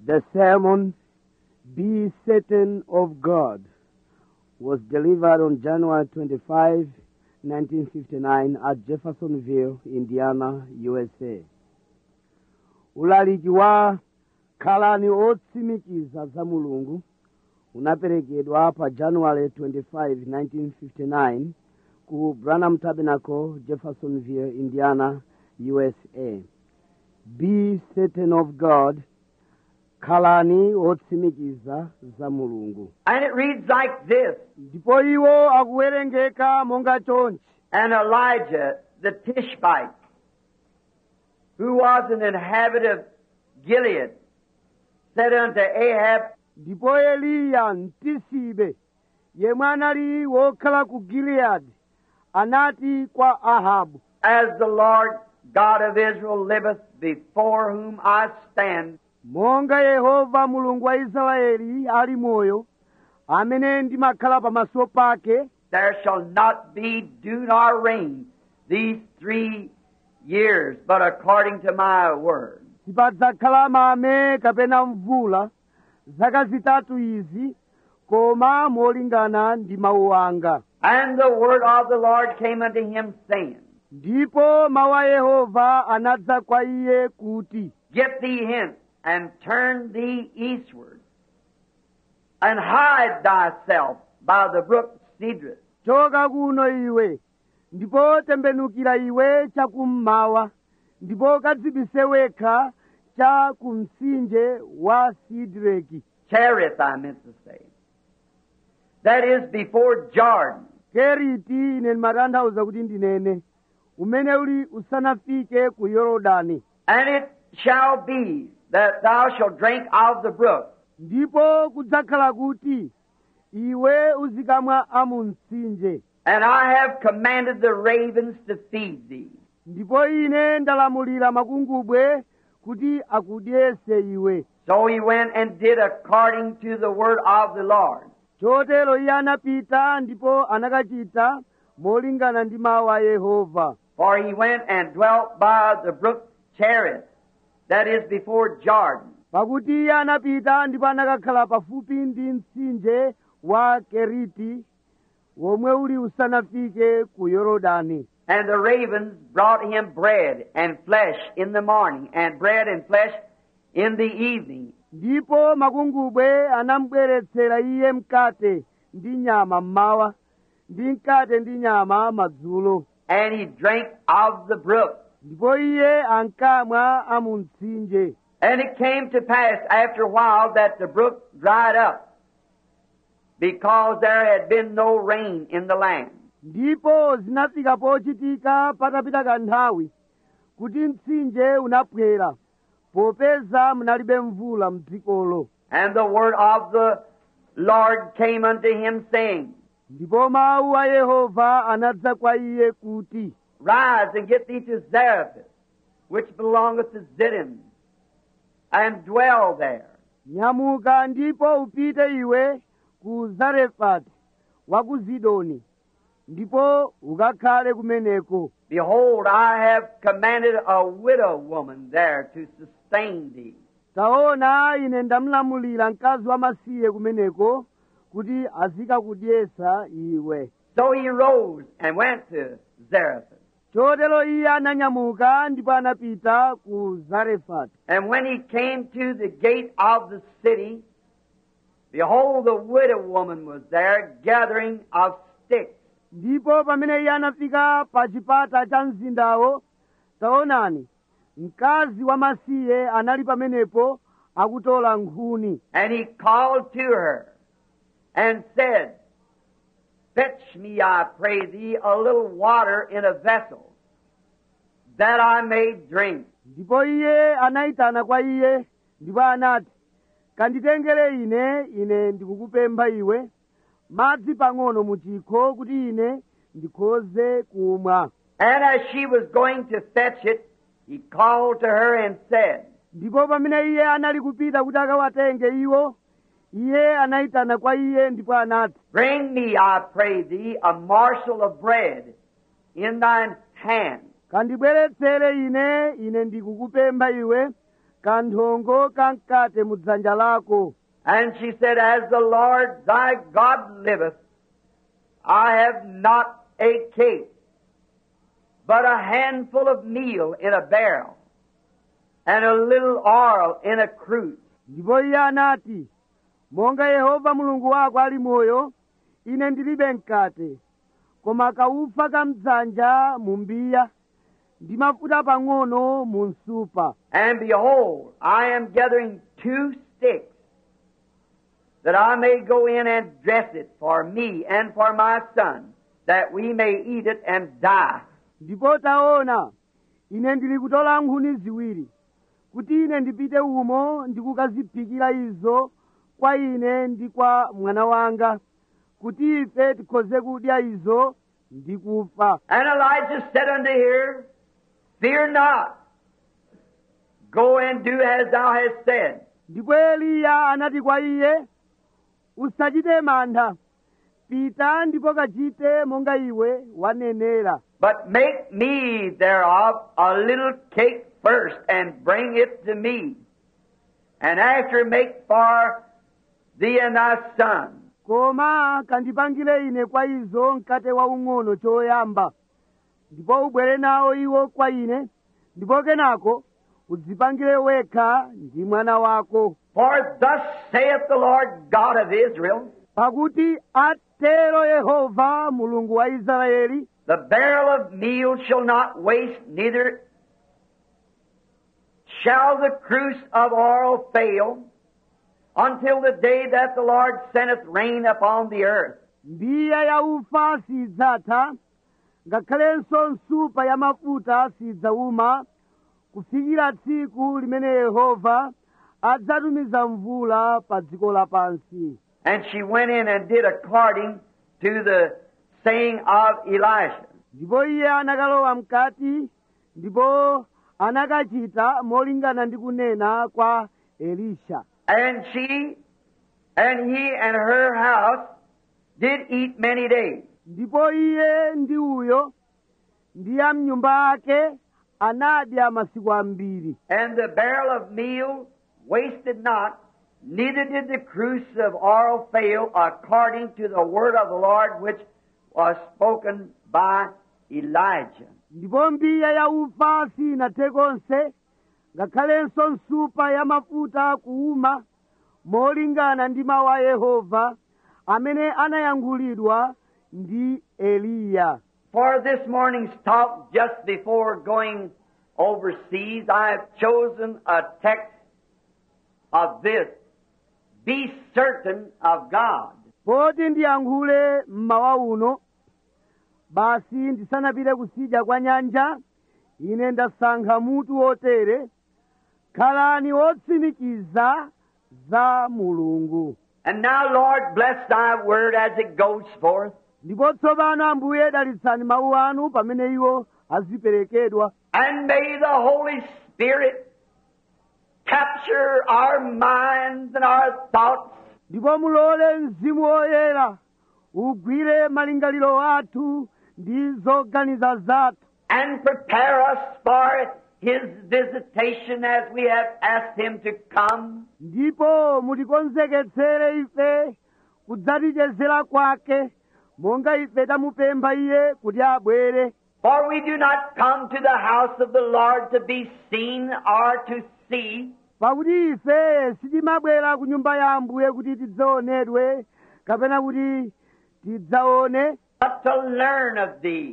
The sermon, Be Certain of God, was delivered on January 25, 1959 at Jeffersonville, Indiana, USA. Ulaliki wa khalani otsimikiza za mulungu unaperekedwa pa January 25, 1959 ku Branham Tabernacle, Jeffersonville, Indiana, USA. Be certain of God, khalani otsimikiza za mulungu. And it reads like this ndipo iwo akuwerengeka monga chonchi And Elijah the Tishbite, who was an inhabitant of Gilead, said unto Ahab, ndipo eliya mtisibe yemwe anali wokhala ku giliyadi anati kwa ahabu As the Lord God of Israel liveth, before whom I stand, monga yehova mulungu wa israeli ali moyo amene ndimakhala pamaso pake there shall not be dew nor rain these three years, but according to my word. sipadzakhala mame kapena mvula zaka zitatu izi koma molingana ndi mawu anga And the word of the Lord came unto him, saying, ndipo mawu a yehova anadza kwa iye kuti Get thee hence, and turn thee eastward, and hide thyself by the brook Cedrus, choka kuno iwe ndipo tembenukira iwe chakummawa ndipo kadzibise wekha cha kumtsinje wa sidireki Cherith, I meant to say. That is before Jordan. keriti ine ndimatanthauza kuti ndinene umene uli usanafike ku yorodani And it shall be that thou shalt drink of the brook, ndipo kudzakhala kuti iwe uzikamwa amu mtsinje and I have commanded the ravens to feed thee. ndipo ine ndalamulira makungubwe kuti akudyese iwe So he went and did according to the word of the Lord. chotero iye anapita ndipo anakachita molingana ndi mawu a yehova For he went and dwelt by the brook Cherith, that is before Jordan. pakuti iye anapita ndipo anakakhala pafupi ndi mtsinje wa keriti womwe uli usanafike ku yorodani And the ravens brought him bread and flesh in the morning, and bread and flesh in the evening. ndipo makungubwe anamubweretsera iye mkate ndi nyama mmawa ndi mkate ndi nyama madzulo And he drank of the brook. ndipo iye ankamwa amu mtsinje And it came to pass after a while that the brook dried up, because there had been no rain in the land. ndipo zinafika pochitika patapita kanthawi kuti mtsinje unaphwera popeza munalibe mvula mdzikolo And the word of the Lord came unto him, saying, ndipo mawu a yehova anadza kwa iye kuti Rise and get thee to Zarephath, which belongeth to Zidon, and dwell there. nyamuka ndipo upite iwe ku zarefati wa ku zidoni ndipo ukakhale kumeneko Behold, I have commanded a widow woman there to sustain thee. taona ine ndamulamulira mkazi wamasiye kumeneko kuti azikakudyesa iwe So he rose and went to Zarephath. chotero iye ananyamuka ndipo anapita ku zarefati And when he came to the gate of the city, behold, the widow woman was there gathering of sticks. ndipo pamene iye anafika pa chipata cha mzindawo taonani mkazi wamasiye anali pamenepo akutola nkhuni And he called to her and said, Fetch me, I pray thee, a little water in a vessel, that I may drink. ndipo iye anayitana kwa iye ndipo anati kanditengere ine ine ndikukupempha iwe madzi pang'ono mu chikho kuti ine ndikhoze kumwa And as she was going to fetch it, he called to her and said, ndipo pamene iye anali kupita kuti akawatenge iwo iye anayitana kwa iye ndipo anati Bring me, I pray thee, a morsel of bread in thine hand. kandibweretsere ine ine ndikukupempha iwe kanthongo kamkate mu dzanja lako And she said, As the Lord thy God liveth, I have not a cake, but a handful of meal in a barrel, and a little oil in a cruse. ndipo iye anati monga yehova mulungu wako ali moyo ine ndilibe mkate koma kaufa ka mdzanja mu mbiya ndi mafuta pang'ono mu nsupa And behold, I am gathering two sticks, that I may go in and dress it for me and for my son, that we may eat it and die. ndipo taona ine ndili kutola nkhuni ziwiri kuti ine ndipite umo ndikukaziphikira izo kwa ine ndi kwa mwana wanga kuti ife tikhoze kudya izo ndi kufa And Elijah said unto her, Fear not. Go and do as thou hast said. ndipo eliya anati kwa iye usachite mantha pita ndipo kachite monga iwe wanenera But make me thereof a little cake first, and bring it to me. And after make for thee and thy son. koma kandipangire ine kwa izo mkate waung'ono choyamba ndipo ubwere nawo iwo kwa ine ndipo kenako udzipangire wekha ndi mwana wako For thus saith the Lord God of Israel, pakuti atero yehova mulungu wa israeli The barrel of meal shall not waste, neither shall the cruse of oil fail, until the day that the Lord sendeth rain upon the earth. mbiya ya ufa sidzatha ngakhalenso nsupa ya mafuta sidzauma kufikira tsiku limene yehova adzatumiza mvula pa dziko lapansi And she went in and did according to the saying of Elisha. ndipo iye anakalowa mkati ndipo anakachita molingana ndi kunena kwa elisha And she and he and her house did eat many days. ndipo iye ndi uyo ndi a mnyumba ake anadya masiku ambiri And the barrel of meal wasted not, neither did the cruse of oil fail, according to the word of the Lord which was spoken by Elijah. ndipo mbiya ya ufa sinathe konse ngakhalenso nsupa ya mafuta kuuma molingana ndi mawu a yehova amene anayankhulidwa ndi eliya For this morning's talk, just before going overseas, I have chosen a text of this. Be certain of God. poti ndiyankhule mmawa uno basi ndisanapite kusidya kwa nyanja ine ndasankha mutu wotere khalani otsimikiza za mulungu And now, Lord, bless thy word as it goes forth. ndipo tsopano ambuye dalitsani mawu anu pamene iwo aziperekedwa And may the Holy Spirit capture our minds and our thoughts ndipo mulole mzimu woyera ugwire malingaliro athu ndi zoganiza zathu and prepare us for His visitation as we have asked Him to come. ndipo mutikonzeketsere ife kudzatichezera kwake monga ife tamupempha iye kuti abwere For we do not come to the house of the Lord to be seen or to see, pakuti ife sitimabwera ku nyumba ya ambuye kuti tidzaonedwe kapena kuti tidzaone but to learn of Thee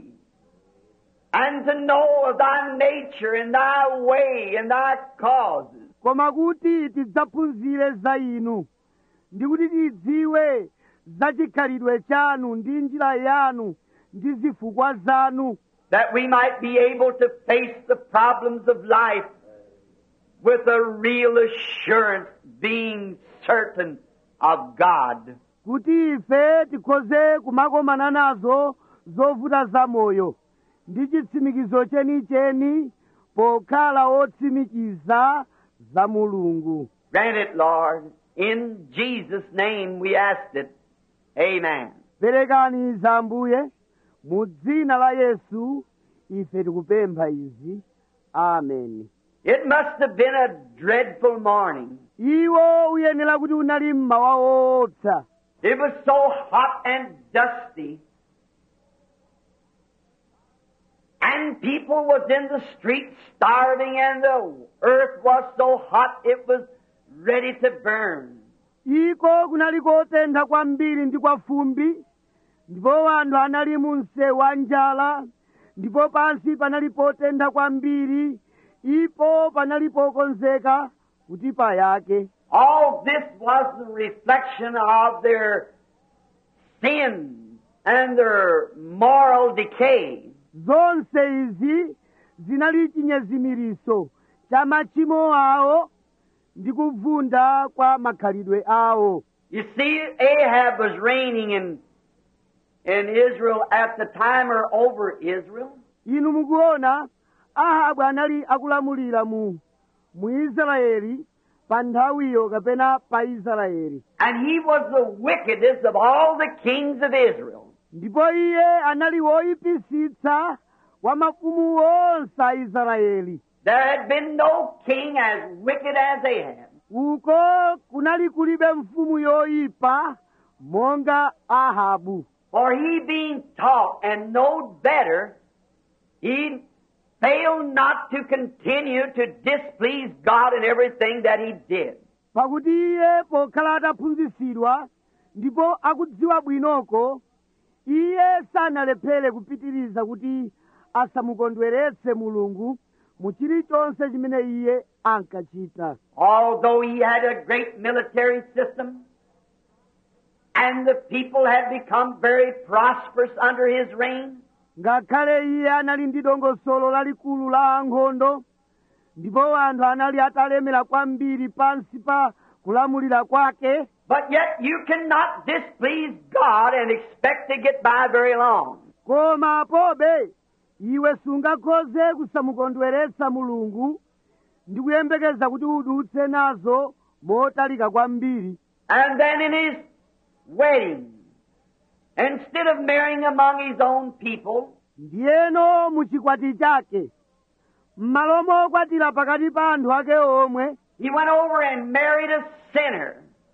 and to know of Thy nature and Thy way and Thy causes. koma kuti tidzaphunzire za inu ndi kuti tidziwe za chikhalidwe chanu ndi njira yanu ndi zifukwa zanu that we might be able to face the problems of life with a real assurance, being certain of God. kuti ife tikhoze kumakomana nazo zovuta za moyo ndi chitsimikizo chenicheni pokhala otsimikiza za mulungu Grant it, Lord. In Jesus' name we asked it. Amen. perekani za ambuye mu dzina la yesu ife tikupempha izi ameni It must have been a dreadful morning. iwo uyenera kuti unali mmawa woopsa It was so hot and dusty. And people was in the streets starving and the earth was so hot it was ready to burn. iko kunali kotentha kwambiri ndi kwa fumbi ndipo anthu anali mu msewu wa njala ndipo pansi panali potentha kwambiri ipo panali pokonzeka kuti payake All this was the reflection of their sins and their moral decay. zonse izi zinali chinyezimiriso cha machimo awo ndi kuvunda kwa makhalidwe awo You see, Ahab was reigning in, in Israel at the time or over Israel. inu mukuona ahabu anali akulamulira mu mu israeli pa nthawiyo kapena pa israeli And he was the wickedest of all the kings of Israel. ndipo iye anali woyipisitsa wa mafumu onse a israeli There had been no king as wicked as Ahab. uko kunali kulibe mfumu yoyipa monga ahabu For he being taught and knowed better, he failed not to continue to displease God in everything that he did. pakuti iye pokhala ataphunzitsidwa ndipo akudziwa bwinoko iye sanalephere kupitiriza kuti asamukondweretse mulungu mu chilichonse chimene iye ankachita Although he had a great military system, and the people had become very prosperous under his reign, ngakhale iye anali ndi dongosolo lalikulu la ankhondo ndipo anthu anali atalemera kwambiri pansi pa kulamulira kwake but yet you cannot displease God and expect to get by very long. koma pobe iwe sungakhoze kusamukondweretsa mulungu ndi kuyembekeza kuti udutse nazo motalika kwambiri And then in his wedding, instead of marrying among his own people, ndiyeno mu chikwati chake m'malo mokwatira pakati pa anthu ake omwe he went over and married a sinner,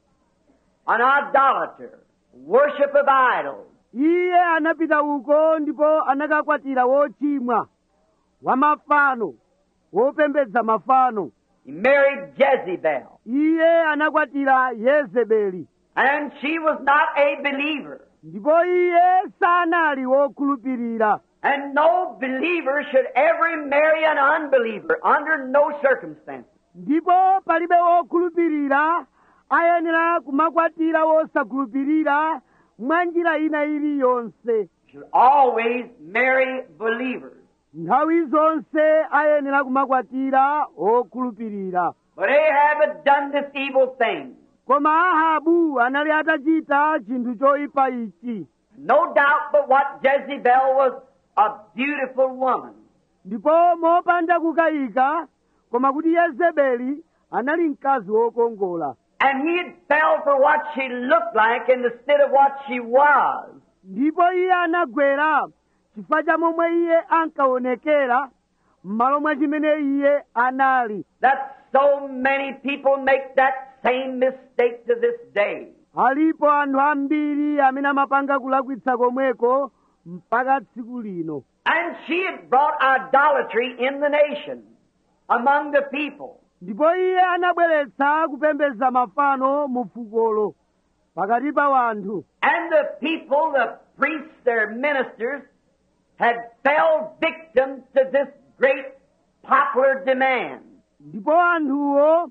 an idolater, worship of idols. iye anapita uko ndipo anakakwatira wochimwa wa mafano wopembedza mafano He married Jezebel, iye anakwatira yezebeli and she was not a believer. ndipo iye sanali wokhulupirira And no believer should ever marry an unbeliever under no circumstances. ndipo palibe wokhulupirira ayenera kumakwatira wosakhulupirira mwa njira ina iliyonse Should always marry believers. nthawi zonse ayenera kumakwatira okhulupirira But Ahab had done this evil thing. koma ahabu anali atachita chinthu choyipa ichi No doubt but what Jezebel was a beautiful woman. ndipo mopanda kukayika koma kuti yezebeli anali mkazi wokongola And he had fell for what she looked like instead of what she was. ndipo iye anagwera chifukwa cha momwe iye ankaonekera m'malo mwa chimene iye anali That so many people make that same mistake to this day. alipo anthu ambiri amene amapanga kulakwitsa komweko mpaka tsiku lino And she had brought idolatry in the nation, among the people. ndipo iye anabweretsa kupembedza mafano mu fukolo pakati pa wanthu And the people, the priests, their ministers, had fell victim to this great popular demand. ndipo anthuwo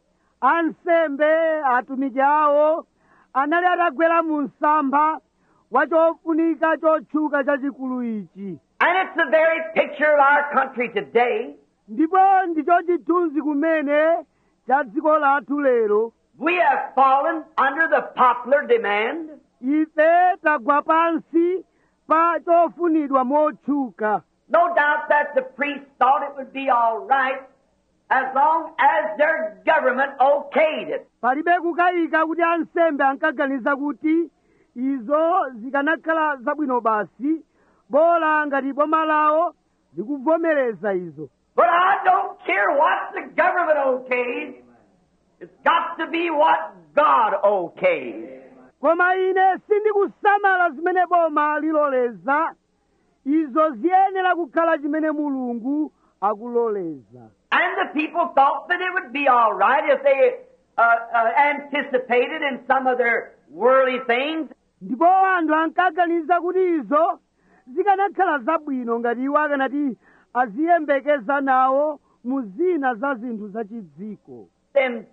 ansembe atumiki awo anali atagwera mu msampha wa chofunika chotchuka chachikulu ichi And it's the very picture of our country today. ndipo ndicho chithunzi kumene cha dziko lathu lero We have fallen under the popular demand. ife tagwa pansi pa chofunidwa motchuka No doubt that the priests thought it would be all right as long as their government okayed it. palibe kukayika kuti ansembe ankaganiza kuti izo zikanakhala zabwino basi bola ngati boma lawo likuvomereza izo But I don't care what the government okays. It's got to be what God okays. koma ine sindikusamala zimene boma liloleza izo ziyenera kukhala chimene mulungu akuloleza And the people thought that it would be all right if they uh, uh, anticipated in some of their worldly things. ndipo anthu ankaganiza kuti izo zikanakhala zabwino ngati iwo akanati aziyembekeza nawo mu zina za zinthu zachidziko Then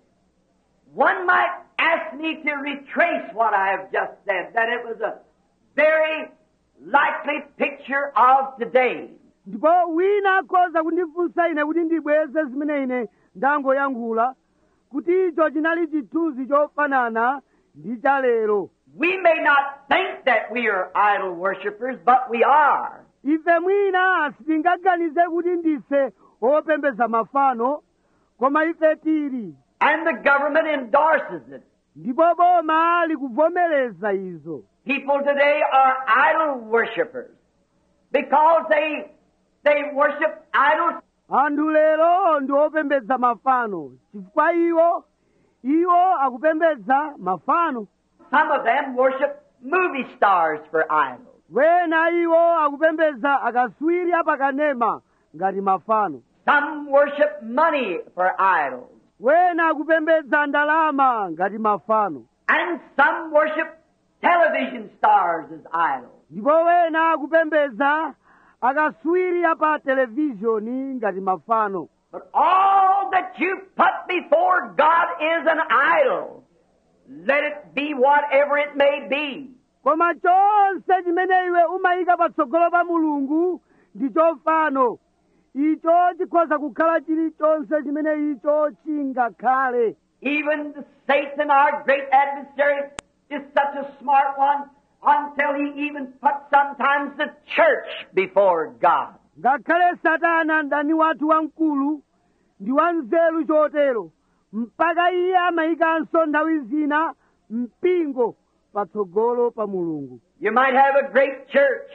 one might ask me to retrace what I have just said, that it was a very likely picture of today. ndipo wina akhoza kundifunsa ine kuti ndibweze zimene ine ndangoyankhula kuti icho chinali chithunzi chofanana ndi cha lero We may not think that we are idol worshippers, but we are. ife mwina sitingaganize kuti ndife opembeza mafano koma ife tili And the government endorses it. ndipo boma likuvomereza izo People today are idol worshippers because they they worship idols anthu lero ndi opembedza mafano chifukwa iwo iwo akupembedza mafano Some of them worship movie stars for idols. wena iwo akupembedza akaswiri apakanema ngati mafano Some worship money for idols. wena akupembedza ndalama ngati mafano And some worship television stars as idols. ndipo wena akupembedza akaswiri apa televizhoni ngati mafano But all that you put before God is an idol. Let it be whatever it may be. koma chonse chimene iwe umayika patsogolo pa mulungu ndi chofano icho chikhoza kukhala chilichonse chimene icho chingakhale Even Satan, our great adversary, is such a smart one until he even puts sometimes the church before God. ngakhale satana mdani wathu wamkulu ndi wanzeru chotero mpaka iye amayikanso nthawi zina mpingo patsogolo pa mulungu You might have a great church.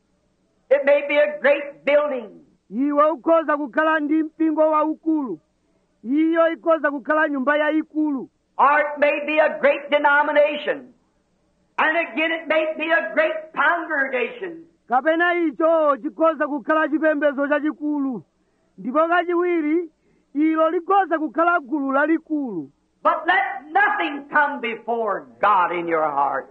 It may be a great building. iwe ukhoza kukhala ndi mpingo waukulu iyo ikhoza kukhala nyumba yayikulu Or it may be a great denomination. And again, it may be a great congregation. kapena icho chikhoza kukhala chipembedzo chachikulu ndipo kachiwiri ilo likhoza kukhala gulu lalikulu But let nothing come before God in your heart.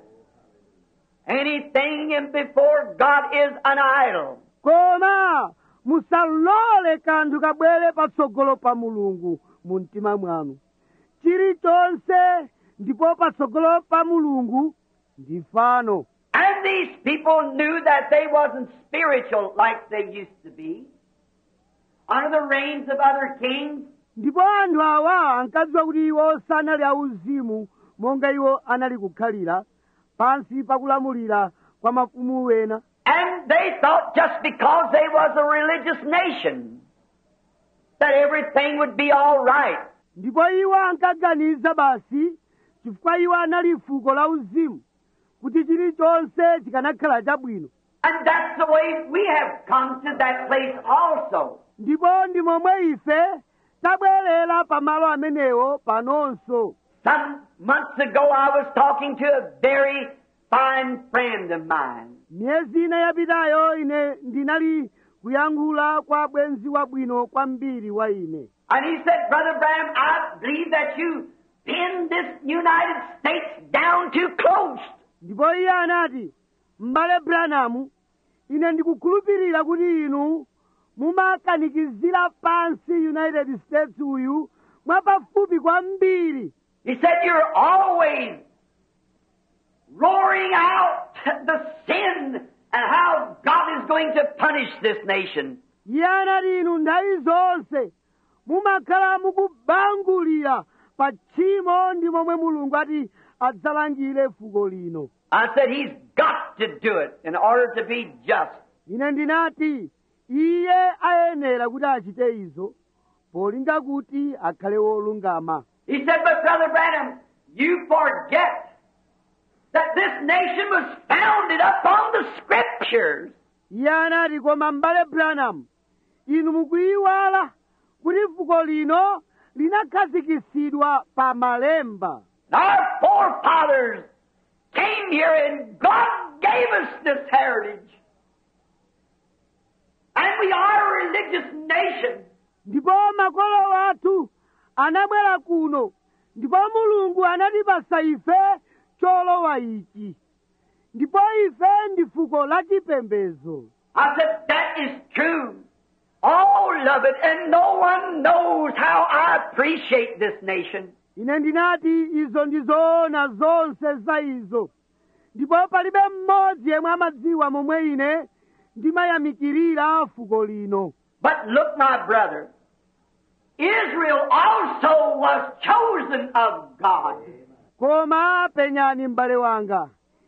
Anything in before God is an idol. koma musalole kanthu kabwere patsogolo pa mulungu mu mtima mwanu chilichonse ndipo patsogolo pa mulungu ndi fano And these people knew that they wasn't spiritual like they used to be. Under the reigns of other kings, ndipo anthu awa ankadziwa kuti iwo sanali auzimu monga iwo anali kukhalira pansi pakulamulira kwa mafumu wena and they thought just because they was a religious nation, that everything would be all right. ndipo iwo ankaganiza basi chifukwa iwo anali fuko la uzimu kuti chilichonse chikanakhala chabwino And that's the way we have come to that place also. ndipo ndi momwe ife tabwerera pamalo amenewo panonso Some months ago I was talking to a very fine friend of mine. miyezi ina yapitayo ine ndinali kuyankhula kwa bwenzi wabwino kwambiri wa ine And he said, Brother Branham, I believe that you pinned this United States down too close. ndipo iye anati m'bale branamu ine ndikukhulupirira kuti inu mumakanikizira pansi united states uyu mwapafupi kwambiri He said, You're always roaring out the sin and how God is going to punish this nation. iye anati inu nthawi zonse mumakhala mukubangulira pa tchimo ndi momwe mulungu ati adzalangire fuko lino I said, He's got to do it in order to be just. ine ndinati iye ayenera kuti achite izo polinga kuti akhale wolungama He said, But Brother Branham, you forget that this nation was founded upon the Scriptures. iye anati koma m'bale branham inu mukuyiwala kuti fuko lino linakhazikitsidwa pa malemba Our forefathers came here and God gave us this heritage. And we are a religious nation. ndipo makolo athu anabwera kuno ndipo mulungu anatipasa ife cholowa ichi ndipo ife ndi fuko la chipembedzo I said, that is true. All of it, and no one knows how I appreciate this nation. ine ndinati izo ndi zoona zonse za izo ndipo palibe mmodzi yemwe amadziwa momwe ine ndimayamikirira fuko lino But look, my brother, Israel also was chosen of God. koma penyani m'bale wanga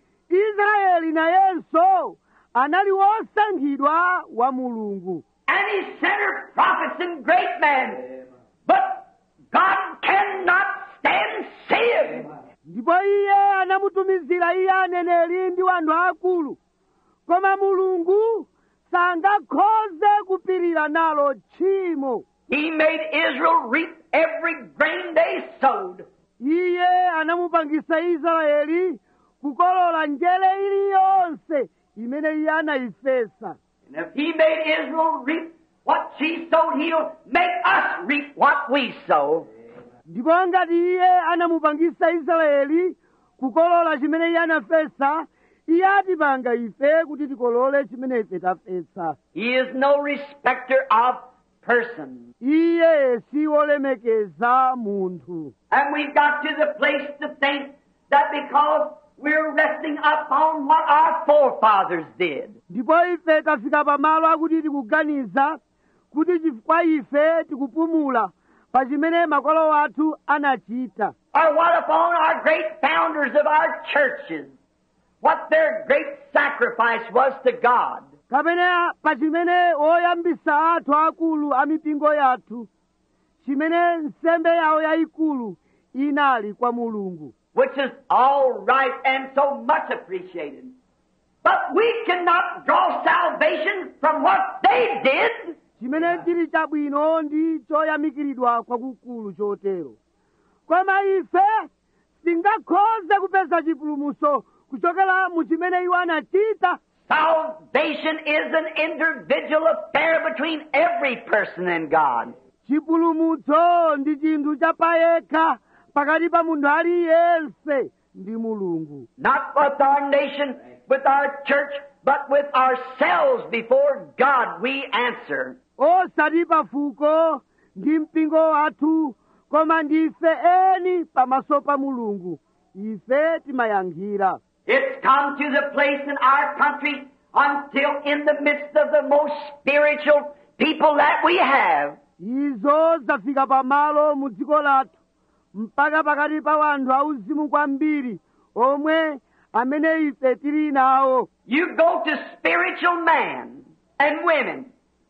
israeli nayenso anali wosankhidwa wa mulungu And he sent her prophets and great men. But God cannot stand sin. ndipo iye anamutumizira iye aneneri ndi wanthu akulu koma mulungu sangakhoze kupirira nalo tchimo He made Israel reap every grain they sowed. iye anamupangisa israeli kukolola njere iliyonse imene iye anayifesa And if he made Israel reap what she sowed, he'll make us reap what we sow. ndipo ngati iye anamupangisa israeli kukolola chimene iye anafesa iye atipanga ife kuti tikolole chimene ife tafesa He is no respecter of persons. iye si wolemekeza munthu And we've got to the place to think that because we're resting upon what our forefathers did, ndipo ife tafika pamalo akuti tikuganiza kuti chifukwa ife tikupumula pa chimene makolo athu anachita or what upon our great founders of our churches, what their great sacrifice was to God. kapena pa chimene oyambisa athu akulu a mipingo yathu chimene nsembe yawo yayikulu inali kwa mulungu which is all right and so much appreciated. But we cannot draw salvation from what they did. chimene chili chabwino ndi choyamikiridwa kwakukulu chotero koma ife singakhoze kupeza chipulumutso kuchokera mu chimene iwo anachita Salvation is an individual affair between every person and God. chipulumutso ndi chinthu chapayekha pakati pa munthu aliyense ndi mulungu Not with our nation, with our church, but with ourselves before God we answer. osati pafuko ndi mpingo wathu koma ndife eni pamaso pa mulungu ife timayankhira It's come to the place in our country until in the midst of the most spiritual people that we have, izo zafika pamalo mu dziko lathu mpaka pakati pa wanthu auzimu kwambiri omwe amene ife tili nawo You go to spiritual men and women,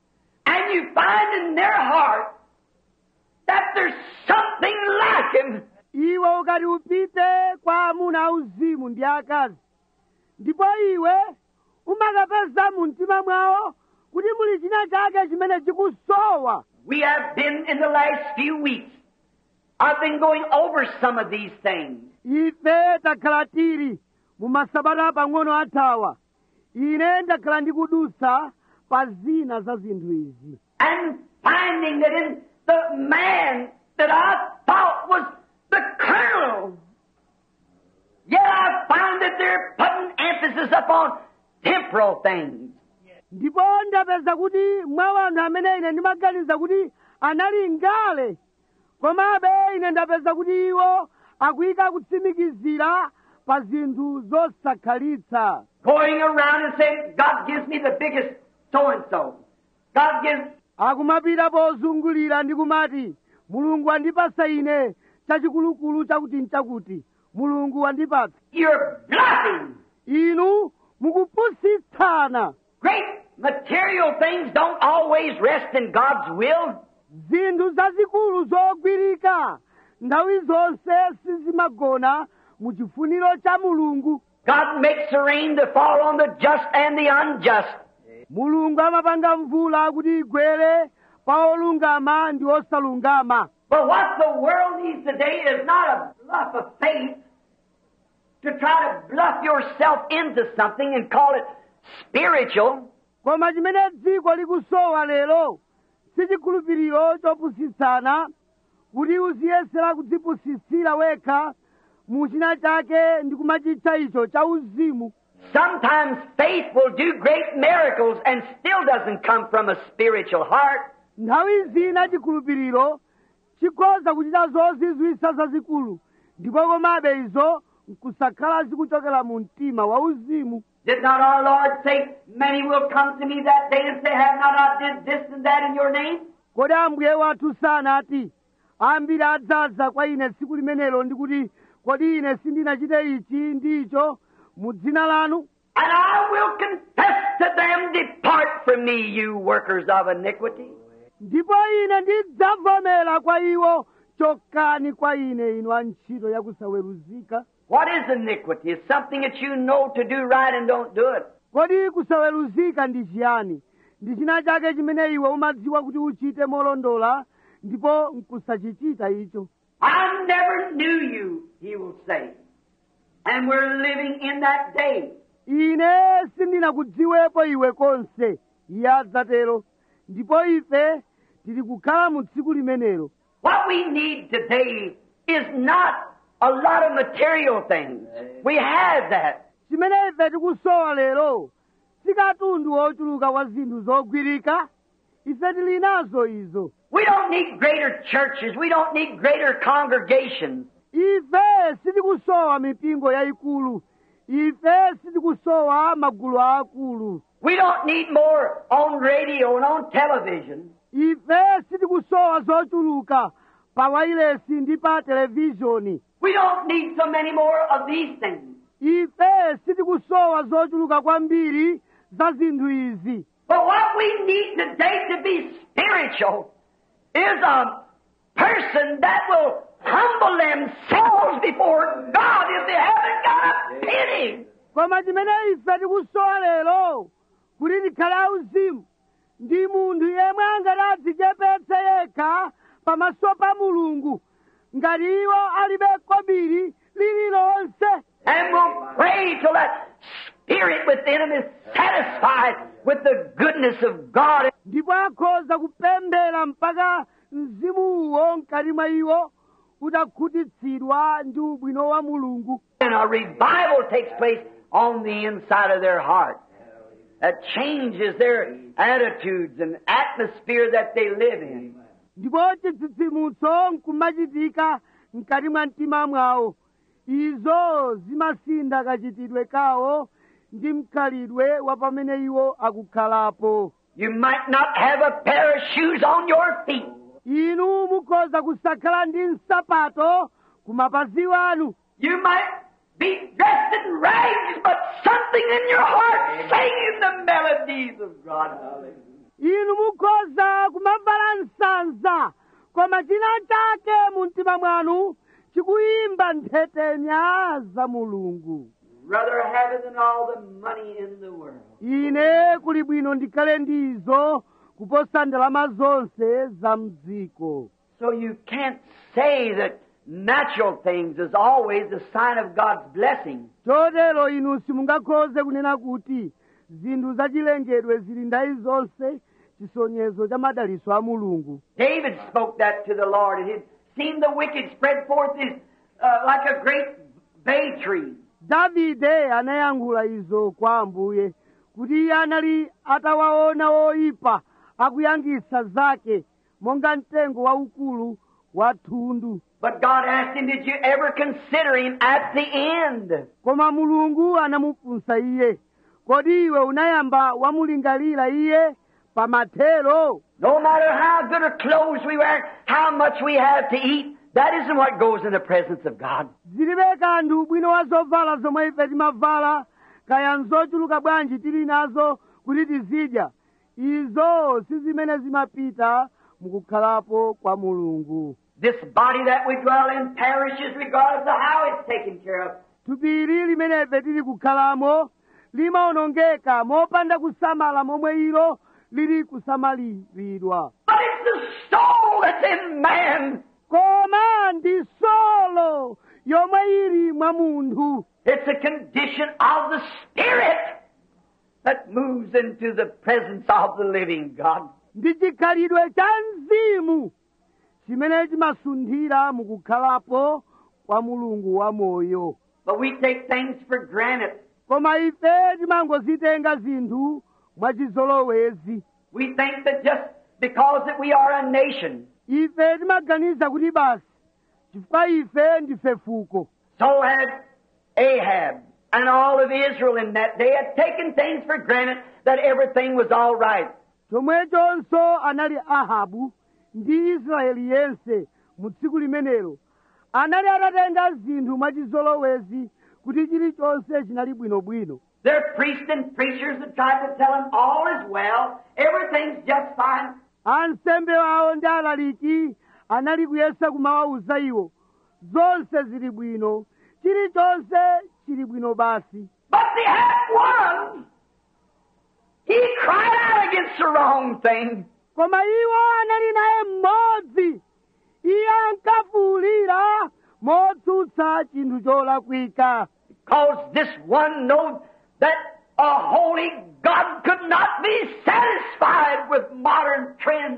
and you find in their heart that there's something lacking. iwe ukati upite kwa amuna auzimu ndi akazi ndipo iwe umakapeza mu mtima mwawo kuti muli china chake chimene chikusowa We have been in the last few weeks. I've been going over some of these things. ife takhala tili mu masabata pang'ono athawa ine ndakhala ndikudusa pa zina za zinthu izi and finding that in the man that I thought was the colonel, yet I find that they're putting emphasis upon temporal things. ndipo ndapeza kuti mwa wanthu amene ine ndimaganiza kuti anali ngale komabe ine ndapeza kuti iwo akuyika kutsimikizira pa zinthu zosakhalitsa Going around and saying, God gives me the biggest so and so. God gives, akumapita pozungulira ndi kumati mulungu wandipasa ine chachikulukulu chakuti nchakuti mulungu wandipatsa you're bluffing. inu mukupusitsana Great material things don't always rest in God's will. zinthu zazikulu zogwirika nthawi zonse sizimagona mu chifuniro cha mulungu God makes the rain to fall on the just and the unjust. mulungu amapanga mvula kuti igwere pa olungama ndi osalungama But what the world needs today is not a bluff of faith to try to bluff yourself into something and call it spiritual. koma chimene dziko likusowa lero si chikhulupiriro chopusitsana kuti uziyesera kudzipusitsira wekha mu china chake ndi kumachitcha icho cha uzimu Sometimes faith will do great miracles and still doesn't come from a spiritual heart. nthawi zina chikhulupiriro chikhoza kuchita zozizwitsa zazikulu ndipo komabe izo nkusakhala zikuchokera mu mtima wa uzimu Did not our Lord say, Many will come to me that day and say, Have not I did this and that in your name? kodi ambuye wathu sanati ambiri adzaza kwa ine tsiku limenelo ndi kuti kodi ine sindinachite ichi ndi icho mu dzina lanu And I will confess to them, Depart from me, you workers of iniquity. ndipo ine ndidzavomera kwa iwo chokani kwa ine inu antchito yakusaweruzika What is iniquity? It's something that you know to do right and don't do it. kodi kusaweruzika ndi chiyani ndi china chake chimene iwe umadziwa kuti uchite molondola ndipo nkusachichita icho I never knew you, he will say. And we're living in that day. ine sindinakudziwepo iwe konse iye adzatero ndipo ife tili kukhala mu tsiku limenelo What we need today is not a lot of material things. We have that. chimene ife tikusowa lero si katundu wochuluka wa zinthu zogwirika ife tili nazo izo We don't need greater churches. We don't need greater congregations. ife sitikusowa mipingo yayikulu ife sitikusowa magulu akulu We don't need more on radio and on television. ife sitikusowa zochuluka pa wailesi ndi pa televizhoni We don't need so many more of these things. ife sitikusowa zochuluka kwambiri za zinthu izi But what we need today to be spiritual is a person that will humble themselves before God if they haven't got a penny. koma chimene ife tikusowa lero kuti tikhale auzimu ndi munthu yemwe angati adzichepetse yekha pamaso pa mulungu ngati iwo alibe kobiri lililonse And will pray till that spirit within them is satisfied with the goodness of God. ndipo akhoza kupemphera mpaka mzimuwo mkati mwa iwo utakhutitsidwa ndi ubwino wa mulungu And a revival takes place on the inside of their heart that changes their attitudes and atmosphere that they live in. ndipo chitsitsimutso nkumachitika mkati mwa mtima mwawo izo zimasintha kachitidwe kawo ndi mkhalidwe wa pamene iwo akukhalapo You might not have a pair of shoes on your feet, inu mukhoza kusakhala ndi nsapato ku mapazi wanu You might be dressed in rags, but something in your heart singing the melodies of God. inu mukhoza kumavala nsanza koma china chake mu mtima mwanu chikuyimba nthetenya za mulungu Rather have it than all the money in the world. ine kuli bwino ndikhale ndizo kuposa ndalama zonse za mdziko So you can't say that natural things is always a sign of God's blessing. chotero inu simungakhoze kunena kuti zinthu zachilengedwe zili ndayi zonse chisonyezo cha madaliso a mulungu David spoke that to the Lord, and he'd seen the wicked spread forth his, uh, like a great bay tree. davide anayankhula izo kwa ambuye kuti iye anali atawaona oyipa akuyangisa zake monga mtengo waukulu wa thundu But God asked him, Did you ever consider him at the end? koma mulungu anamufunsa iye kodi iwe unayamba wamulingalira iye pamathero No matter how good of clothes we wear, how much we have to eat, that isn't what goes in the presence of God. zilibe kanthu ubwino wa zovala zomwe ife timavala kaya nzochuluka bwanji tili nazo kuti tizidya izo si zimene zimapita mukukhalapo kwa mulungu This body that we dwell in perishes regardless of how it's taken care of. thupi ili limene ife tili kukhalamo limaonongeka mopanda kusamala momwe ilo lili kusamaliridwa But it's the soul that's in man. koma ndi solo yomwe ili mwa munthu It's a condition of the Spirit that moves into the presence of the living God. ndi chikhalidwe cha mzimu chimene chimasunthira mukukhalapo kwa mulungu wamoyo But we take things for granted. koma ife timangozitenga zinthu mwachizolowezi We think that just because that we are a nation, ife timaganiza kuti basi chifukwa ife ndife fuko so had Ahab and all of Israel in that day had taken things for granted that everything was all right. chomwechonso anali ahabu ndi israeli yense mu tsiku limenelo anali atatenga zinthu mwachizolowezi kuti chilichonse chinali bwinobwino Their priests and preachers had tried to tell them all is well, everything's just fine. ansembe awo ndi alaliki anali kuyesa kumawawuza iwo zonse zili bwino chilichonse chili bwino basi But they had one. He cried out against the wrong thing. koma iwo anali naye mmodzi iye ankafuwulira motsutsa chinthu cholakwika Because this one knows that a holy God could not be satisfied with modern trends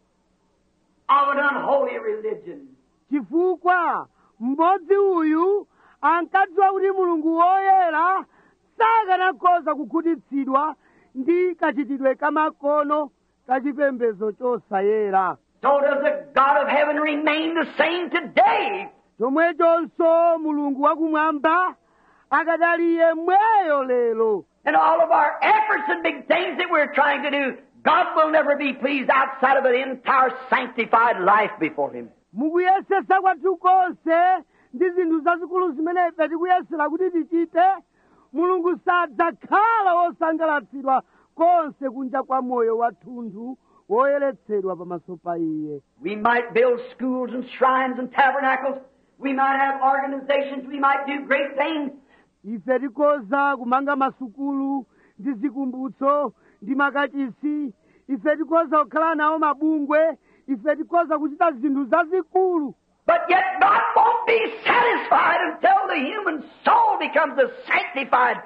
of an unholy religion. chifukwa mmodzi uyu ankadziwa kuti mulungu woyera sakanakhoza kukhutitsidwa ndi kachitidwe kamakono kachipembedzo chosayera So does the God of heaven remain the same today? chomwechonso mulungu wakumwamba akadali yemweyo lero And all of our efforts and big things that we're trying to do, God will never be pleased outside of an entire sanctified life before Him. mukuyesesa kwathu konse ndi zinthu zazikulu zimene ife tikuyesera kuti tichite mulungu sadzakhala wosangalatsidwa konse kunja kwa moyo wathunthu woyeretsedwa pamaso pa iye We might build schools and shrines and tabernacles. We might have organizations. We might do great things. ife tikhoza kumanga masukulu ndi zikumbutso ndi makachisi ife tikhoza kukhala nawo mabungwe ife tikhoza kuchita zinthu zazikulu But yet God won't be satisfied until the human soul becomes a sanctified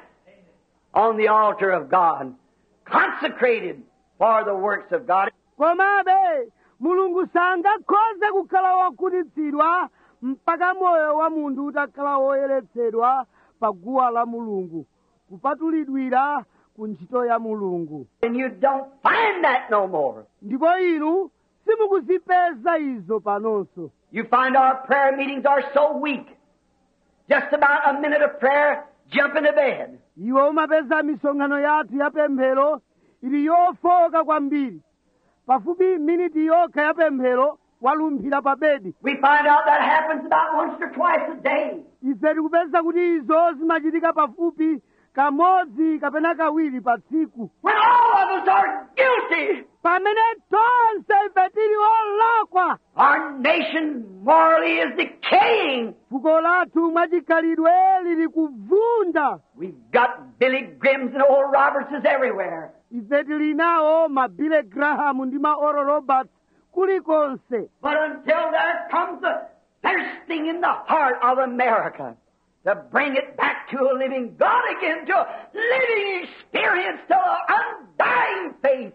on the altar of God, consecrated for the works of God. komabe mulungu sangakhoze kukhala wokhutitsidwa mpaka moyo wa munthu utakhala woyeretsedwa pa guwa la mulungu kupatulidwira ku ntchito ya mulungu And you don't find that no more. ndipo inu simukuzipeza izo panonso You find our prayer meetings are so weak. Just about a minute of prayer, jump into bed. iwe umapeza misonkhano yathu ya pemphero ili yofoka kwambiri pafupi miniti yokha ya pemphero walumphira pa bedi We find out that happens about once or twice a day. ife tikupeza kuti izo zimachitika pafupi kamodzi kapena kawiri pa tsiku When all of us are guilty. pamene tonse ife tili olakwa Our nation morally is decaying. fuko lathu mwachikhalidwe lili kuvunda We've got Billy Grims and old Robertses everywhere. ife tili nawo ma Billy Graham ndi ma Oral Roberts kulikonse But until there comes a thirsting in the heart of America to bring it back to a living God again, to a living experience, to an undying faith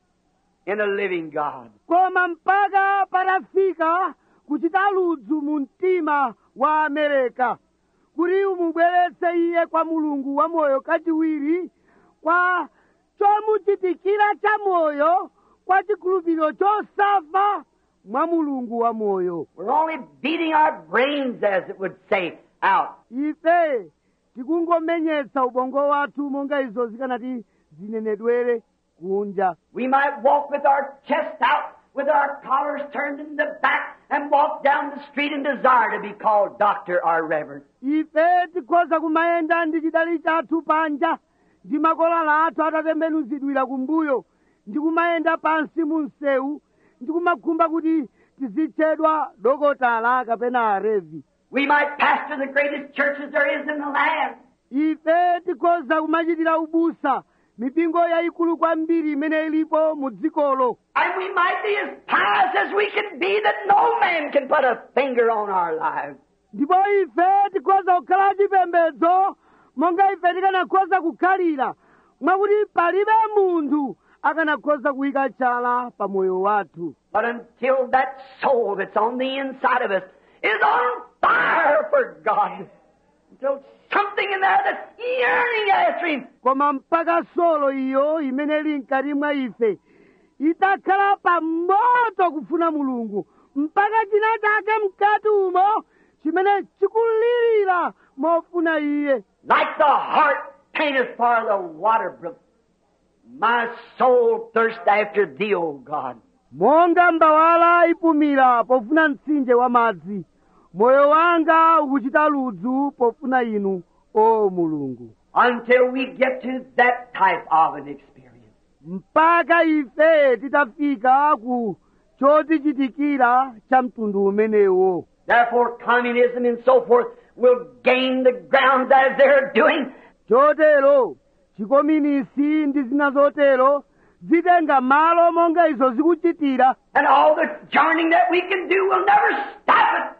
in a living God. koma mpaka patafika kuchita ludzu mu mtima wa amerika kuti umubweretse iye kwa mulungu wa moyo kachiwiri kwa chomuchitikira cha moyo kwa chikhulupiriro chosafa mwa mulungu wa moyo We're only beating our brains, as it would say, out. ife tikungomenyetsa ubongo wathu monga izo zikanati zinenedwere kunja We might walk with our chest out, with our collars turned in the back, and walk down the street and desire to be called doctor or reverend. ife tikhoza kumayenda ndi chidali chathu panja ndi makolala athu atatembenuzidwira kumbuyo ndi kumayenda pansi mu msewu ndi kumakhumba kuti tizitchedwa dokotala kapena arevi We might pastor the greatest churches there is in the land. ife tikhoza kumachitira ubusa mipingo yayikulu kwambiri imene ilipo mu dzikolo And we might be as pious as we can be that no man can put a finger on our lives. ndipo ife tikhoza kukhala chipembedzo monga ife tikanakhoza kukhalira mwakuti palibe munthu akanakhoza kuyika chala pa moyo wathu But until that soul that's on the inside of us is on fire for God, until something in there that's yearning after Him, koma mpaka solo iyo imene ili mkati mwa ife itakhala pa moto kufuna mulungu mpaka china chake mkati umo chimene chikulirira mofuna iye like the hart painteth for the water brook, my soul thirsts after Thee, O God. monga mbawala ipumira pofuna mtsinje wa madzi moyo wanga ukuchita ludzu pofuna inu o mulungu Until we get to that type of an experience. mpaka ife titafika ku chotichitikira cha mtundu umenewo Therefore, communism and so forth will gain the ground as they're doing. chotero chikominisi ndi zina zotero zitenga malo monga izo zikuchitira And all the journeying that we can do will never stop it.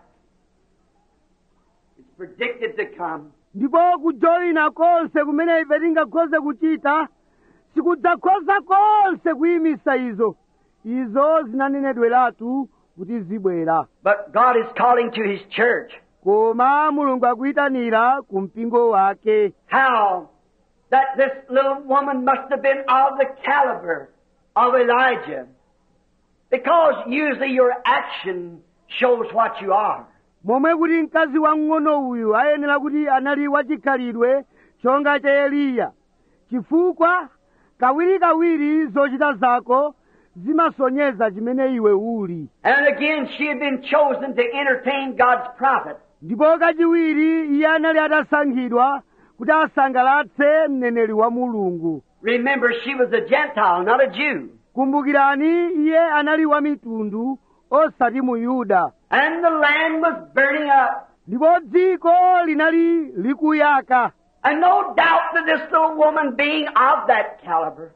It's predicted to come. ndipo kujoyina konse kumene ife tingakhoze kuchita sikudzakhoza konse kuyimisa izo izo zinanenedweratu kuti zibwera But God is calling to His church. koma mulungu akuyitanira ku mpingo wake How that this little woman must have been of the caliber of Elijah. Because usually your action shows what you are. momwe kuti mkazi wamng'ono uyu ayenera kuti anali wachikhalidwe chonga cha eliya chifukwa kawirikawiri zochita zako zimasonyeza chimene iwe uli And again, she had been chosen to entertain God's prophet. ndipo kachiwiri iye anali atasankhidwa kuti asangalatse mneneri wa mulungu Remember, she was a Gentile, not a Jew. kumbukirani iye anali wa mitundu osati mu yuda And the land was burning up. ndipo dziko linali likuyaka And no doubt that this little woman, being of that caliber,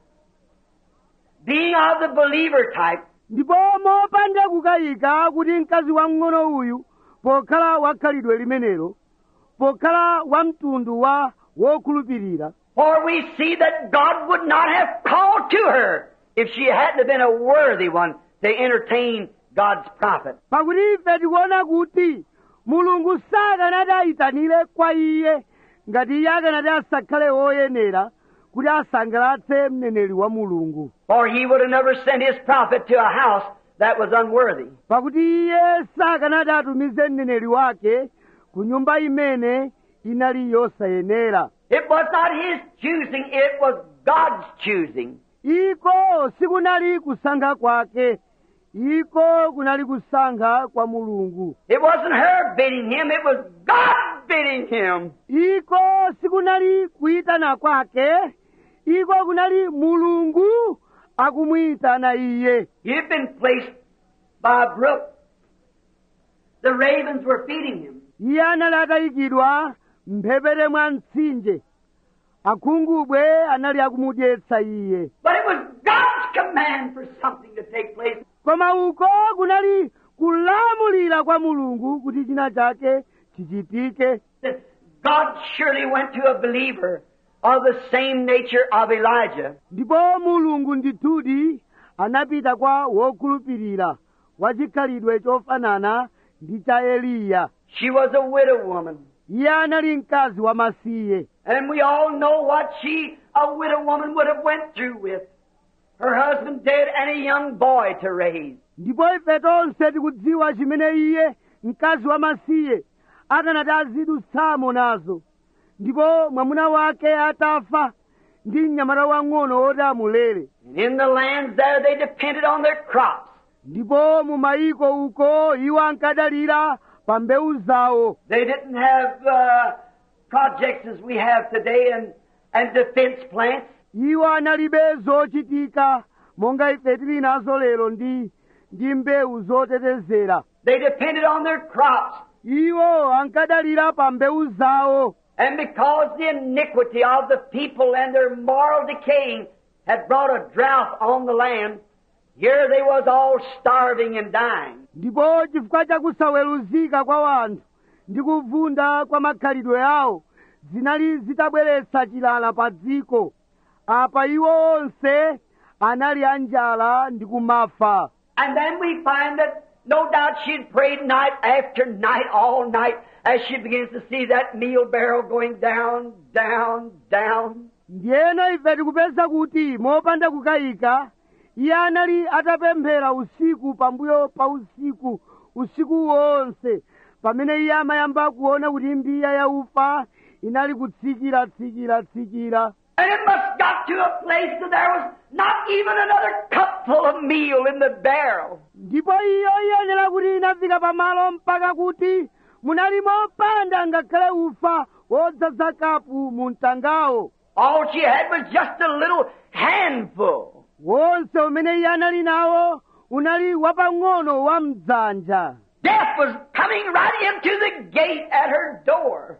being of the believer type, ndipo mopanda kukayika kuti mkazi wamng'ono uyu pokhala wakhalidwe limenelo pokhala wa mtundu wa wokhulupirira for we see that God would not have called to her if she hadn't have been a worthy one to entertain God's prophet. pakuti ife tikuona kuti mulungu sakanati ayitanire kwa iye ngati iye akanati asakhale woyenera kuti asangalatse mneneri wa mulungu For he would have never sent his prophet to a house that was unworthy. pakuti iye sakanati atumize mneneri wake ku nyumba imene inali yosayenera It was not his choosing, it was God's choosing. iko sikunali kusankha kwake iko kunali kusankha kwa mulungu It wasn't her bidding him, it was God bidding him. iko sikunali kuyitana kwake iko kunali mulungu akumuyitana iye You've been placed by a brook. The ravens were feeding him. iye anali atayikidwa mphepete mwa mtsinje akhungubwe anali akumudyetsa iye But it was God's command for something to take place. koma uko kunali kulamulira kwa mulungu kuti china chake chichitike That God surely went to a believer of the same nature of Elijah. ndipo mulungu ndithudi anapita kwa wokhulupirira wachikhalidwe chofanana ndi cha eliya She was a widow woman. iye anali mkazi wamasiye And we all know what she, a widow woman, would have went through with. Her husband dead and a young boy to raise. ndipo ife tonse tikudziwa chimene iye mkazi wamasiye akanati azidutsamo nazo ndipo mwamuna wake atafa ndi mnyamata wang'ono woti amulere And in the lands there they depended on their crops. ndipo mu mayiko uko iwo ankadalira pa mbewu zawo They didn't have uh, projects as we have today and, and defense plants. iwo analibe zochitika monga ife tili nazo lero ndi ndi mbewu zotetezera They depended on their crops. iwo ankadalira pa mbewu zawo And because the iniquity of the people and their moral decaying had brought a drought on the land, here they was all starving and dying. ndipo chifukwa chakusaweruzika kwa wanthu ndi kuvunda kwa makhalidwe awo zinali zitabweretsa chilala pa dziko apa iwo onse anali anjala ndi kumafa And then we find that no doubt she'd prayed night after night, all night, as she begins to see that meal barrel going down, down, down. ndiyeno ife tikupeza kuti mopanda kukayika iye anali atapemphera usiku pambuyo pa usiku usiku wonse pamene iye amayamba kuona kuti mbiya ya ufa inali kutsikira tsikira tsikira And it must got to a place that there was not even another cupful of meal in the barrel. ndipo iyo iyenera kuti inafika pamalo mpaka kuti munali mopanda ngakhale ufa wodzaza kapu mu mtangawo All she had was just a little handful. wonse umene iye anali nawo unali wapang'ono wa mdzanja Death was coming right into the gate at her door.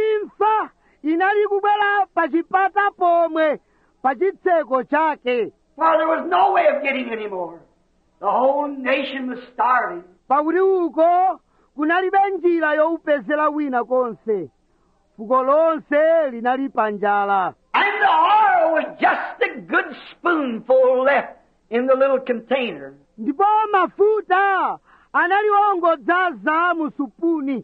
imfa inali kubwera pa chipata pomwe pa chitseko chake For there was no way of getting any more. The whole nation was starving. pakuti uko kunalibe njira youpezera wina konse fuko lonse linali pa njala And the oil was just a good spoonful left in the little container. ndipo mafuta anali ongodzaza mu supuni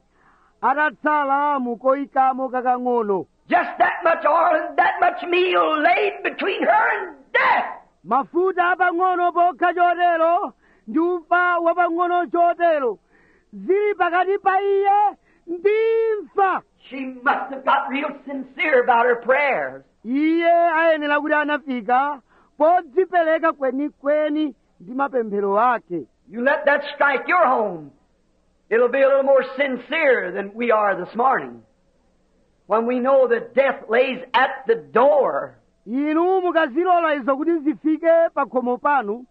atatsala mu koyikamo kakang'ono Just that much oil and that much meal laid between her and death. mafuta apang'ono pokha chotero ndi ufa wapang'ono chotero zili pakati pa iye ndi imfa She must have got real sincere about her prayers. iye ayenera kuti anafika podzipereka kwenikweni ndi mapemphero ake You let that strike your home. It'll be a little more sincere than we are this morning. When we know that death lays at the door. inu mukazilola izo kuti zifike pa khomo panu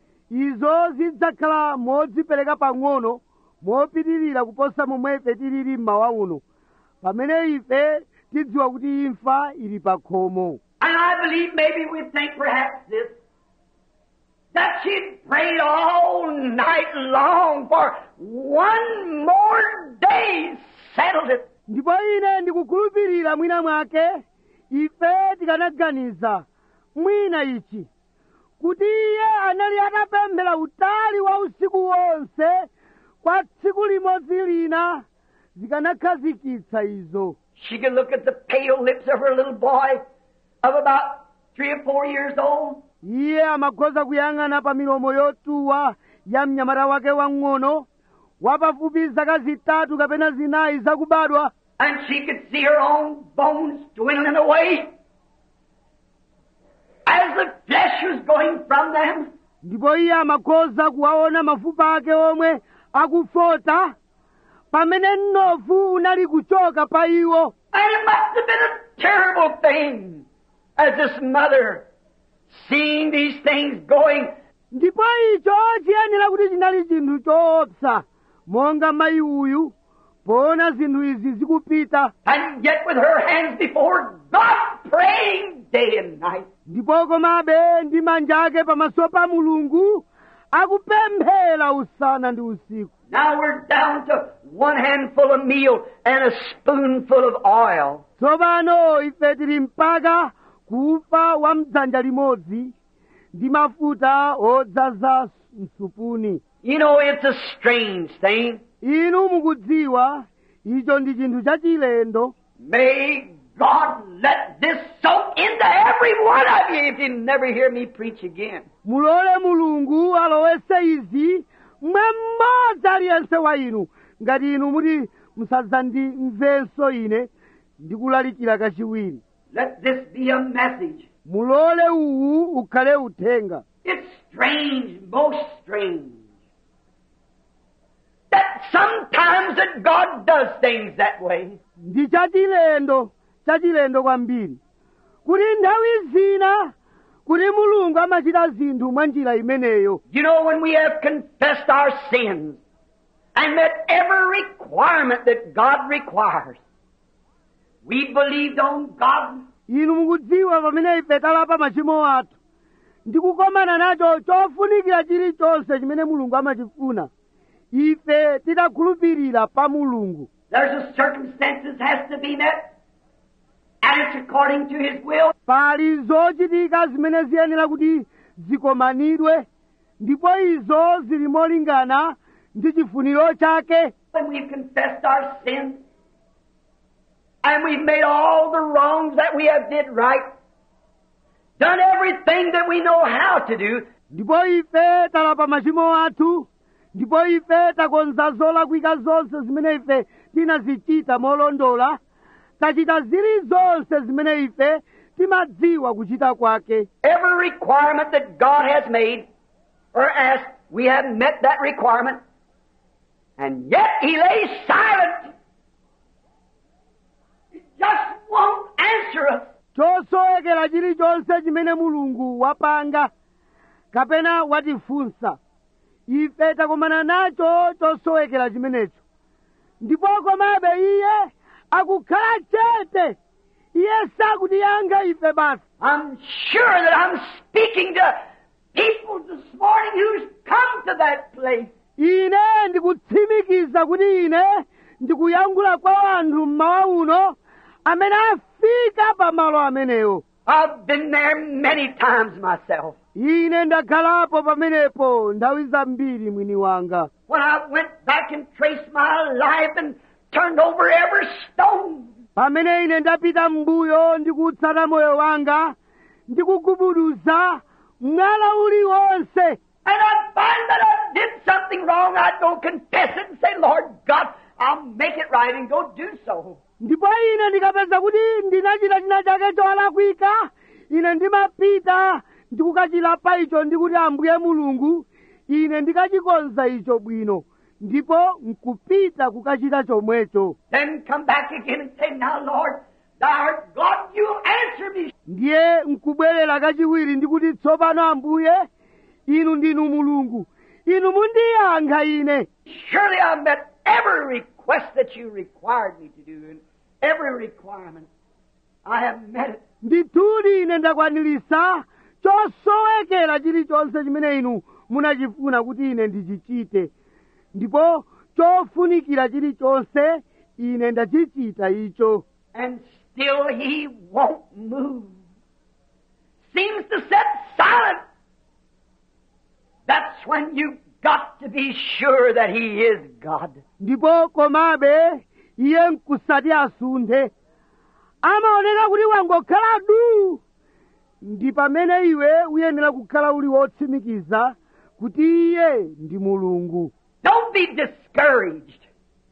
izo zidzakhala modzipereka pang'ono mopitirira kuposa momwe ife tilili mmawa uno pamene ife tidziwa kuti imfa ili pa khomo And I believe maybe we think perhaps this. That she prayed all night long for one more day settled it. ndipo ine ndikukhulupirira mwina mwake ife tikanaganiza mwina ichi kuti iye anali atapemphera utali wa usiku wonse kwa tsiku limodzi lina zikanakhazikitsa izo She could look at the pale lips of her little boy of about three or four years old. iye amakhoza kuyang'ana pa milomo yotuwa ya mnyamata wake wang'ono wapafupi zaka zitatu kapena zinayi zakubadwa And she could see her own bones dwindling away as the flesh was going from them. ndipo iye amakhoza kuwaona mafupa ake omwe akufota pamene mnofu unali kuchoka pa iwo And it must have been a terrible thing as this mother seeing these things going. ndipo icho chiyenera kuti chinali chinthu choopsa monga mayi uyu poona zinthu izi zikupita And yet with her hands before God praying day and night. ndipo komabe ndi manja ake pamaso pa mulungu akupemphera usana ndi usiku Now we're down to one handful of meal and a spoonful of oil. tsopano ife tili mpaka kufa wa mdzanja limodzi ndi mafuta odzaza msupuni You know, it's a strange thing. inu mukudziwa icho ndi chinthu chachilendo May God let this soak into every one of you if you never hear me preach again. mulole mulungu alowese izi mwa mmodzi aliyense wa inu ngati inu muti musadzandimvenso ine ndikulalikira kachiwiri Let this be a message. mulole uwu ukhale uthenga It's strange, most strange. That sometimes that God does things that way. ndi chachilendo chachilendo kwambiri kuti nthawi zina kuti mulungu amachita zinthu mwa njira imeneyo You know, when we have confessed our sins and met every requirement that God requires, We believed on God. inu mukudziwa pamene ife talapa machimo athu ndikukomana nacho chofunikira chilichonse chimene mulungu amachifuna ife titakhulupirira pa mulungu There's a circumstances has to be met. And it's according to His will. pali zochitika zimene ziyenera kuti zikomanidwe ndipo izo zili molingana ndi chifuniro chake When we've confessed our sins, and we've made all the wrongs that we have did right, done everything that we know how to do, ndipo ife talapa machimo athu ndipo ife takonza zolakwika zonse zimene ife tinazichita molondola tachita zilizonse zimene ife timadziwa kuchita kwake every requirement that God has made or asked, we have met that requirement, and yet He lays silent. He just won't answer us. chosowekera chilichonse chimene mulungu wapanga kapena watifunsa ife takomana nacho chosowekera chimenecho ndipo komabe iye akukhala chete iye sakutiyankha ife basi I'm sure that I'm speaking to people this morning who's come to that place. ine ndikutsimikiza kuti ine ndikuyankhula kwa anthu mmawa uno amene afika pa malo amenewo I've been there many times myself. ine ndakhalapo pamenepo nthawi zambiri mwini wanga When I went back and traced my life and turned over every stone. pamene ine ndapita m'mbuyo ndikutsata moyo wanga ndikugubuduza mwala uliwonse And I'd find that I did something wrong. I'd go confess it and say, Lord God, I'll make it right and go do so. ndipo ine ndikapeza kuti ndinachita china chake cholakwika ine ndimapita ndikukachilapa icho ndikuti ambuye mulungu ine ndikachikonza icho bwino ndipo nkupita kukachita chomwecho Then come back again and say, Now, Lord, thou art God, you answer me. ndiye nkubwerera kachiwiri ndikuti tsopano ambuye inu ndinu mulungu inu mundiyankha ine Surely I've met every request that you required me to do, and every requirement. I have met it. ndithudi ine ndakwanilisa chosowekera chilichonse chimene inu munachifuna kuti ine ndichichite ndipo chofunikira chilichonse ine ndachichita icho And still he won't move. Seems to sit silent. That's when you've got to be sure that he is God. ndipo komabe iye nkusati asunthe amaoneka kuti wangokhala du ndi pamene iwe uyenera kukhala uli wotsimikiza kuti iye ndi mulungu Don't be discouraged.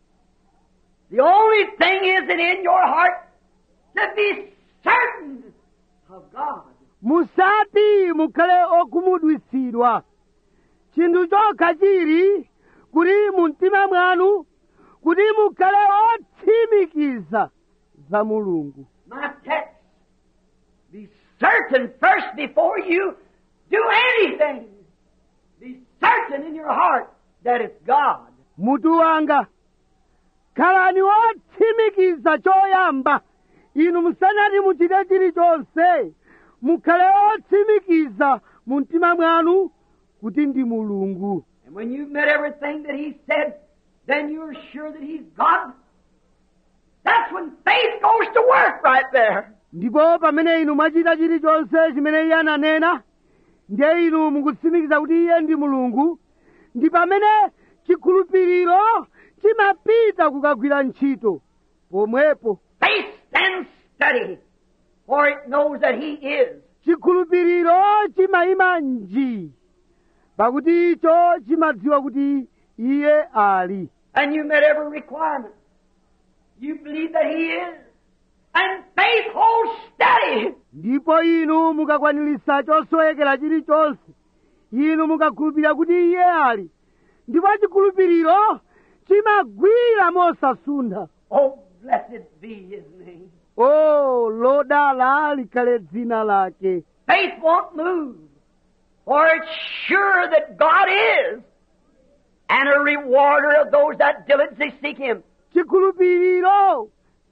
The only thing is that in your heart to be certain of God. musati mukhale okhumudwitsidwa chinthu chokha chili kuti mu mtima mwanu kuti mukhale otsimikiza za mulungu My text. Be certain first before you do anything. Be certain in your heart that it's God. mutu wanga khalani otsimikiza choyamba inu musanati muchite chilichonse mukhale otsimikiza mu mtima mwanu kuti ndi mulungu And when you've met everything that He said, then you're sure that He's God. That's when faith goes to work right there. ndipo pamene inu mwachita chilichonse chimene iye ananena ndiye inu mukutsimikiza kuti iye ndi mulungu ndi pamene chikhulupiriro chimapita kukagwira ntchito pomwepo Faith stands steady, for it knows that He is. chikhulupiriro chimayima njii pakuti icho chimadziwa kuti iye ali And you met every requirement. You believe that He is. And faith holds steady. ndipo inu mukakwanilisa chosowekera chilichonse inu mukakhulupirira kuti iye ali ndipo chikhulupiriro chimagwira mosasuntha Oh, blessed be His name. o lodala likhale dzina lake Faith won't move, for it's sure that God is, and a rewarder of those that diligently seek Him. chikhulupiriro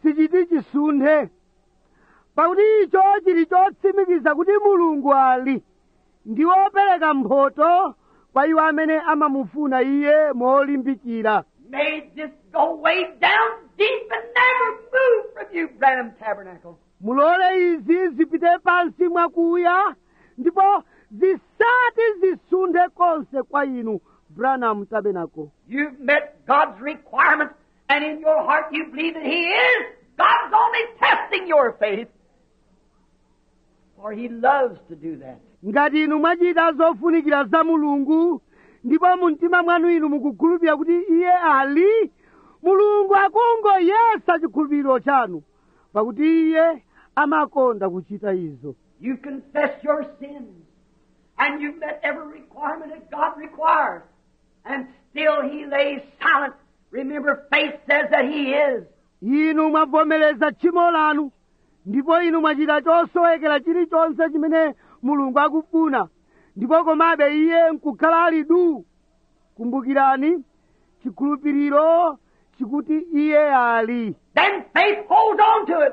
sichiti chisunthe pakuti icho chili chotsimikiza kuti mulungu ali ndi wopereka mphoto kwa iwo amene amamufuna iye molimbikira May this go way down deep and never move from you, Branham Tabernacle. mulole izi zipite pansi mwakuya ndipo zisati zisunthe konse kwa inu branham tabernacle You've met God's requirements, and in your heart you believe that He is. God's only testing your faith. For He loves to do that. ngati inu mwachita zofunikira za mulungu ndipo mu mtima mwanu inu mukukhulupirira kuti iye ali mulungu akungoyesa chikhulupiriro chanu pakuti iye amakonda kuchita izo You confess your sins, and you've met every requirement that God requires, and still He lays silent. Remember, faith says that He is. inu mwavomereza tchimo lanu ndipo inu mwachita chosowekera chilichonse chimene mulungu akufuna ndipo komabe iye nkukhala ali du kumbukirani chikhulupiriro chikuti iye ali Then faith holds on to it,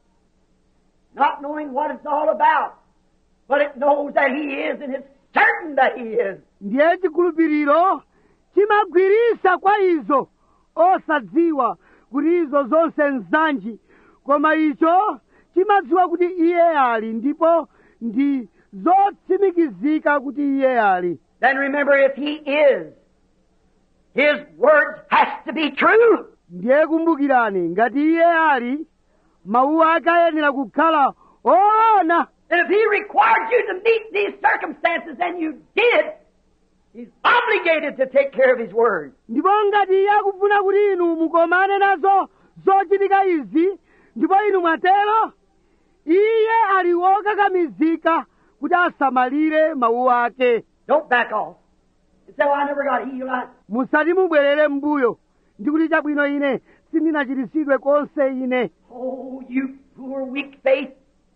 not knowing what it's all about, but it knows that He is, and it's certain that He is. ndiye chikhulupiriro chimagwirisa kwa izo osadziwa kuti izo zonse nzanji koma icho chimadziwa kuti iye ali ndipo ndi zotsimikizika kuti iye ali Then remember, if He is, His word has to be true. ndiye kumbukirani ngati iye ali mawu ake ayenera kukhala oona And if He required you to meet these circumstances and you did, He's obligated to take care of His word. ndipo ngati iye akufuna kuti inu mukomane nazo zochitika izi ndipo inu mwatero iye ali wokakamizika kuti asamalire mawu ake Don't back off. And say, well, I never got healed. I... musati mubwerere m'mbuyo ndikuti chabwino ine sindinachiritsidwe konse ine Oh, you poor weak faith.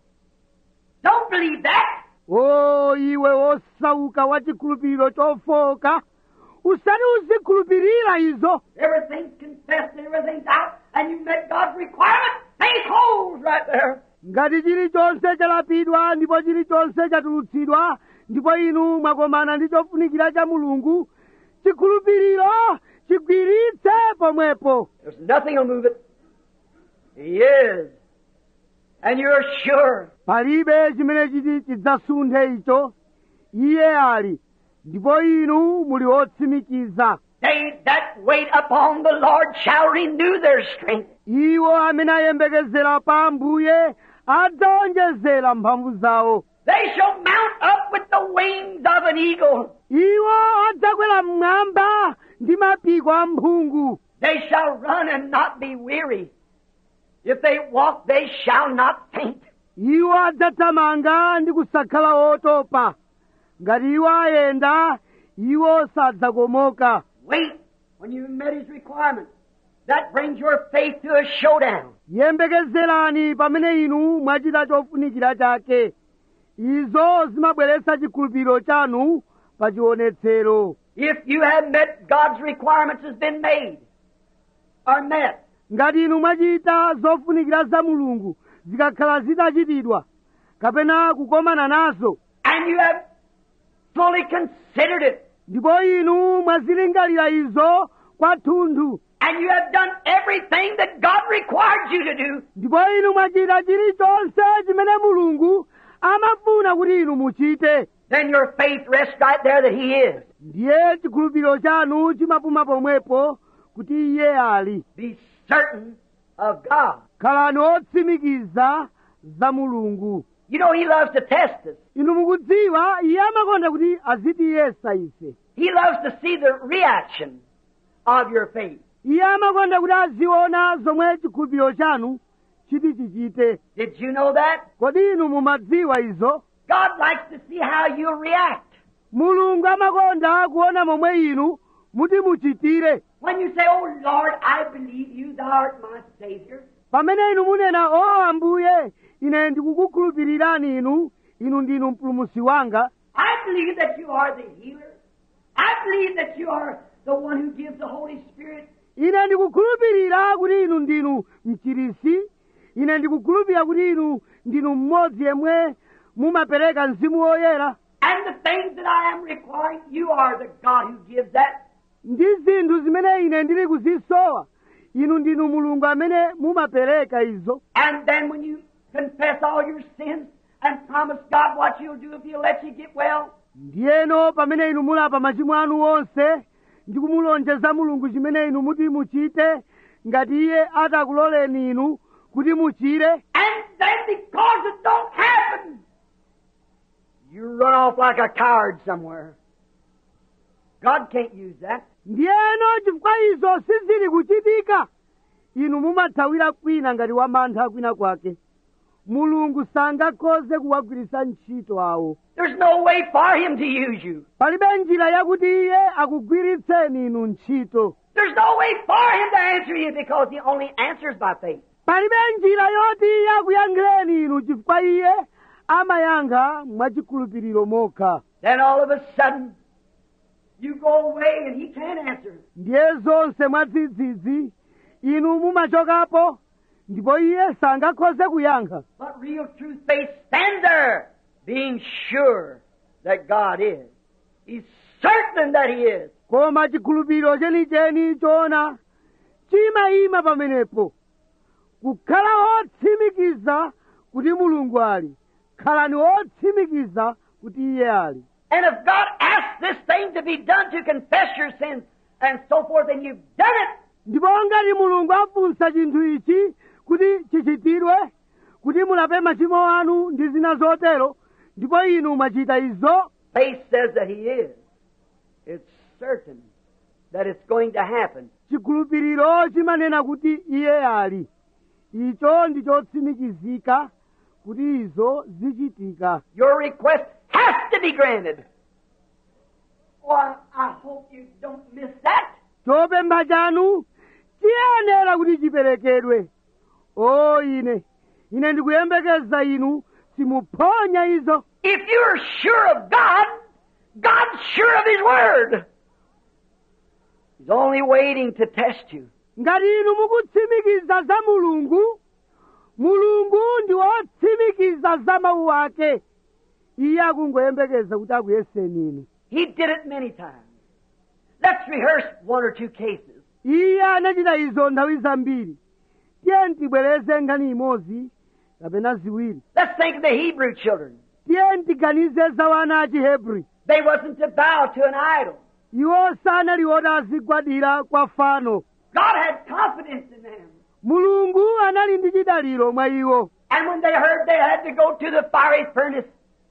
Don't believe that. o iwe wosauka wa chikhulupiriro chofoka usati uzikhulupirira izo Everything's confessed and everything's out, and you met God's requirement. Faith holds right there. ngati chilichonse chalapidwa ndipo chilichonse chatulutsidwa ndipo inu mwakomana ndi chofunikira cha mulungu chikhulupiriro chigwiritse pomwepo There's nothing will move it. He is. And you're sure. palibe chimene chiti chidzasunthe icho iye ali ndipo inu muli otsimikiza They that wait upon the Lord shall renew their strength. iwo amene ayembekezera pa ambuye adzaonjezera mphamvu zawo They shall mount up with the wings of an eagle. iwo adzakwera mmwamba ndi mapiko a mphungu They shall run and not be weary. If they walk, they shall not faint. iwo adzathamanga ndi kusakhala otopa ngati iwo ayenda iwo sadzakomoka Wait when you've met his requirements. That brings your faith to a showdown. yembekezerani pamene inu mwachita chofunikira chake izo zimabweretsa chikhulupiriro chanu pa chionetsero If you have met God's requirements has been made or met, ngati inu mwachita zofunikira za mulungu zikakhala zitachitidwa kapena kukomana nazo and you have fully considered it, ndipo inu mwazilingalira izo kwathunthu and you have done everything that God required you to do, ndipo inu mwachita chilichonse chimene mulungu amafuna kuti inu muchite then your faith rests right there that He is. ndiye chikhulupiriro chanu chimapuma pomwepo kuti iye ali Be certain of God. khalani otsimikiza za mulungu You know He loves to test us. inu mukudziwa iye amakonda kuti azitiyesa ife He loves to see the reaction of your faith. iye amakonda kuti aziona zomwe chikhulupiriro chanu chiti chichite Did you know that? kodi inu mumadziwa izo God likes to see how you react. mulungu amakonda kuona momwe inu muti muchitire When you say, Oh Lord, I believe you, thou art my Savior. pamene inu munena o ambuye ine ndikukukhulupirirani inu inu ndinu mpulumusi wanga I believe that you are the healer. I believe that you are the one who gives the Holy Spirit ine ndikukhulupirira kuti inu ndinu mchirisi ine ndikukhulupirira kuti inu ndinu mmodzi yemwe mumapereka mzimu woyera And the things that I am requiring, you are the God who gives that. ndi zinthu zimene ine ndili kuzisowa inu ndinu mulungu amene mumapereka izo And then when you confess all your sins and promise God what you'll do if He'll let you get well, ndiyeno pamene inu mulapa machimo anu onse ndi kumulonjeza mulungu chimene inu muti muchite ngati iye atakuloleni inu kuti muchire and then because it don't happen, you run off like a coward somewhere. God can't use that. ndiyeno chifukwa izo sizili kuchitika inu mumathawira kwina ngati wamantha kwina kwake mulungu sangakhoze kuwagwiritsa ntchito awo There's no way for Him to use you. palibe njira yakuti iye akugwiritseni inu ntchito There's no way for Him to answer you because He only answers by faith. palibe njira yoti iye akuyankhireni inu chifukwa iye amayankha mwachikhulupiriro mokha Then all of a sudden, you go away and He can't answer. ndiye zonse mwadzidzidzi inu mumachokapo ndipo iye sangakhoze kuyankha But real truth faith stands there, being sure that God is. He's certain that He is. koma chikhulupiriro chenicheni choona chimayima pamenepo kukhala otsimikiza kuti mulungu ali khalani otsimikiza kuti iye ali And if God asks this thing to be done to confess your sins and so forth, and you've done it, ndipo ngati mulungu afunsa chinthu ichi kuti chichitidwe kuti mulape machimo anu ndi zina zotero ndipo inu mwachita izo faith says that He is. It's certain that it's going to happen. chikhulupiriro chimanena kuti iye ali icho ndi chotsimikizika kuti izo zichitika Your request has to be granted. Oh, I, I hope you don't miss that. chopempha chanu chiyenera kuti chiperekedwe o ine ine ndikuyembekeza inu simuphonya izo If you're sure of God, God's sure of His Word. He's only waiting to test you. ngati inu mukutsimikiza za mulungu mulungu ndi wotsimikiza za mawu ake iye akungoyembekeza kuti akuyeseni inu He did it many times. Let's rehearse one or two cases. iye anachita izo nthawi zambiri tiye tibwereze nkhani imodzi kapena ziwiri Let's think of the Hebrew children. tiye tiganize za wana a chihebri They wasn't to bow to an idol. iwo sanali oti azigwadira kwa fano God had confidence in them. mulungu anali ndi chidaliro mwa iwo And when they heard they had to go to the fiery furnace,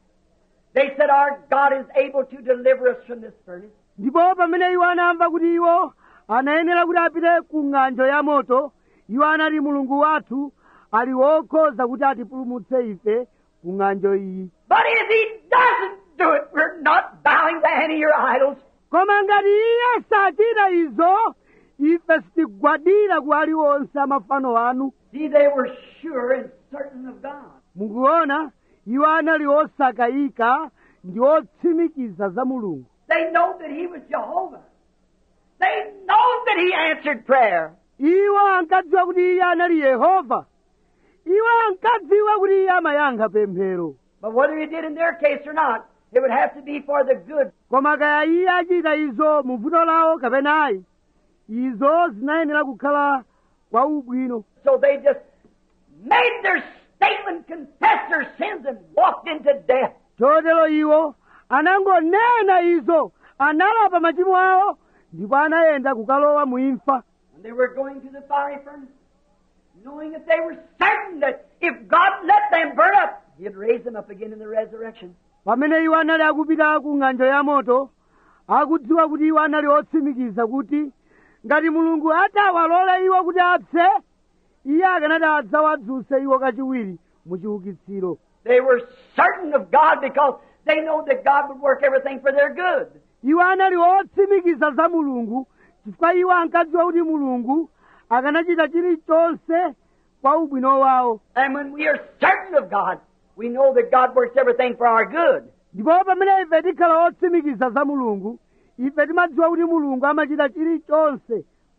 they said, Our God is able to deliver us from this furnace. ndipo pamene iwo anamva kuti iwo anayenera kuti apite ku ng'anjo ya moto iwo anati mulungu wathu ali wokhoza kuti atipulumutse ife ku ng'anjo iyi But if He doesn't do it, we're not bowing to any of your idols. koma ngati iye sachita izo ife sitigwadira ku aliwonse amafano anu See, they were sure and certain of God. mukuona iwo anali osakayika ndi otsimikiza za mulungu They know that He was Jehovah. They know that He answered prayer. iwo ankadziwa kuti iye anali yehova iwo ankadziwa kuti iye amayankha pemphero But whether He did in their case or not, it would have to be for the good. koma kaya iye achita izo mu vuto lawo kapena ayi izo zinayenera kukhala kwa ubwino So they just made their statement, confessed their sins, and walked into death. chotero iwo anangonena izo analapa machimo awo ndipo anayenda kukalowa mu imfa And they were going to the fiery furnace, knowing that they were certain that if God let them burn up, He'd raise them up again in the resurrection. pamene iwo anali akupita ku ng'anjo ya moto akudziwa kuti iwo anali otsimikiza kuti ngati mulungu atawalole iwo kuti apse iye akanati adzawadzuse iwo kachiwiri mu chiukitsiro They were certain of God because they know that God would work everything for their good. iwo anali otsimikiza za mulungu chifukwa iwo ankadziwa kuti mulungu akanachita chilichonse kwa ubwino wawo And when we are certain of God, we know that God works everything for our good. ndipo pamene ife tikhala otsimikiza za mulungu ife timadziwa kuti mulungu amachita chilichonse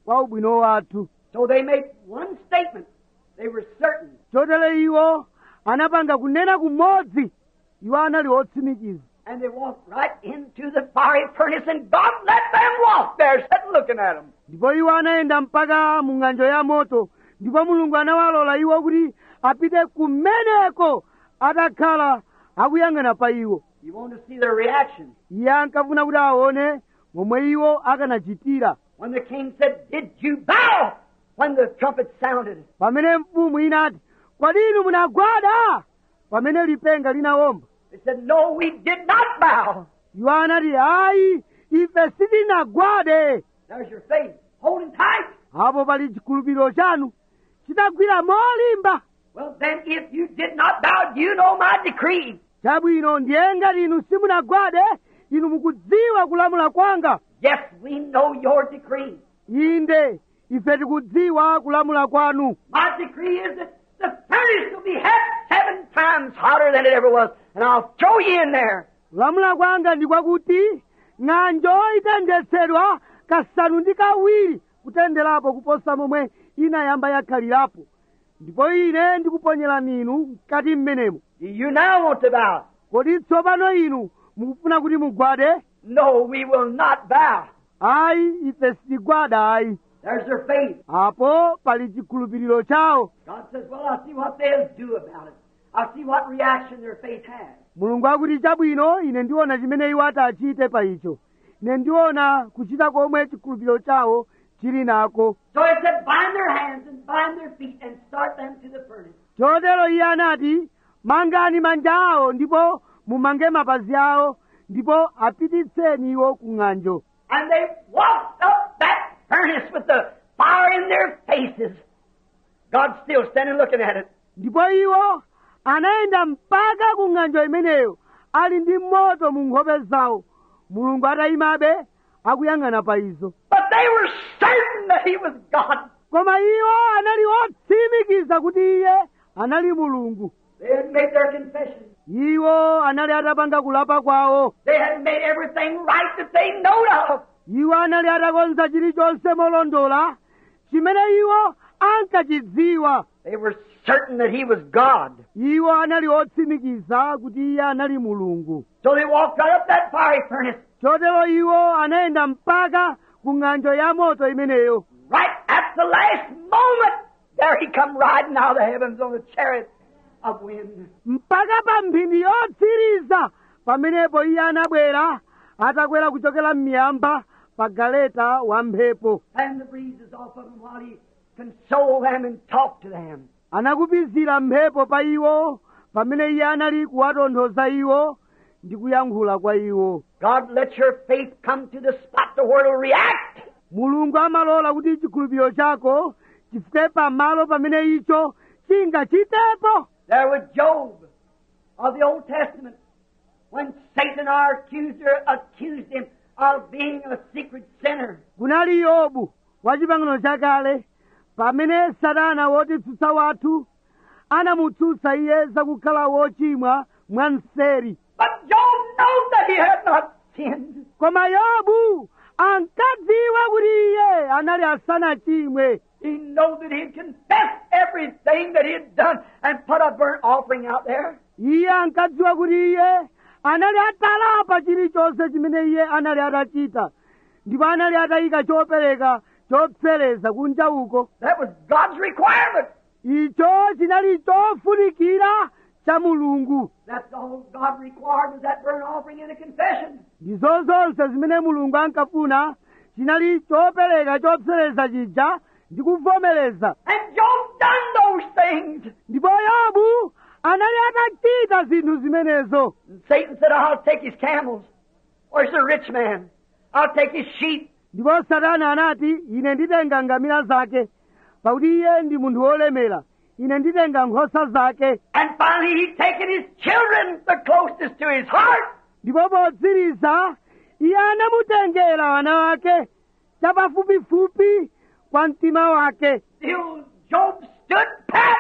kwa ubwino wathu So they made one statement. They were certain. chotero iwo anapanga kunena kumodzi iwo anali otsimikiza And they walked right into the fiery furnace, and God let them walk there, sitting looking at them. ndipo iwo anayenda mpaka mu ng'anjo ya moto ndipo mulungu anawalola iwo kuti apite kumeneko atakhala akuyang'ana pa iwo You want to see their reaction. iye ankafuna kuti aone momwe iwo akanachitira When the king said, Did you bow? When the trumpet sounded. pamene mfumu inati kodi inu munagwada pamene lipenga linawomba They said, No, we did not bow. iwo anati ayi ife sitinagwade There's your faith. Holding tight. apo pali chikhulupiriro chanu chitagwira molimba Well, then, if you did not bow, you know my decree. chabwino ndiye ngati inu simunagwade inu mukudziwa kulamula kwanga Yes, we know your decree. inde ife tikudziwa kulamula kwanu My decree is that the furnace will be half seven times hotter than it ever was, and I'll throw you in there. kulamula kwanga ndi kwakuti ng'anjo itenthetsedwa kasanu ndi kawiri kutenderapo kuposa momwe inayamba yakhalirapo ndipo ine ndikuponyerani inu mkati mmenemo Do you now want to bow? kodi tsopano inu mukufuna kuti mugwade No, we will not bow. ayi ife sitigwada ayi There's their faith. apo pali chikhulupiriro chawo God says, Well, I'll see what they'll do about it. I'll see what reaction their faith has. mulungu akuti chabwino ine ndiona chimene iwo atachite pa icho ine ndiona kuchita komwe chikhulupiriro chawo chili nako So he said, Bind their hands and bind their feet and start them to the furnace. chotero iye anati mangani manja awo ndipo mumange mapazi awo ndipo apititseni iwo ku ng'anjo And they walked up that furnace with the fire in their faces. God's still standing looking at it. ndipo iwo anayenda mpaka ku ng'anjo imeneyo ali ndi moto mu nkhope zawo mulungu atayimabe akuyang'ana pa izo But they were certain that He was God. koma iwo anali otsimikiza kuti iye anali mulungu They had made their confession. iwo anali atapanga kulapa kwawo They had made everything right that they knowed of. iwo anali atakonza chilichonse molondola chimene iwo ankachidziwa They were certain that He was God. iwo anali otsimikiza kuti iye anali mulungu So they walked right up that fiery furnace. chotero iwo anayenda mpaka ku ng'anjo ya moto imeneyo Right at the last moment, there He come riding out of the heavens on a chariot of wind. mpaka pa mphindi yotsiriza pamenepo iye anabwera atakwera kuchokera m'miyamba pa galeta wa mphepo And the breezes off of them while He consoled them and talked to them. anakupizira mphepo pa iwo pamene iye anali kuwatonthoza iwo ndi kuyankhula kwa iwo God, let your faith come to the spot to where it'll react. mulungu amalola kuti chikhulupiriro chako chifike pamalo pamene icho chingachitepo There was Job of the Old Testament when Satan, our accuser, accused him of being a secret sinner. kunali yobu wa chipangano chakale pamene satana wotitsutsa wathu anamutsutsa iye zakukhala wochimwa mwanseri But Job knows that he had not sinned. koma yobu ankadziwa kuti iye anali asanachimwe He knows that he had confessed everything that he had done and put a burnt offering out there. iye ankadziwa kuti iye anali atalapa chilichonse chimene iye anali atachita ndipo anali atayika chopereka chopsereza kunja uko That was God's requirement. icho chinali chofunikira cha mulungu That's all God required was that burnt offering and a confession. ndizo zonse zimene mulungu ankafuna chinali chopereka chopsereza chija ndi kuvomereza And Job done those things. ndipo yobu anali atachita zinthu zimenezo And Satan said, I'll take his camels. Where's the rich man? I'll take his sheep. ndipo satana anati ine nditenga ngamira zake pakuti iye ndi munthu wolemera ine nditenga nkhosa zake And finally he'd taken his children, the closest to his heart. ndipo potsiriza iye anamutengera ana wake chapafupifupi kwa mtima wake Still Job stood pat.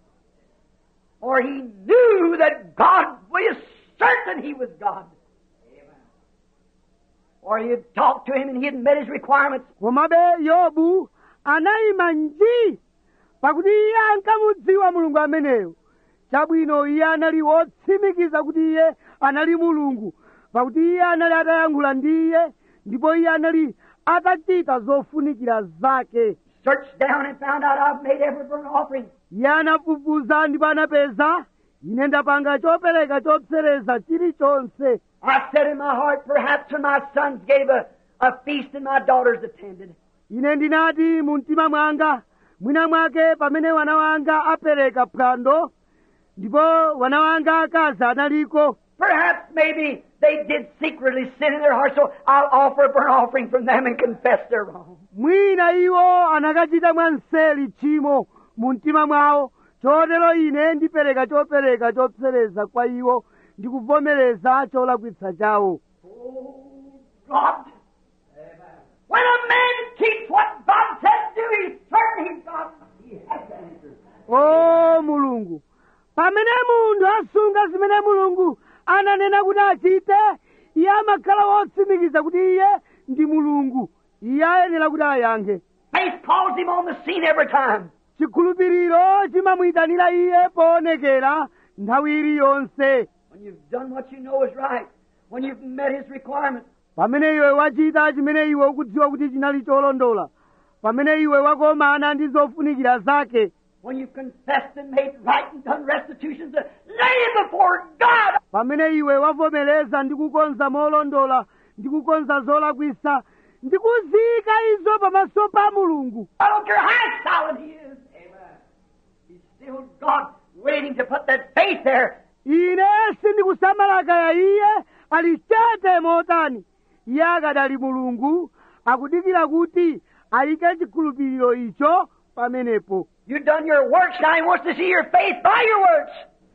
For he knew that God was certain he was God. or he'd talked to him and he'd met his requirements. komabe yobu anayima nji pakuti iye ankamudziwa mulungu ameneyo chabwino iye anali wotsimikiza kuti iye anali mulungu pakuti iye anali atayankhula ndi iye ndipo iye anali atachita zofunikira zake Searched down and found out I've made every burnt offering. iye anafufuza ndipo anapeza ine ndapanga chopereka chopsereza chilichonse I said in my heart, perhaps when my sons gave a, a feast and my daughters attended, ine ndinati mu mtima mwanga mwina mwake pamene wana wanga apereka phwando ndipo wana wanga akazi analiko perhaps maybe they did secretly sin in their heart, so I'll offer a burnt offering from them and confess their wrong. mwina iwo anakachita mwanseli tchimo mu mtima mwawo chotero ine ndipereka chopereka chopsereza kwa iwo ndikuvomereza cholakwitsa chawo Oh, God. When a man keeps what God said to do, he's certain he's God. He has the answer. o mulungu pamene munthu asunga zimene mulungu ananena kuti achite iye amakhala wotsimikiza kuti iye ndi mulungu iye ayenera kuti ayankhe Faith calls him on the scene every time. chikhulupiriro chimamuyitanira iye poonekera nthawi iliyonse When you've done what you know is right, when you've met his requirements, pamene iwe wachita chimene iwe ukudziwa kuti chinali cholondola pamene iwe wakomana ndi zofunikira zake when you've confessed and made right and done restitutions, uh, lay it before God. pamene iwe wavomereza ndi kukonza molondola ndi kukonza zolakwisa ndi kuziyika izo pamaso pa mulungu I don't care how solid he is. Amen. He's still God waiting to put that faith there. ine sindikusamala kaya iye ali chete motani iye akadali mulungu akudikira kuti ayike chikhulupiriro icho pamenepo You've done your works, now he wants to see your faith by your works.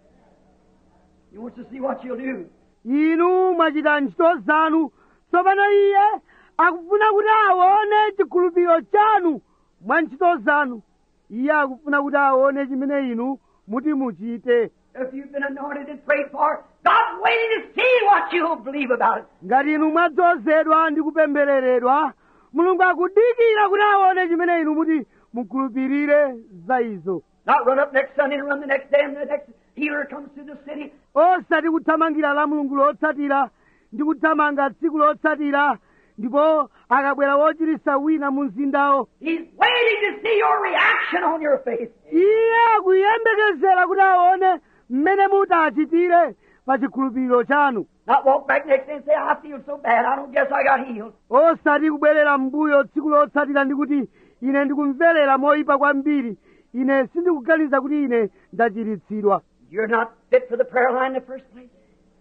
He wants to see what you'll do. inu mwachita ntchito zanu tsopano iye akufuna kuti aone chikhulupiriro chanu mwa ntchito zanu iye akufuna kuti aone chimene inu muti muchite If you've been anointed and prayed for, God's waiting to see what you'll believe about it. ngati inu mwadzozedwa ndi kupembereredwa mulungu akudikira kuti aone chimene inu muti mukhulupirire za izo Not run up next Sunday and run the next day and the next healer comes to the city. osati kuthamangira la mulungu lotsatira ndi kuthamanga tsiku lotsatira ndipo akabwera wochiritsa wina mu mzindawo He's waiting to see your reaction on your faith. iye akuyembekezera kuti aone mmene mutachitire pa chikhulupiriro chanu Not walk back next day and say, I feel so bad, I don't guess I got healed. osati kubwerera m'mbuyo tsiku lotsatira ndi kuti ine ndikumverera moyipa kwambiri ine sindikuganiza kuti ine ndachiritsidwa You're not fit for the prayer line in the first place.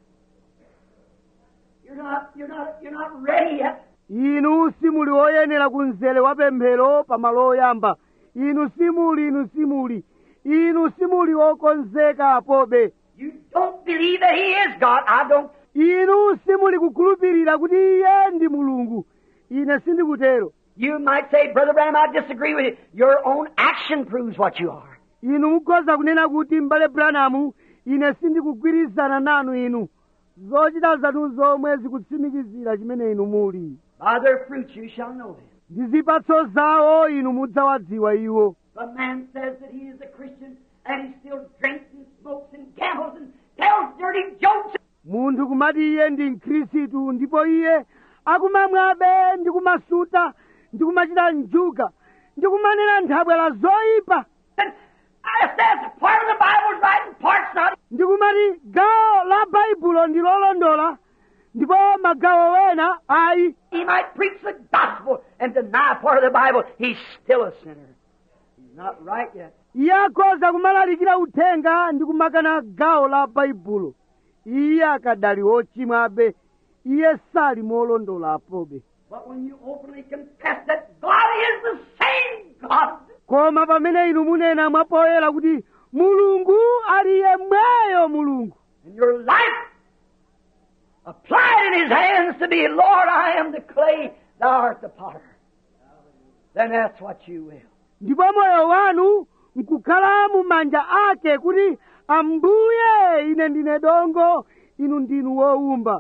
You're not, you're not, you're not ready yet. inu simuli woyenera ku mzere wa pemphero pa malo oyamba inu simuli inu simuli inu simuli wokonzeka apobe You don't believe that He is God. I don't. inu simuli kukhulupirira kuti iye ndi mulungu ine sindikutero You might say, Brother Branham, I disagree with you. Your own action proves what you are. inu mukhoza kunena kuti m'bale branamu ine sindikugwirizana nanu inu zochita zanu zomwe zikutsimikizira chimene inu muli By their fruits you shall know them. ndi zipatso zawo inu mudzawadziwa iwo The man says that he is a Christian and he still drinks and smokes and gambles and tells dirty jokes. munthu kumati iye ndi mkhristu ndipo iye akumamwabe ndi kumasuta ndi kumachita njuga ndi kumanena nthabwala zoyipa And I says part of the Bible's right and part's not. ndi kumati gawo la baibulo ndi lolondola ndipo magawo wena ayi He might preach the gospel and deny part of the Bible. He's still a sinner. He's not right yet. iye akhoza kumalalikira uthenga ndi kumakana gawo la baibulo iye akadali wochimwabe iye sali molondola apobe But when you openly confess that God is the same God, koma pamene inu munena mwapoyera kuti mulungu ali yemweyo mulungu and your life applied in His hands to be, Lord, I am the clay, Thou art the potter, then that's what you will. ndipo moyo wanu nkukhala mu manja ake kuti ambuye ine ndine dongo inu ndinu wowumba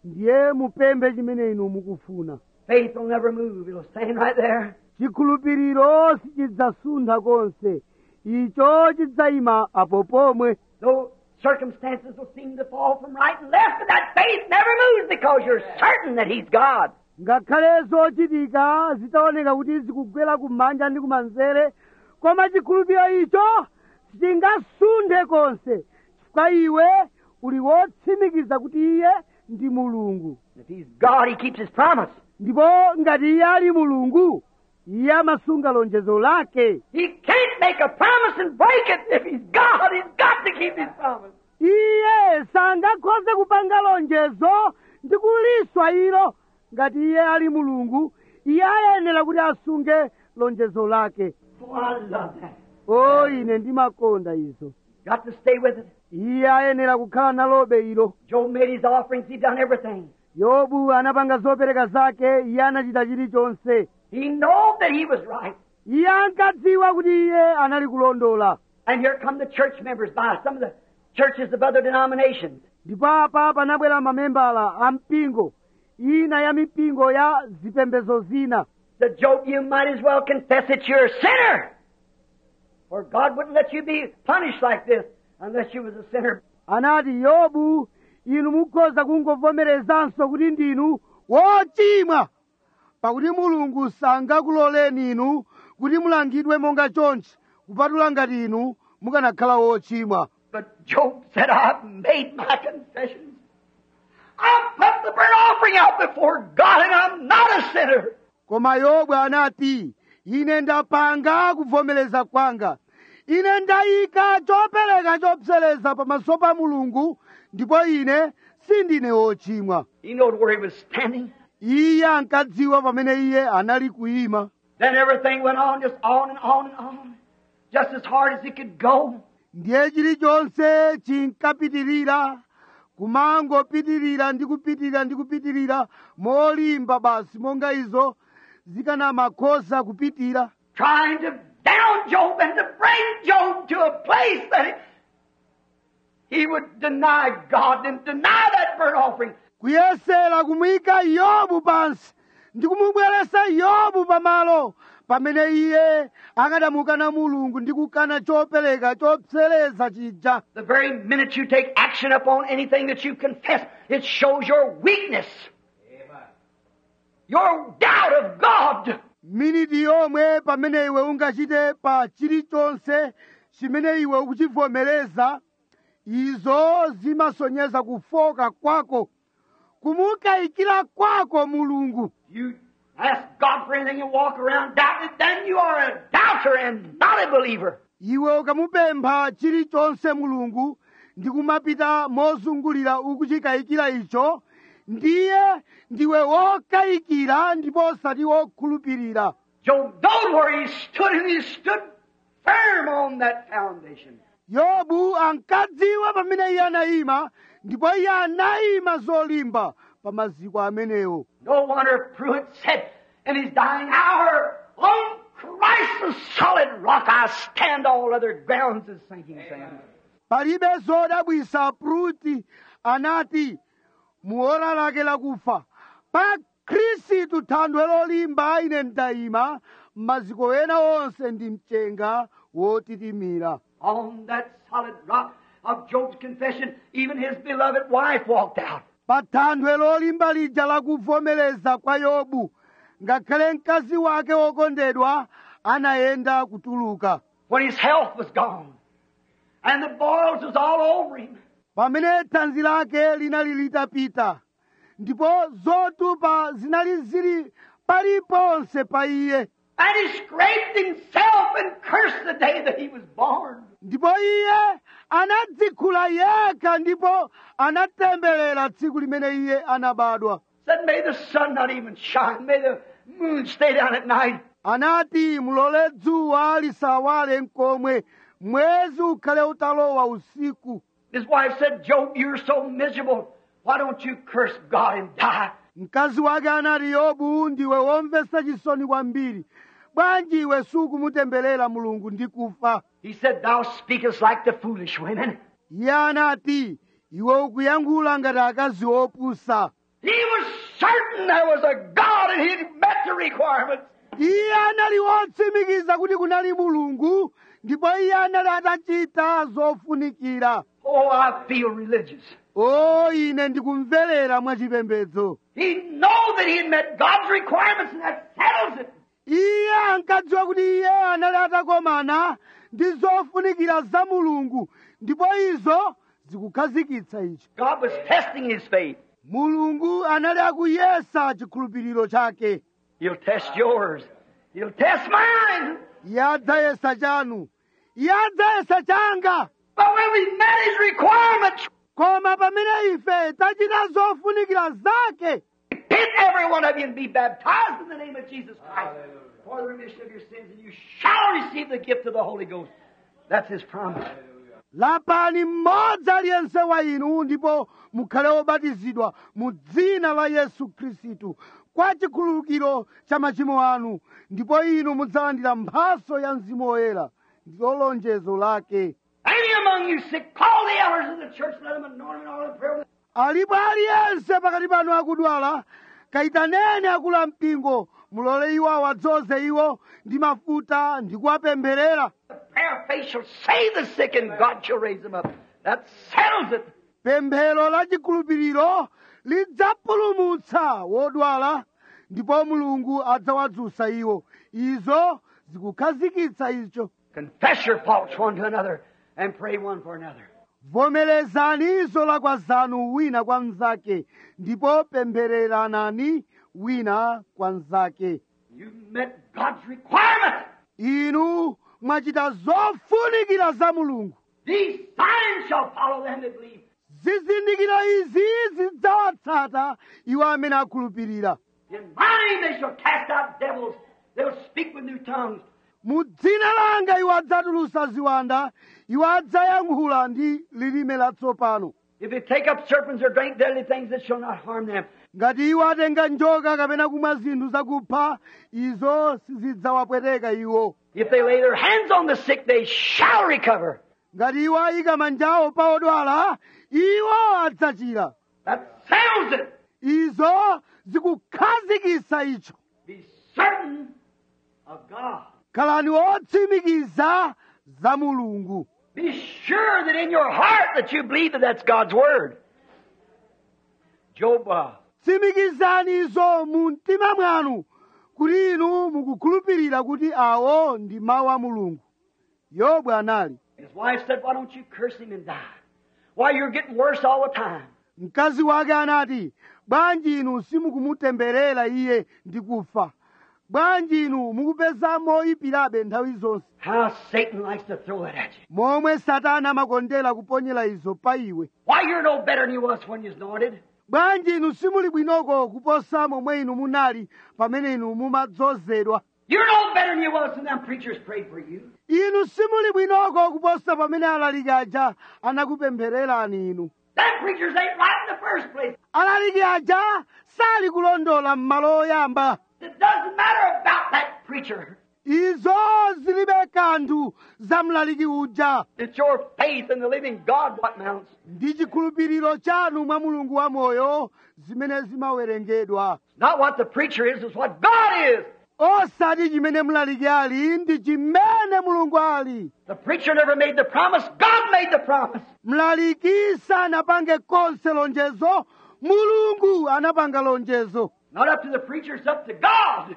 ndiye mupemphe chimene inu mukufuna Faith will never move. It'll stand right there. chikhulupiriro sichidzasuntha konse icho chidzayima apo pomwe Though circumstances will seem to fall from right and left, but that faith never moves because you're certain that He's God. ngakhale zochitika zitaoneka kuti zikugwera kumanja ndi kumanzere koma chikhulupiriro icho sichingasunthe konse chifukwa iwe uli wotsimikiza kuti iye ndi mulungu If He's God, He keeps His promise. ndipo ngati iye ali mulungu iye amasunga lonjezo lake He can't make a promise and break it. If He's God, He's got to keep His promise. iye sangakhoze kupanga lonjezo ndi kuliswa ilo ngati iye ali mulungu iye ayenera kuti asunge lonjezo lake Oh, I love that. o ine ndimakonda izo Got to stay with it. iye ayenera kukhala nalobe ilo Job made his offerings. He done everything. yobu anapanga zopereka zake iye anachita chilichonse He knew that he was right. iye ankadziwa kuti iye anali kulondola And here come the church members by some of the churches of other denominations. ndipo apa panabwera mamembala a mpingo ina ya mipingo ya zipembedzo zina Said, Job, you might as well confess that you're a sinner. For God wouldn't let you be punished like this unless you was a sinner. anati yobu inu mukhoza kungovomerezanso kuti ndinu wochimwa pakuti mulungu sangakuloleni inu kuti mulangidwe monga chonchi kupatula ngati inu mukanakhala wochimwa But Job said, I've made my confessions. I've put the burnt offering out before God and I'm not a sinner. koma yobu anati ine ndapanga kuvomereza kwanga ine ndayika chopereka chopsereza pamaso pa mulungu ndipo ine sindine wochimwa He knowed where he was standing. iye ankadziwa pamene iye anali kuyima Then everything went on, just on and on and on, just as hard as it could go. ndiye chilichonse chinkapitirira kumangopitirira ndi kupitirira ndi kupitirira molimba basi monga izo zikanamakhoza kupitira Trying to down Job and to bring Job to a place that he, he would deny God and deny that burnt offering. kuyesera kumuyika yobu pansi ndi kumubweresa yobu pamalo pamene iye akadamukana mulungu ndi kukana chopereka chopsereza chija The very minute you take action upon anything that you confess, it shows your weakness. Your doubt of God. miniti yomwe pamene iwe ungachite pa chilichonse chimene iwe ukuchivomereza izo zimasonyeza kufoka kwako kumukayikira kwako mulungu You ask God for anything and walk around doubting, then you are a doubter and not a believer. iwe ukamupempha chilichonse mulungu ndi kumapita mozungulira ukuchikayikira icho ndiye ndiwe wokayikira ndipo osati wokhulupirira Job knowed where he stood and he stood firm on that foundation. yobu ankadziwa pamene iye anayima ndipo iye anayima zolimba pa maziko amenewo No wonder Pruitt said in his dying hour, On Christ the solid rock I stand, all other grounds is sinking sand. palibe zodabwisa pruti anati muora lake lakufa pa khristu thanthwe lolimba ine ndayima maziko ena onse ndi mchenga wotitimira On that solid rock of Job's confession, even his beloved wife walked out. pa thanthwe lolimba lija lakuvomereza kwa yobu ngakhale mkazi wake wokondedwa anayenda kutuluka When his health was gone and the boils was all over him. pamene thanzi lake linali litapita ndipo zotupa zinali zili paliponse pa iye And he scraped himself and cursed the day that he was born. ndipo iye anadzikhula yekha ndipo anatemberera tsiku limene iye anabadwa Said, May the sun not even shine. May the moon stay down at night. anati mulole dzuwa lisawale mkomwe mwezi ukhale utalowa usiku His wife said, Job, you're so miserable. Why don't you curse God and die? mkazi wake anati yobu ndiwe womvetsa chisoni kwambiri bwanji iwe sukumutemberera mulungu ndi kufa He said, Thou speakest like the foolish women. iye anati iwe ukuyankhula ngati akazi opusa He was certain there was a God and he met the requirements. iye anali wotsimikiza kuti kunali mulungu ndipo iye anali atachita zofunikira Oh, I feel religious. o ine ndikumverera mwachipembedzo He know that he had met God's requirements and that settles it. iye ankadziwa kuti iye anali atakomana ndi zofunikira za mulungu ndipo izo zikukhazikitsa icho God was testing his faith. mulungu anali akuyesa chikhulupiriro chake He'll test yours. He'll test mine. iye adzayesa chanu iye adzayesa changa But when we met his requirements, koma pamene ife tachita zofunikira zake repent every one of you and be baptized in the name of Jesus Christ for the remission of your sins, and you shall receive the gift of the Holy Ghost. That's his promise. lapani mmodzi aliyense wa inu ndipo mukhale obatizidwa mu dzina la yesu khristu kwa chikhululukiro cha machimo anu ndipo inu mudzalandira mphaso ya mzimu woyera ndilo lonjezo lake Any among you sick, call the elders of the church, let them anoint them all in prayer. alipo aliyense pakati panu akudwala kayitaneni akulu ampingo mulole iwo awadzoze iwo ndi mafuta ndi kuwapempherera The prayer of faith shall save the sick, and God shall raise them up. That settles it. pemphero la chikhulupiriro lidzapulumutsa wodwala ndipo mulungu adzawadzutsa iwo izo zikukhazikitsa icho Confess your faults one to another and pray one for another. vomerezani zolakwa zanu wina kwa mnzake ndipo pemphereranani wina kwa mnzake You met God's requirement. inu mwachita zofunikira za mulungu These signs shall follow them that believe. zizindikiro izi zidzawatsata iwo amene akhulupirira In my name they shall cast out devils. They'll speak with new tongues. mu dzina langa iwo adzatulutsa ziwanda iwo adzayankhula ndi lilime latsopano If they take up serpents or drink deadly things, it shall not harm them. ngati iwo atenga njoka kapena kumwa zinthu zakupha izo sizidzawapweteka iwo If they lay their hands on the sick, they shall recover. ngati iwo ayika manjawo pa odwala iwo adzachira That settles it. izo zikukhazikitsa icho Be certain of God. khalani otsimikiza za mulungu Be sure that in your heart that you believe that that's God's word. Job, uh, tsimikizani izo mu mtima mwanu kuti inu mukukhulupirira kuti awo ndi mawu a mulungu yobu anali his wife said, Why don't you curse him and die? Why, you're getting worse all the time. mkazi wake anati bwanji inu simukumutemberera iye ndi kufa bwanji inu mukupeza moyipirabe nthawi zonse How Satan likes to throw that at you. momwe satana amakondera kuponyera izo pa iwe Why, you're no better than you was when you was anointed. bwanji inu simuli bwinoko kuposa momwe inu munali pamene inu mumadzozedwa You're no better than you was when them preachers prayed for you. inu simuli bwinoko kuposa pamene alaliki aja anakupemphererani inu Them preachers ain't right in the first place. alaliki aja sali kulondola m'malo oyamba It doesn't matter about that preacher. izo zilibe kanthu za mlaliki uja It's your faith in the living God what mounts. ndi chikhulupiriro chanu mwa mulungu wamoyo zimene zimawerengedwa Not what the preacher is, it's what God is. osati chimene mlaliki ali ndi chimene mulungu ali The preacher never made the promise. God made the promise. mlaliki sanapange konse lonjezo mulungu anapanga lonjezo Not up to the preacher, it's up to God.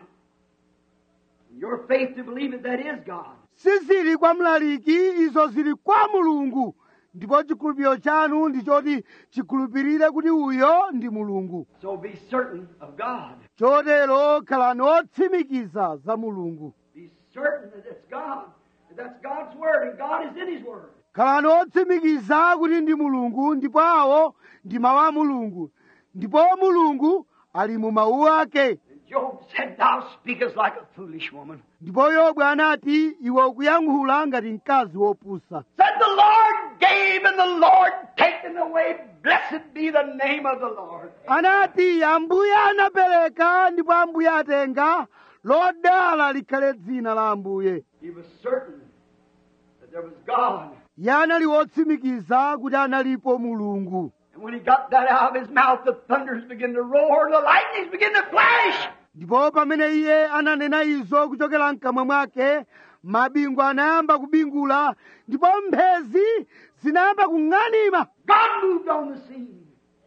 Your faith to believe that that is God. sizili kwa mlaliki izo zili kwa mulungu ndipo chikhulupiriro chanu ndi choti chikhulupirire kuti uyo ndi mulungu So be certain of God. chotero khalani otsimikiza za mulungu Be certain that it's God. That that's God's word and God is in His word. khalani otsimikiza kuti ndi mulungu ndipo awo ndi mawu a mulungu ndipo mulungu ali mu mawu ake And Job said, Thou speakest like a foolish woman. ndipo yobu anati iwe ukuyankhula ngati mkazi wopusa Said the Lord gave and the Lord taken away. Blessed be the name of the Lord. anati ambuye anapereka ndipo ambuye atenga lodala likhale dzina la ambuye He was certain that there was God. iye anali wotsimikiza kuti analipo mulungu And when he got that out of his mouth, the thunders began to roar, the lightnings began to flash. ndipo pamene iye ananena izo kuchokera mkamwa mwake mabingu anayamba kubingula ndipo mphezi zinayamba kung'anima God moved on the scene.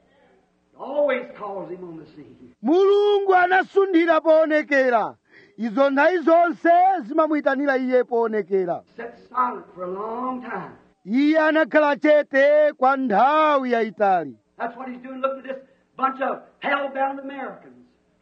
He always calls him on the scene. mulungu anasunthira poonekera izo nthawi zonse zimamuyitanira iye poonekera Sat silent for a long time. iye anakhala chete kwa nthawi yayitali That's what he's doing. Look at this bunch of hell-bound Americans.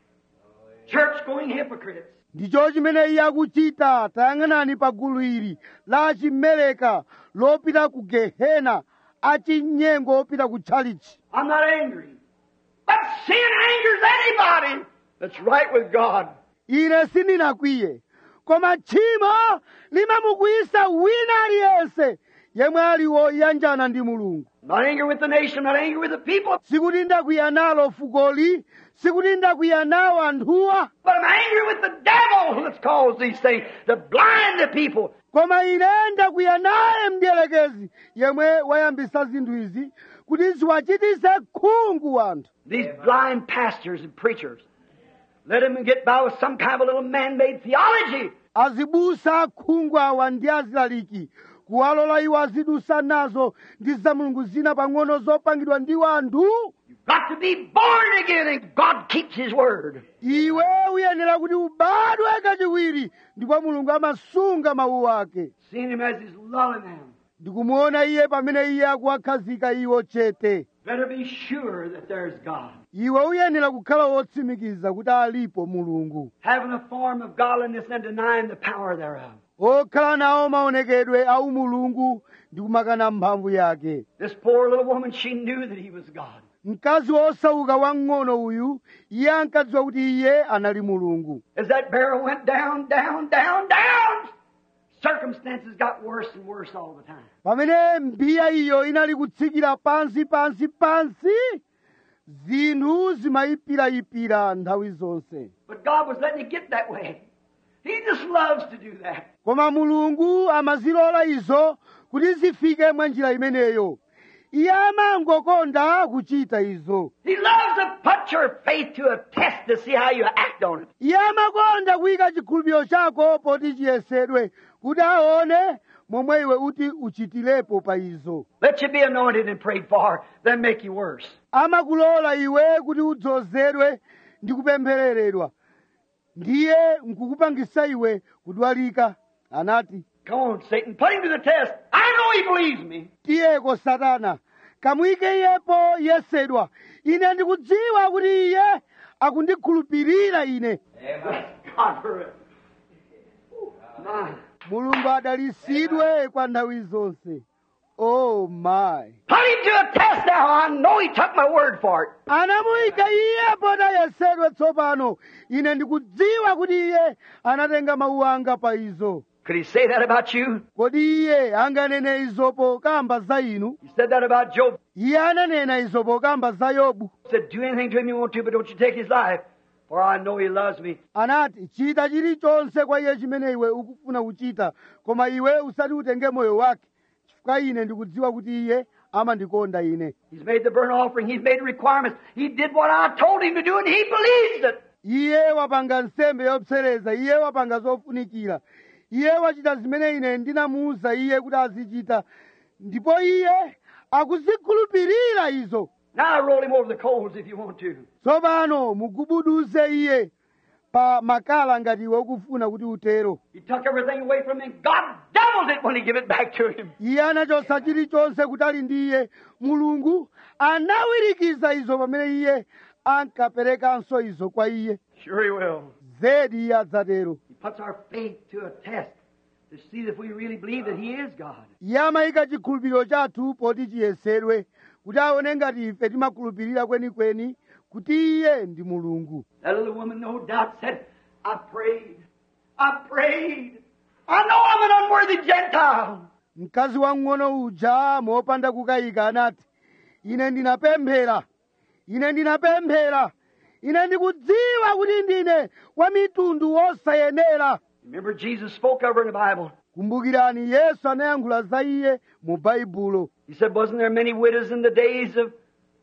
Church-going hypocrites. ndicho chimene iye akuchita tayang'anani pa gulu ili la chimeleka lopita ku gehena achinyengo opita ku tchalichi I'm not angry. But sin angers anybody that's right with God. ine sindinakwiye koma tchimo limamukwiyisa wina aliyense yemwe ali woyanjana ndi mulungu I'm not angry with the nation. I'm not angry with the people. sikuti ndakwiya nalo fukoli sikuti ndakwiya nawo anthuwa But I'm angry with the devil that's caused these things to blind the people. koma ine ndakwiya naye mdierekezi yemwe wayambisa zinthu izi kuti ziwachitise khungu anthu These blind pastors and preachers. Let them get by with some kind of a little man-made theology. azibusa khungu awa ndi azilaliki kuwalola iwo azidusa nazo ndi za mulungu zina pang'ono zopangidwa ndi wanthu You've got to be born again and God keeps His word. iwe uyenera kuti ubadwe kachiwiri ndipo mulungu amasunga mawu ake Seeing Him as He's lulling them. ndikumuona iye pamene iye akuwakhazika iwo chete Better be sure that there's God. iwe uyenera kukhala wotsimikiza kuti alipo mulungu Having a form of godliness and denying the power thereof. okhala nawo maonekedwe au mulungu ndi kumakana mphamvu yake This poor little woman, she knew that He was God. mkazi wosauka wamng'ono uyu iye ankadziwa kuti iye anali mulungu As that barrel went down, down, down, down, circumstances got worse and worse all the time. pamene mbiya iyo inali kutsikira pansi pansi pansi zinthu zimayipirayipira nthawi zonse But God was letting it get that way. He just loves to do that. koma mulungu amazilola izo kuti zifike mwa njira imeneyo iye amangokonda kuchita izo He loves to put your faith to a test to see how you act on it. iye amakonda kuyika chikhulupiriro chako poti chiyesedwe kuti aone momwe iwe uti uchitirepo pa izo Let you be anointed and prayed for, then make you worse. amakulola iwe kuti udzozedwe ndi kupemphereredwa ndiye nkukupangisa iwe kudwalika anati Come on, Satan, put him to the test. I know he believes me. tiyeko satana kamuyike iyepo yesedwa ine ndikudziwa kuti iye akundikhulupirira ine Amen. God for it. My. mulungu adalisidwe kwa nthawi zonse oh my Put him to a test now. I know he took my word for it. anamuyika iye pota yesedwe tsopano ine ndikudziwa kuti iye anatenga mawu anga pa izo Could he say that about you? kodi iye anganene izo pokamba za inu He said that about Job. iye ananena izo pokamba za yobu He said, Do anything to him you want to, but don't you take his life, for I know he loves me. anati chita chilichonse kwa iye chimene iwe ukufuna kuchita koma iwe usati utenge moyo wake chifukwa ine ndikudziwa kuti iye amandikonda ine He's made the burnt offering. He's made the requirements. He did what I told him to do, and he believes it. iye wapanga nsembe yopsereza iye wapanga zofunikira iye wachita zimene ine ndinamuwuza iye kuti azichita ndipo iye akuzikhulupirira izo Now roll him over the coals if you want to. tsopano mugubuduze iye pa makala ngati iwe ukufuna kuti utero He took everything away from him. God doubled it when he gave it back to him. iye anachotsa chilichonse kutali ndi iye mulungu anawirikiza izo pamene iye ankaperekanso izo kwa iye Sure he will. zedi iye adzatero He puts our faith to a test to see if we really believe that he is God. iye amayika chikhulupiriro chathu poti chiyesedwe kuti aone ngati ife timakhulupirira kwenikweni kuti iye ndi mulungu That little woman, no doubt, said, I prayed. I prayed. I know I'm an unworthy Gentile. mkazi wamng'ono uja mopanda kukayika anati ine ndinapemphera ine ndinapemphera ine ndikudziwa kuti ndine wa mitundu wosayenera Remember, Jesus spoke of her in the Bible. kumbukirani yesu anayankhula za iye mu baibulo He said, Wasn't there many widows in the days of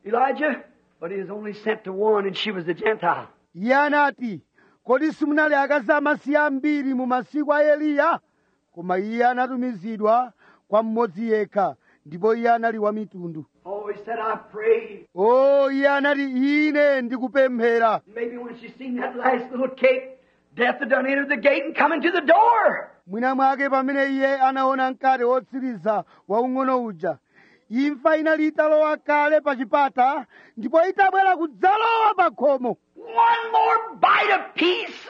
Elijah, but he was only sent to one, and she was a Gentile. iye anati kodi simunali akazi amasiye ambiri mu masiku a eliya koma iye anatumizidwa kwa mmodzi yekha ndipo iye anali wa mitundu Oh, he said, I prayed. o iye anati ine ndikupemphera Maybe when she seen that last little cake, death had done entered the gate and come into the door. mwina mwake pamene iye anaona mkate wotsiriza waung'ono uja imfa inali italowa kale pa chipata ndipo itabwera kudzalowa pa khomo One more bite of peace,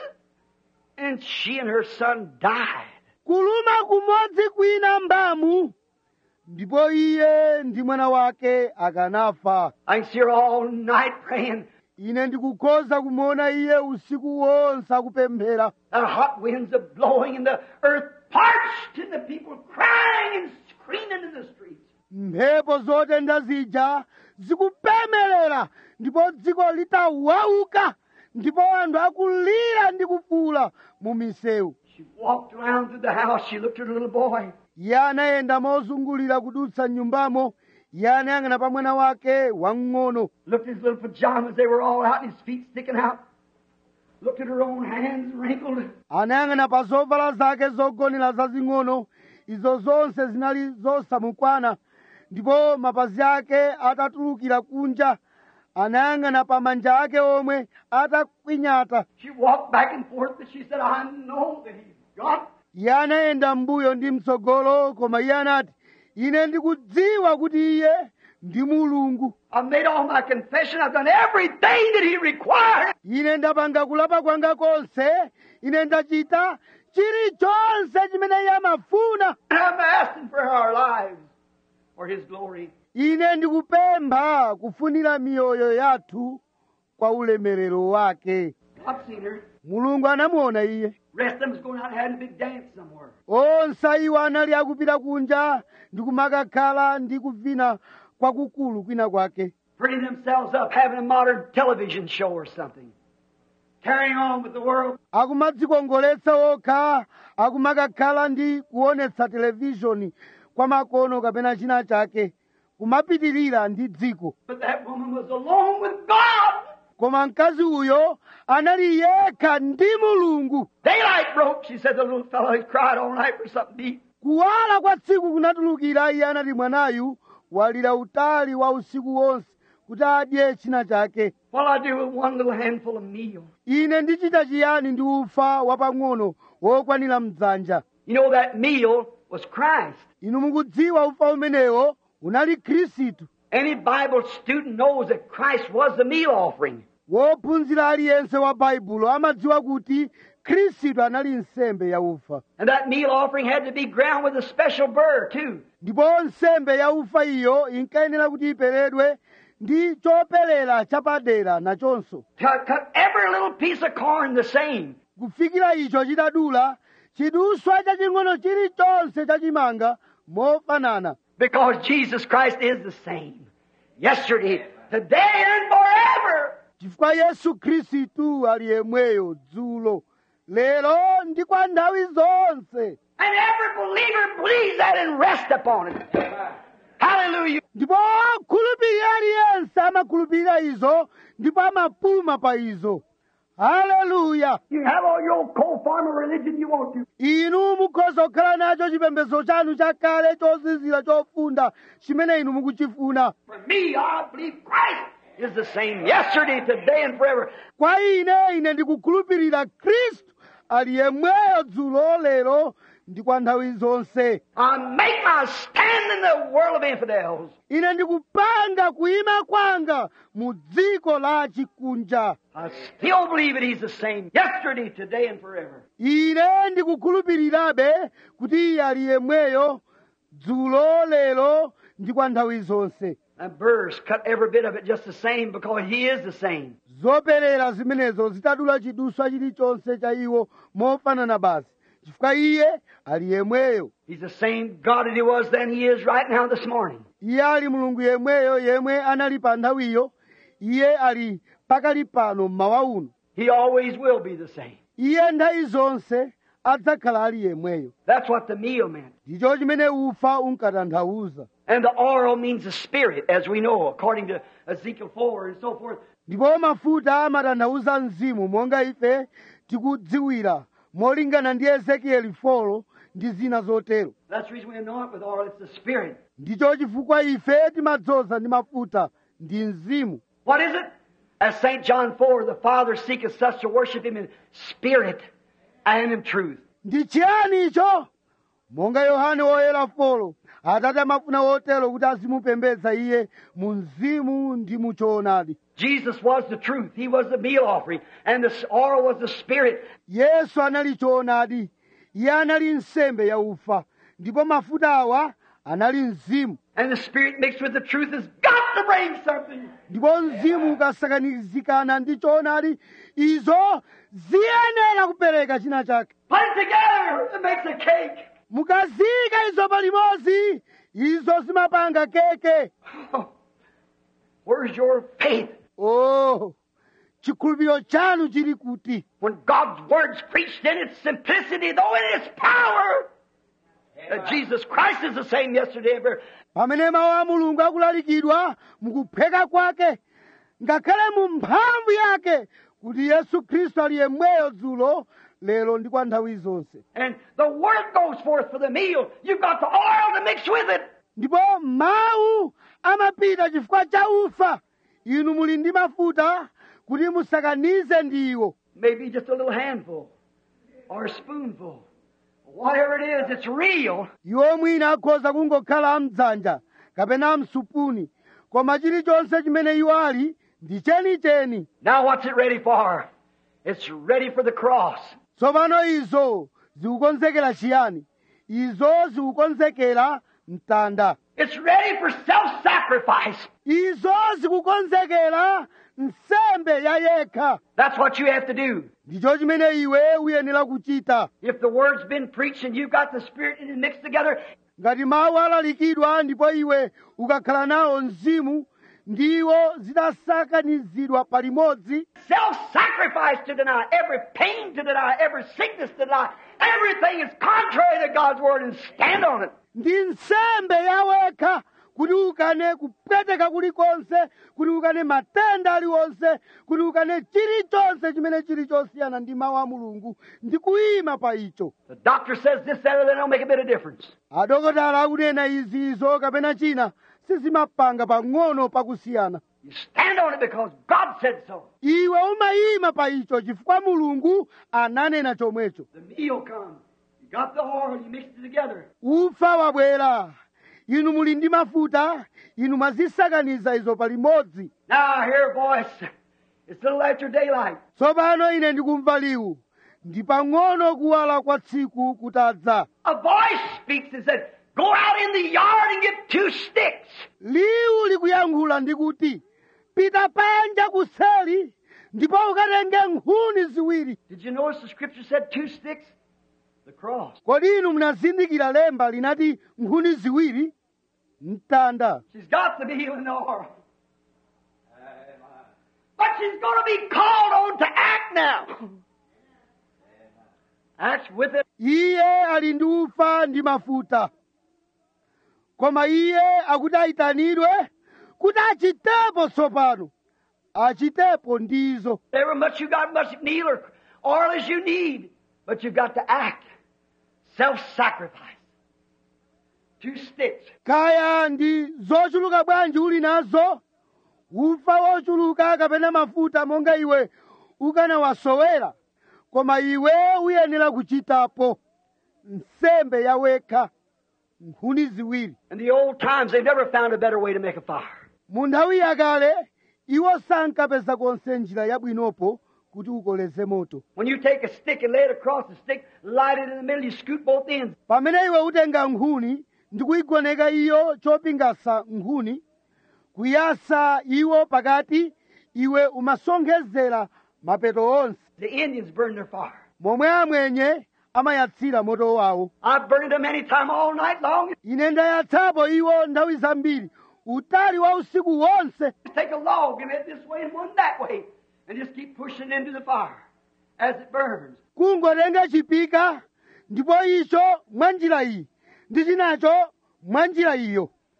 and she and her son died. kuluma kumodzi kwina mbamu ndipo iye ndi mwana wake akanafa I can see her all night praying. ine ndikukhoza kumuona iye usiku wonse akupemphera The hot winds are blowing and the earth parched and the people crying and screaming in the streets. mphepo zotentha zija zikupemelera ndipo dziko litawauka ndipo anthu akulira ndi kufuula mu misewu She walked around through the house. She looked at her little boy. iye anayenda mozungulira kudutsa nyumbamo iye anayang'ana pa mwana wake wamng'ono Looked at his little pajamas. They were all out and his feet sticking out. Looked at her own hands wrinkled. anayang'ana pa zovala zake zogonera zazing'ono izo zonse zinali zosamukwana ndipo mapazi ake atatulukira kunja anayang'ana pa manja ake omwe atakwinyata She walked back and forth and she said, I know that he's God. iye anayenda mbuyo ndi mtsogolo koma iye anati ine ndikudziwa kuti iye ndi mulungu I've made all my confession. I've done everything that he required. ine ndapanga kulapa kwanga konse ine ndachita chilichonse chimene iye amafuna And I'm asking for our lives for his glory. ine ndikupempha kufunira miyoyo yathu kwa ulemerero wake I've seen her. mulungu anamuona iye rest of them's going out and having a big dance somewhere. onse iwo anali akupita kunja ndi kumakakhala ndi kuvina kwakukulu kwina kwake Prettying themselves up, having a modern television show or something. Carrying on with the world. akumadzikongoletsa okha akumakakhala ndi kuonetsa televishoni kwa makono kapena china chake kumapitirira ndi dziko But that woman was alone with God. koma mkazi uyo anali yekha ndi mulungu Daylight broke. She said the little fellow had cried all night for something to eat. kuwala kwa tsiku kunatulukira iye anati mwanayu walira utali wa usiku wonse kuti adye china chake What I do with one little handful of meal. ine ndichita chiyani ndi ufa wapang'ono wokwanira mdzanja You know that meal was Christ. inu mukudziwa ufa umenewo unali khristu Any Bible student knows that Christ was the meal offering. wophunzira aliyense wa baibulo amadziwa kuti khristu anali nsembe ya ufa And that meal offering had to be ground with a special burr, too. ndipo nsembe ya ufa iyo inkayenera kuti iperedwe ndi choperera chapadera nachonso Cut, cut every little piece of corn the same. kufikira icho chitadula chiduswa chaching'ono chilichonse chachimanga mofanana Because Jesus Christ is the same. Yesterday, today, and forever. chifukwa yesu khristu ali yemweyo dzulo lero ndi kwa nthawi zonse And every believer believes that and rests upon it. Hallelujah. ndipo okhulupirira aliyense amakhulupirira izo ndipo amapuma pa izo haleluya You have all your old coal farmer religion you want to. inu mukhoza kukhala nacho chipembedzo chanu chakale chozizira chofunda chimene inu mukuchifuna For me, I believe Christ is the same yesterday, today, and forever. kwa ine ine ndikukhulupirira khristu ali yemweyo dzulo lero ndi kwa nthawi zonse I make my stand in the world of infidels. ine ndikupanga kuyima kwanga mu dziko la chikunja I still believe that He's the same yesterday, today, and forever. ine ndikukhulupirirabe kuti iye ali yemweyo dzulo lero ndi kwa nthawi zonse And burrs cut every bit of it just the same because He is the same. zoperera zimenezo zitadula chiduswa chilichonse cha iwo mofanana basi chifukwa iye ali yemweyo He's the same God that He was then, He is right now this morning. iye ali mulungu yemweyo yemwe anali pa nthawiyo iye ali pakali pano mmawa uno He always will be the same. iye nthawi zonse adzakhala ali yemweyo That's what the meal meant. ndicho chimene ufa unkatanthauza And the oil means the spirit, as we know, according to Ezekiel 4 and so forth. ndipo mafuta amatanthauza mzimu monga ife tikudziwira molingana ndi ezekieli 4 ndi zina zotero That's the reason we anoint with oil. It's the spirit. ndicho chifukwa ife timadzoza ndi mafuta ndi mzimu What is it? As St. John 4, the Father seeketh such to worship him in spirit and in truth. ndi chiyani icho monga yohane woyera folo atate amafuna wotero kuti azimupembedza iye mu mzimu ndi mu choonadi Jesus was the truth. He was the meal offering. And the oil was the spirit. yesu anali choonadi iye anali nsembe ya ufa ndipo mafuta awa anali mzimu And the spirit mixed with the truth has got to bring something. ndipo mzimu ukasakanizikana ndi choonadi izo ziyenera kupereka china chake Put it together. It makes a cake. mukaziyika izo palimodzi izo zimapanga keke Where's your faith? oh chikhulupiriro chanu chili kuti When God's word's preached in its simplicity, though in its power, that Jesus Christ is the same yesterday and forever. pamene mawu a mulungu akulalikidwa mukupheka kwake ngakhale mu mphamvu yake kuti yesu khristu ali yemweyo dzulo lero ndi kwa nthawi zonse And the word goes forth for the meal. You've got the oil to mix with it. ndipo mawu amapita chifukwa cha ufa inu muli ndi mafuta kuti musakanize ndiwo Maybe just a little handful or a spoonful. Whatever it is, it's real. iwo mwina akhoza kungokhala mdzanja kapena msupuni koma chilichonse chimene iwo ali ndi chenicheni Now what's it ready for? It's ready for the cross. tsopano izo zikukonzekera chiyani izo zikukonzekera mtanda It's ready for self-sacrifice. izo zikukonzekera nsembe ya yekha That's what you have to do. ndicho chimene iwe uyenera kuchita If the word's been preached and you've got the spirit and it mixed together, ngati mawu alalikidwa ndipo iwe ukakhala nawo mzimu ndiwo zidasakanizidwa palimodzi self-sacrifice to deny, every pain to deny, every sickness to deny, everything is contrary to God's word and stand on it. ndi nsembe yawekha kuti ukane kupweteka kulikonse kuti ukane matenda aliwonse kuti ukane chilichonse chimene chili chosiyana ndi mawu a mulungu ndi kuyima pa icho The doctor says this, that, or that don't make a bit of difference. adokotala akunena izi izo kapena china sizimapanga pang'ono pakusiyana You stand on it because God said so. iwe umayima pa icho chifukwa mulungu ananena chomwecho The meal comes. You got the oil, you mix it together. ufa wabwera inu muli ndi mafuta inu mwazisakaniza izo palimodzi Now I hear a voice. It's a little after daylight. tsopano ine ndikumva liwu ndi pang'ono kuwala kwa tsiku kutadza A voice speaks and said, Go out in the yard and get two sticks. liwu likuyankhula ndikuti pita panja kuseli ndipo ukatenge nkhuni ziwiri Did you notice the scripture said two sticks? The cross. kodi inu munazindikira lemba linati nkhuni ziwiri mtanda She's got the meal and the oil. But she's going to be called on to act now. That's with it. iye ali ndi ufa ndi mafuta koma iye akuti ayitanidwe kuti achitepo tsopano achitepo ndizo However much you got, much meal or oil as you need, but you've got to act. Self-sacrifice. Two sticks. kaya ndi zochuluka bwanji uli nazo ufa wochuluka kapena mafuta monga iwe ukanawasowera koma iwe uyenera kuchitapo nsembe yawekha nkhuni ziwiri In the old times, they never found a better way to make a fire. mu nthawi yakale iwo sankapeza konse njira yabwinopo kuti ukoleze moto When you take a stick and lay it across the stick, light it in the middle, you scoot both ends. pamene iwe utenga nkhuni ndi kuyigoneka iyo chopingasa nkhuni kuyasa iwo pakati iwe umasonkhezera mapeto onse The Indians burned their fire. momwe amwenye amayatsira moto wawo I've burned them any time all night long. ine ndayatsapo iwo nthawi zambiri utali wa usiku wonse Just take a log and head this way and one that way, and just keep pushing it into the fire as it burns. kungotenga chipika ndipo icho mwa njira iyi ndi chinacho mwa njira iyo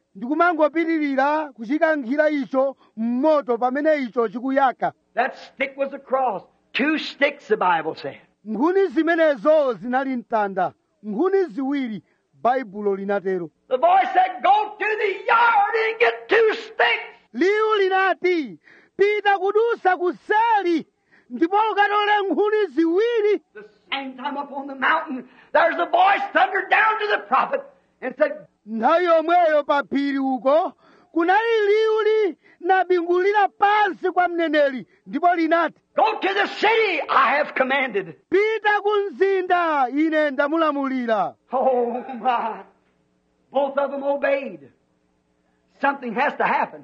ndikumangopitirira kuchikankhira icho mmoto pamene icho chikuyaka That stick was a cross. Two sticks, the Bible said. nkhuni zimenezo zinali mtanda nkhuni ziwiri baibulo linatero The boy said, Go to the yard and get two sticks. liwu linati pita kudusa kuseli ndipo ukatole nkhuni ziwiri The same time up on the mountain, there's a voice thundered down to the prophet and said, nthawi yomweyo pa phiri uko kunali liwu linabingulira pansi kwa mneneri ndipo linati Go to the city I have commanded. pita ku mzinda ine ndamulamulira Oh my. Both of them obeyed. Something has to happen.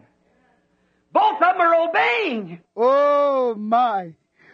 Both of them are obeying. oh my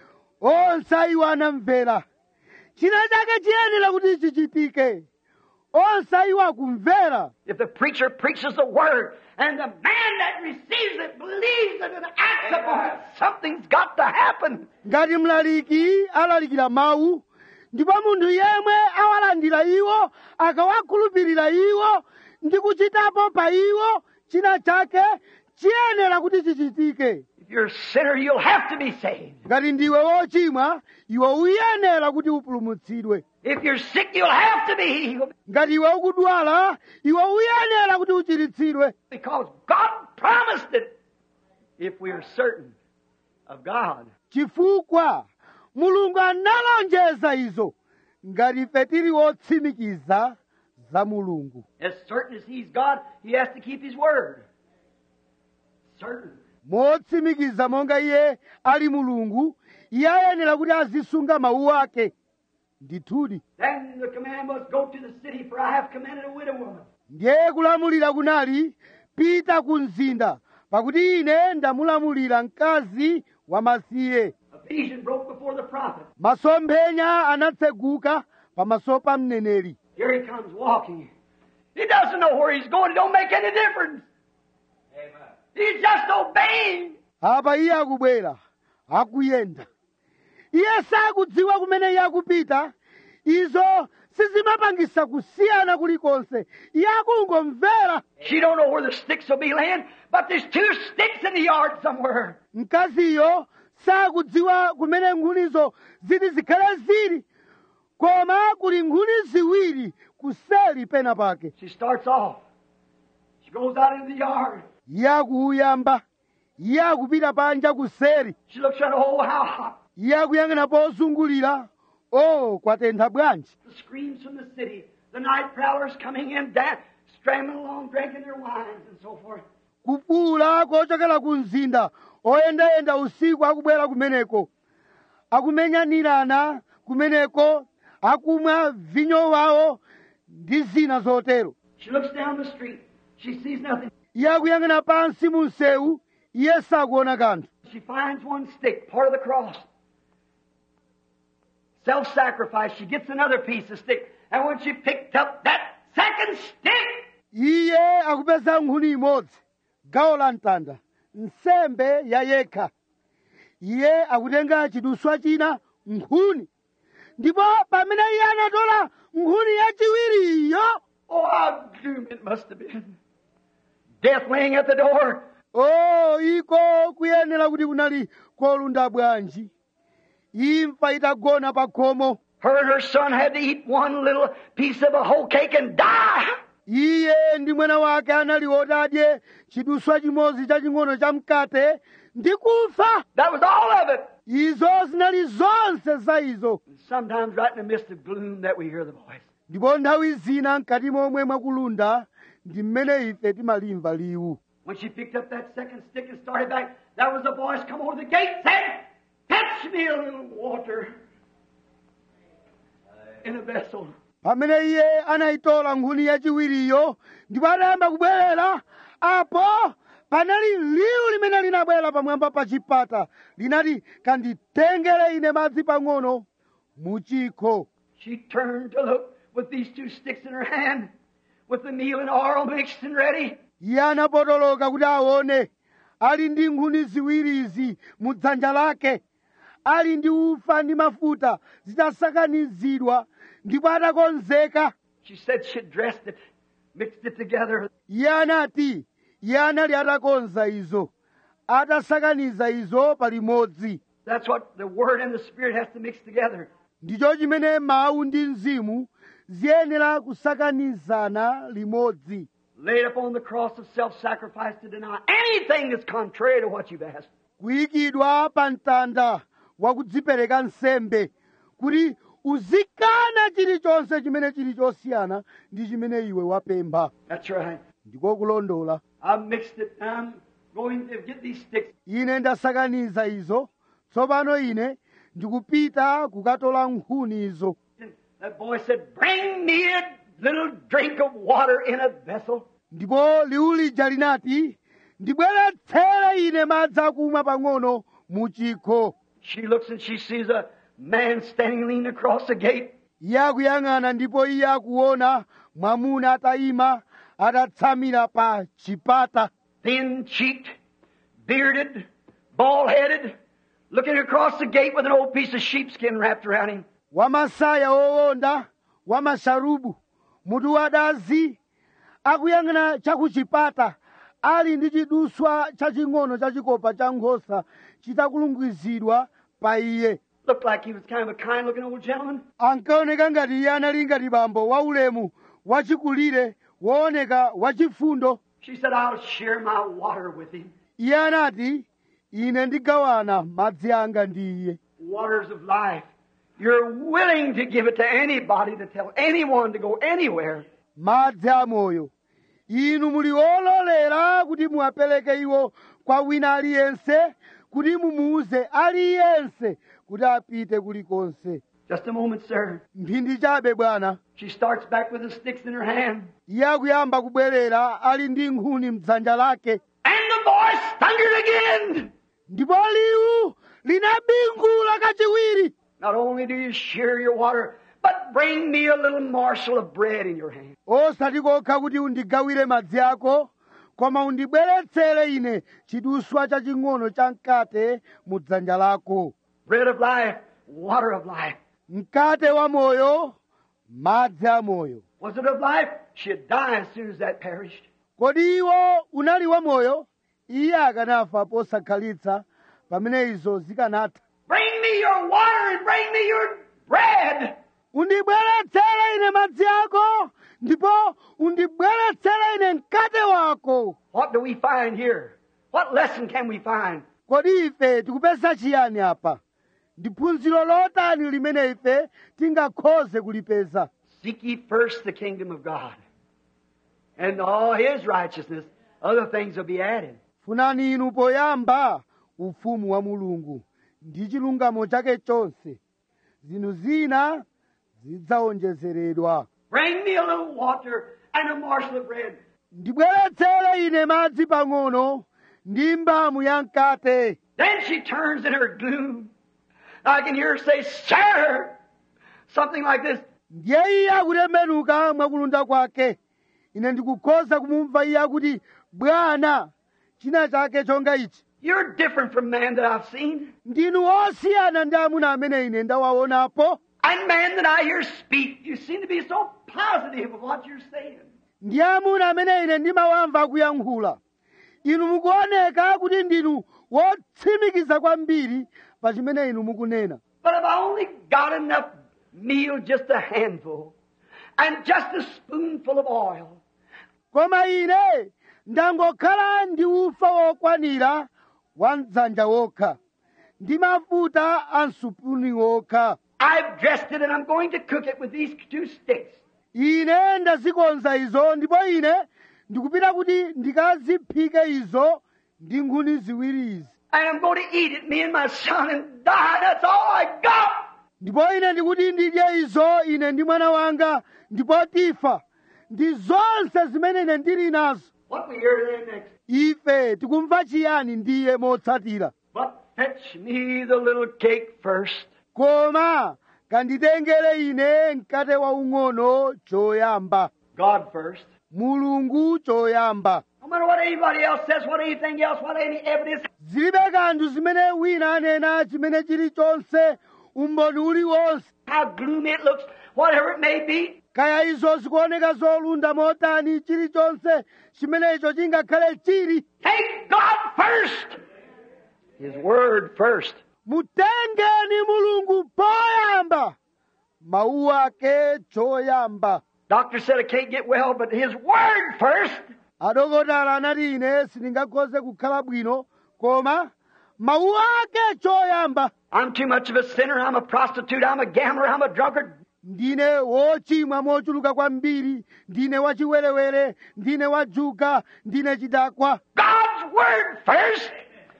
onse iwo anamvera china chake chiyenera kuti chichitike onse iwo akumvera If the preacher preaches the word and the man that receives it believes it and acts upon it, something's got to happen. ngati mlaliki alalikira mawu ndipo munthu yemwe awalandira iwo akawakhulupirira iwo ndi kuchitapo pa iwo china chake chiyenera kuti chichitike If you're a sinner, you'll have to be saved. ngati ndiwe wochimwa iwe uyenera kuti upulumutsidwe If you're sick, you'll have to be healed ngati iwe ukudwala iwe uyenera kuti uchiritsidwe because God promised it if we are certain of God. chifukwa mulungu analonjeza izo ngati ife tili wotsimikiza za mulungu As certain as He's God, He has to keep His word. Certain. motsimikiza monga iye ali mulungu iye ayenera kuti azisunga mawu ake ndithudi Then the command was, Go to the city, for I have commanded a widow woman. ndiye kulamulira kunali pita ku mzinda pakuti ine ndamulamulira mkazi wamasiye A vision broke before the prophet. masomphenya anatseguka pamaso pa mneneri Here he comes walking. He doesn't know where he's going. It don't make any difference. He's just obeying. apa iye akubwera akuyenda iye sakudziwa kumene iye akupita izo sizimapangisa kusiyana kulikonse iye akungomvera She don't know where the sticks will be laying, but there's two sticks in the yard somewhere. mkaziyo sakudziwa kumene nkhunizo ziti zikhale zili koma kuli nkhuni ziwiri kuseli pena pake She starts off. She goes out into the yard. iye akuyamba iye akupita panja kuseri She looks around, oh, how hot. iye akuyang'ana pozungulira o kwatentha bwanji The screams from the city. The night prowlers coming in, dan- strambling along, drinking their wines and so forth. kufuula kochokera ku mzinda oyendayenda usiku akubwera kumeneko akumenyanirana kumeneko akumwa vinyo wawo ndi zina zotero She looks down the street. She sees nothing. iye akuyang'ana pansi mu msewu iye sakuona kanthu She finds one stick, part of the cross. Self sacrifice. She gets another piece of stick. And when she picked up that second stick, iye akupeza nkhuni imodzi gawo la mtanda nsembe ya yekha iye akutenga chiduswa china nkhuni ndipo pamene iye anatola nkhuni yachiwiriyo oh, how doomed it must have been. Death laying at the door. o iko kuyenera kuti kunali kolunda bwanji imfa itagona pa khomo Her and her son had to eat one little piece of a whole cake and die. iye ndi mwana wake anali oti adye chiduswa chimodzi chaching'ono cha mkate ndi kufa That was all of it. izo zinali zonse za izo And sometimes, right in the midst of gloom, that we hear the voice. ndipo nthawi zina mkati momwe mwakulunda ndi mmene ife timalimva liwu When she picked up that second stick and started back, there was a voice come over the gate said, Fetch me a little water in a vessel. pamene iye anayitola nkhuni yachiwiriyo ndipo anayamba kubwerera apo panali liwu limene linabwera pamwamba pa chipata linati kanditengere ine madzi pang'ono mu chikho She turned to look with these two sticks in her hand, with the meal and oil mixed and ready. iye anapotoloka kuti aone ali ndi nkhuni ziwiri izi mu dzanja lake ali ndi ufa ndi mafuta zitasakanizidwa ndipo atakonzeka She said she dressed it, mixed it together. iye anati iye anali atakonza izo atasakaniza izo palimodzi That's what the Word and the Spirit has to mix together. ndicho chimene mawu ndi mzimu ziyenera kusakanizana limodzi Laid upon the cross of self-sacrifice to deny anything that's contrary to what you've asked. kuyikidwa pa mtanda wa kudzipereka nsembe kuti uzikana chilichonse chimene chili chosiyana ndi chimene iwe wapempha That's right. ndiko kulondola I've mixed it. I'm going to get these sticks. ine ndasakaniza izo tsopano ine ndikupita kukatola nkhuni izo And that boy said, Bring me a little drink of water in a vessel. ndipo liwu lija linati ndibweretsere ine madzi akumwa pang'ono mu chikho She looks and she sees a man standing leaning across the gate. iye akuyang'ana ndipo iye akuona mwamuna atayima atatsamira pa chipata thin cheeked, bearded, bald headed, looking across the gate with an old piece of sheepskin wrapped around him. wamasaya owonda wamasharubu mutu wadazi akuyang'ana chakuchipata ali ndi chiduswa chaching'ono chachikopa cha nkhosa chitakulungizidwa pa iye Looked like he was kind of a kind looking old gentleman. ankaoneka ngati iye anali ngati bambo waulemu wachikulire wooneka wachifundo She said, I'll share my water with him. iye anati ine ndigawana madzi anga ndi iye Waters of life. You're willing to give it to anybody to tell anyone to go anywhere. madzi amoyo inu muli ololera kuti muwapereke iwo kwa wina aliyense kuti mumuuze aliyense kuti apite kulikonse Just a moment, sir. mphindi chabe bwana She starts back with the sticks in her hand. iye akuyamba kubwerera ali ndi nkhuni mdzanja lake And the voice thundered again. ndipo liwu linabingula kachiwiri Not only do you share your water, but bring me a little morsel of bread in your hand. osati kokha kuti undigawire madzi ako koma undibweretsere ine chiduswa chaching'ono cha mkate mu dzanja lako Bread of life, water of life. mkate wa moyo madzi a moyo Was it of life? She'd die as soon as that perished. kodi iwo unali wa moyo iye akanafa posakhalitsa pamene izo zikanatha Bring me your water and bring me your bread. undibweretsere ine madzi ako ndipo undibweretsere ine mkate wako What do we find here? What lesson can we find? kodi ife tikupeza chiyani apa ndi phunziro lotani limene ife tingakhoze kulipeza Seek ye first the kingdom of God and all his righteousness. Other things will be added. funani inu poyamba ufumu wa mulungu ndi chilungamo chake chonse zinthu zina zidzawonjezeredwa Bring me a little water and a morsel of bread. ndibweretsere ine madzi pang'ono ndi mbamu ya mkate Then she turns in her gloom. I can hear her say, Sir! Something like this. ndiye iye akutembenuka mwakulunda kwake ine ndikukhoza kumumva iye akuti bwana china chake chonga ichi You're different from man that I've seen. ndinu osiyana ndi amuna amene ine ndawaonapo And man that I hear speak. You seem to be so positive of what you're saying. ndi amuna amene ine ndimawamva akuyankhula inu mukuoneka kuti ndinu wotsimikiza kwambiri pa chimene inu mukunena But if I only got enough meal, just a handful, and just a spoonful of oil, koma ine ndangokhala ndi ufa wokwanira wa mdzanja wokha ndi mafuta a msupuni wokha I've dressed it and I'm going to cook it with these two sticks. ine ndazikonza izo ndipo ine ndikupita kuti ndikaziphike izo ndi nkhuni ziwiri izi And I'm going to eat it, me and my son, and die. That's all I got. ndipo ine ndikuti ndidye izo ine ndi mwana wanga ndipo tifa ndi zonse zimene ine ndili nazo What we hear then next. ife tikumva chiyani ndiye motsatira But fetch me the little cake first. koma kanditengere ine mkate waung'ono choyamba God first. mulungu choyamba No matter what anybody else says, what anything else, what any evidence, zilibe kanthu zimene wina anena chimene chilichonse umboni uliwonse how gloomy it looks, whatever it may be, kaya izo zikuoneka zolunda motani chilichonse chimenecho chingakhale chili Take God first. His Word first. mutengeni mulungu poyamba mawu ake choyamba Doctor said I can't get well, but His Word first. adokotala anati ine sindingakhoze kukhala bwino koma mawu ake choyamba I'm too much of a sinner. I'm a prostitute. I'm a gambler. I'm a drunkard. ndine wochimwa mochuluka kwambiri ndine wachiwerewere ndine wajuga ndine chidakwa God's Word first.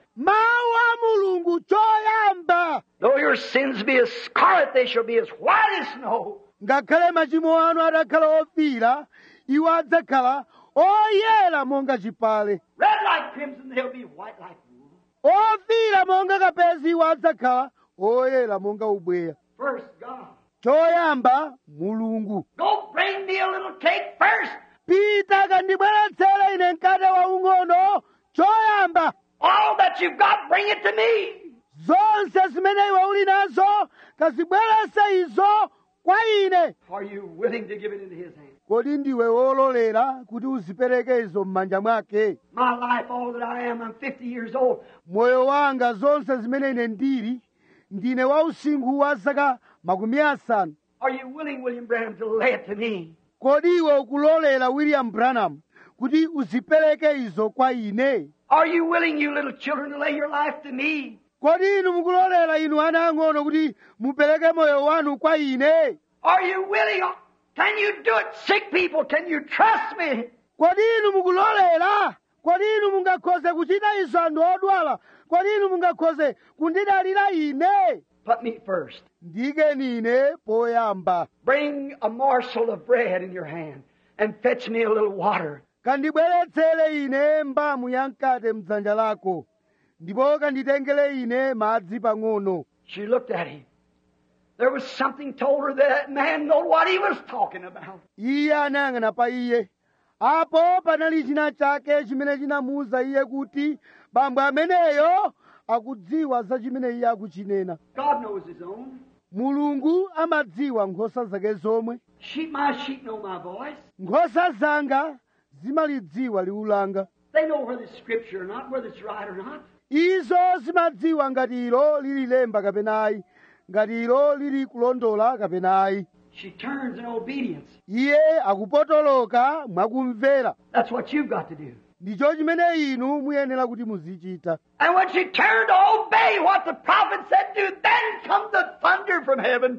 mawu a mulungu choyamba Though your sins be as scarlet, they shall be as white as snow. ngakhale machimo anu atakhala ofira iwo adzakhala oyera monga chipale Red like crimson, they'll be white like wool. ofira monga kapezi iwo adzakhala oyera monga ubweya First, God. choyamba mulungu Go bring me a little cake first. pita kandibweretsere ine mkate waung'ono choyamba All that you've got, bring it to me. zonse zimene iwe uli nazo kazibweretse izo kwa ine Are you willing to give it into His hands? kodi ndiwe wololera kuti uzipereke izo m'manja mwake My life, all that I am, I'm 50 years old. moyo wanga zonse zimene ine ndili ndine wa usinkhu wa zaka makumi asanu Are you willing, William Branham, to lay it to me? kodi iwe ukulolera william branham kuti uzipereke izo kwa ine Are you willing, you little children, to lay your life to me? kodi inu mukulolera inu ana ang'ono kuti mupereke moyo wanu kwa ine Are you willing? Can you do it? Sick people, can you trust me? kodi inu mukulolera kodi inu mungakhoze kuchita izo anthu odwala kodi inu mungakhoze kundidalira ine Put me first. ndikeni ine poyamba Bring a morsel of bread in your hand and fetch me a little water. kandibweretsere ine mbamu ya mkate mdzanja lako ndipo kanditengere ine madzi pang'ono She looked at him. There was something told her that that man knew what he was talking about. iye anayang'ana pa iye apo panali china chake chimene chinamuwuza iye kuti bambo ameneyo akudziwa za chimene iye akuchinena God knows his own. mulungu amadziwa nkhosa zake zomwe Sheep, my sheep know my voice. nkhosa zanga zimalidziwa liwu langa They know whether it's scripture or not, whether it's right or not. izo zimadziwa ngati ilo lili lemba kapena ayi ngati ilo lili kulondola kapena ayi She turns in obedience. iye akupotoloka mwakumvera That's what you've got to do. ndicho chimene inu muyenera kuti muzichita And when she turned to obey what the prophet said to, then comes the thunder from heaven.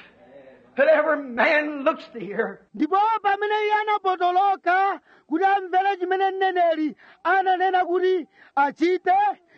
And every man looks to hear. ndipo pamene iye anapotoloka kuti amvere chimene mneneri ananena kuti achite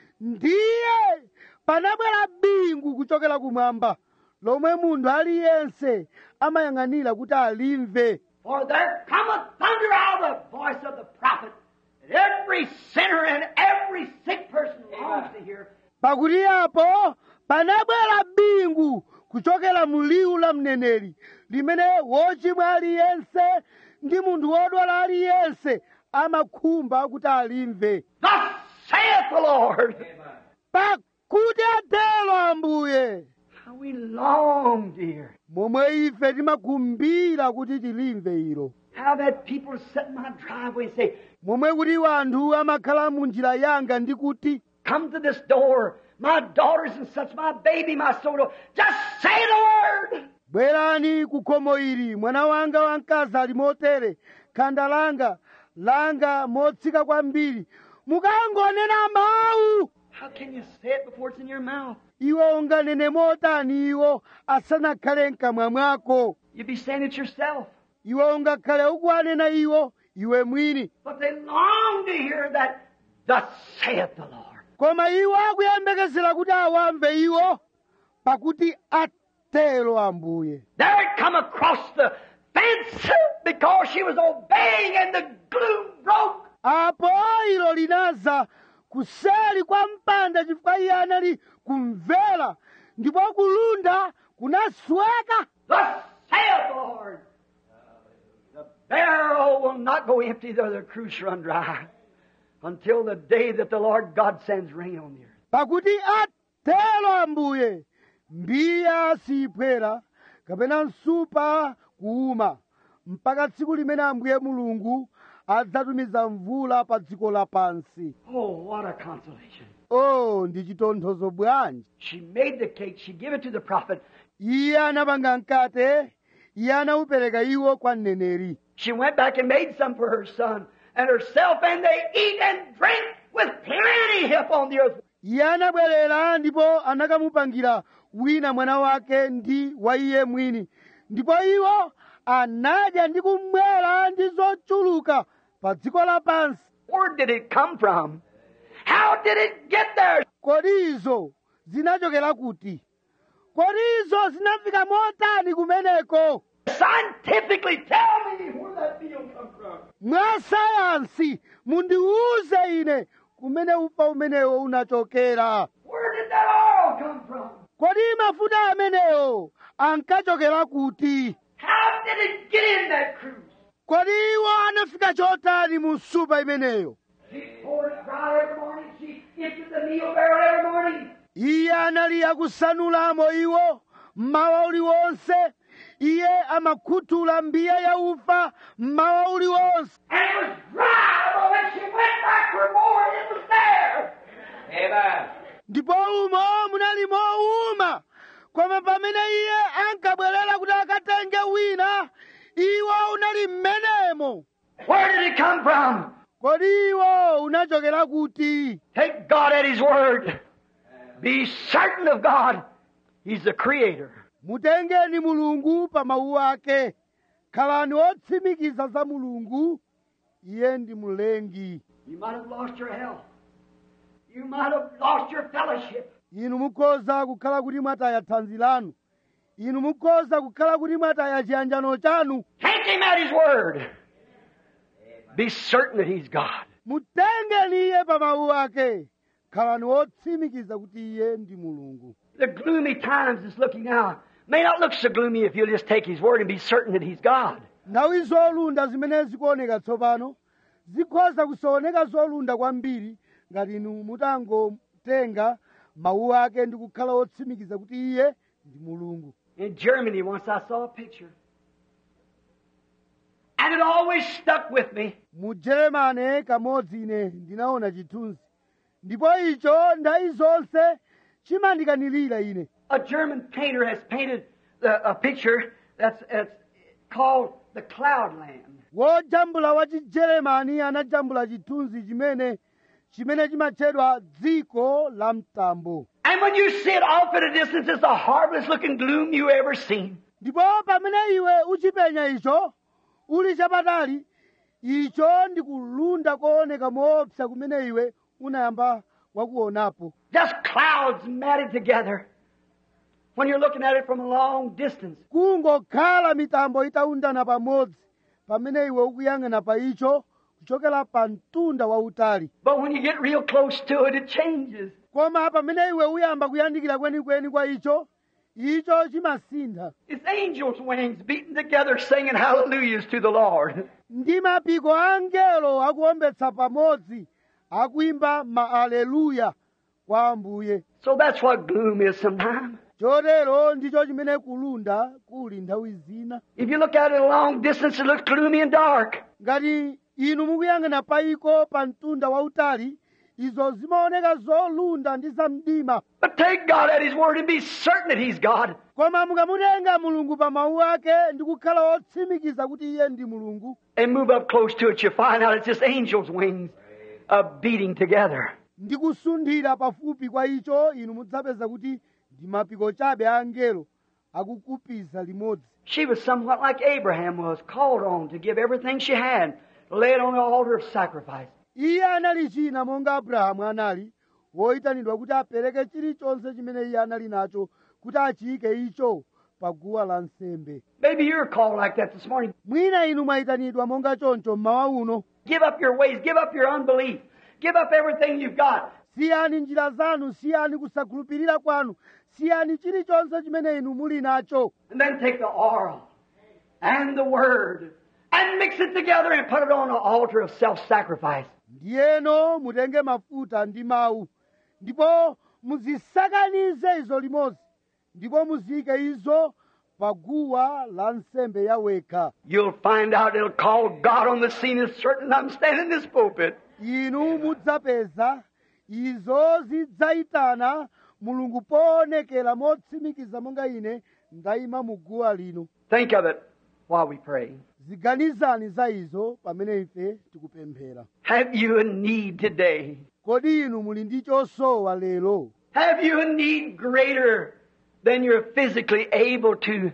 ndiye panabwera bingu kuchokera kumwamba lomwe munthu aliyense amayang'anira kuti alimve For there cometh thunder out of the voice of the prophet. And every sinner and every sick person longs to hear. pakuti apo panabwera bingu kuchokera mu liwu la mneneri limene wochimwa aliyense ndi munthu wodwala aliyense amakhumba kuti alimve Thus saith the Lord. pakuti atero ambuye How we long, dear. momwe ife timakhumbira kuti tilimve ilo How that people sit in my driveway and say, momwe kuti anthu amakhala mu njira yanga ndi kuti Come to this door. My daughters and such, my baby, my soul. Just say the word. bwerani ku khomo ili mwana wanga wamkazi ali motere khanda langa langa motsika kwambiri mukangonena mawu How can you say it before it's in your mouth? iwe unganene motani iwo asanakhale mkamwa mwako You'd be saying it yourself. iwe ungakhale ukuwanena iwo iwe mwini But they long to hear that, thus saith the Lord. koma iwo akuyembekezera kuti awamve iwo pakuti atero ambuye There it come across the fence because she was obeying and the gloom broke. apo ilo linaza kuseri kwa mpanda chifukwa iye anali kumvera ndipo kulunda kunasweka Thus saith the Lord. The barrel will not go empty, though the cruse run dry, until the day that the Lord God sends rain on the earth. pakuti atero ambuye mbiya siyiphwera kapena msupa kuuma mpaka tsiku limene ambuye mulungu adzatumiza mvula pa dziko lapansi Oh, what a consolation. o ndi chitonthozo bwanji She made the cake. She gave it to the prophet. iye anapanga mkate iye anawupereka iwo kwa mneneri She went back and made some for her son and herself, and they eat and drink with plenty upon the earth. iye anabwerera ndipo anakamupangira wina mwana wake ndi wa iye mwini ndipo iwo anadya ndi kumwera ndi zochuluka pa dziko lapansi Where did it come from? How did it get there? kodi izo zinachokera kuti kodi izo zinafika motani kumeneko Scientifically, tell me where that meal come from. mwa sayansi mundiwuze ine kumene ufa umenewo unachokera Where did that oil come from? kodi mafuta amenewo ankachokera kuti How did it get in that cruise? kodi iwo anafika chotani mu supa imeneyo She poured it out every morning. She emptied the meal barrel every morning. iye anali akusanulamo iwo mmawa uliwonse iye amakhuthula mbiya ya ufa mmawa uliwonse And it was dry, but when she went back for more, it was there. Amen. ndipo umo munali mowuma koma pamene iye ankabwerera kuti akatenge wina iwo unali mmenemo Where did it come from? kodi iwo unachokera kuti Take God at His word. Be certain of God. He's the creator. mutengeni mulungu pa mawu ake khalani otsimikiza za mulungu iye ndi mlengi You might have lost your health. You might have lost your fellowship. inu mukhoza kukhala kuti mwataya thanzi lanu inu mukhoza kukhala kuti mwataya chiyanjano chanu Take Him at His word. Be certain that He's God. mutengeni iye pa mawu ake khalani otsimikiza kuti iye ndi mulungu The gloomy times that's looking now may not look so gloomy if you'll just take His word and be certain that He's God. nthawi zolunda zimene zikuoneka tsopano zikhoza kusaoneka zolunda kwambiri ngati inu mutangotenga mawu ake ndi kukhala otsimikiza kuti iye ndi mulungu In Germany, once I saw a picture. And it always stuck with me. mu jeremane kamodzi ine ndinaona chithunzi ndipo icho nthawi zonse chimandikanilira ine A German painter has painted the, a picture that's, that's called the Cloudland. wojambula wa chijeremani anajambula chithunzi chimene chimene chimatchedwa dziko la mtambo And when you see it off at a distance, it's the hardest looking gloom you ever seen. ndipo pamene iwe uchipenya icho uli chapatali icho ndi kulunda kooneka moopsa kumene iwe unayamba wakuonapo Just clouds matted together. When you're looking at it from a long distance. kungokhala mitambo itaundana pamodzi pamene iwe ukuyang'ana pa icho kuchokera pa mtunda wautali But when you get real close to it, it changes. koma pamene iwe uyamba kuyandikira kwenikweni kwa icho icho chimasintha It's angels' wings beating together, singing hallelujahs to the Lord. ndi mapiko a angelo akuombetsa pamodzi akuimba maaleluya kwa ambuye So that's what gloom is sometimes. chotero ndicho chimene kulunda kuli nthawi zina If you look at it a long distance, it looks gloomy and dark. ngati inu mukuyang'ana paiko pa mtunda wautali izo zimaoneka zolunda ndi zamdima But take God at His word and be certain that He's God. koma mukamutenga mulungu pa mawu ake ndi kukhala otsimikiza kuti iye ndi mulungu And move up close to it, you find out it's just angels' wings uh, beating together. ndi kusunthira pafupi kwa icho inu mudzapeza kuti ndi mapiko chabe a angelo akukupiza limodzi She was somewhat like Abraham was, called on to give everything she had, to lay it on the altar of sacrifice. iye anali china monga abrahamu anali woyitanidwa kuti apereke chilichonse chimene iye anali nacho kuti achiyike icho pa guwa la nsembe Maybe you're called like that this morning. mwina inu mwayitanidwa monga choncho mmawa uno Give up your ways, give up your unbelief, give up everything you've got. siyani njira zanu siyani kusakhulupirira kwanu siyani chilichonse chimene inu muli nacho And then take the oil and the word and mix it together and put it on an altar of self-sacrifice. ndiyeno mutenge mafuta ndi mawu ndipo muzisakanize izo limodzi ndipo muziyike izo pa guwa la nsembe yawekha You'll find out it'll call God on the scene as certain I'm standing in this pulpit. inu mudzapeza izo zidzayitana mulungu poonekera motsimikiza monga ine ndayima mu guwa lino Think of it while we pray. ziganizani za izo pamene ife tikupemphera Have you a need today? kodi inu muli ndi chosowa lero Have you a need greater than you're physically able to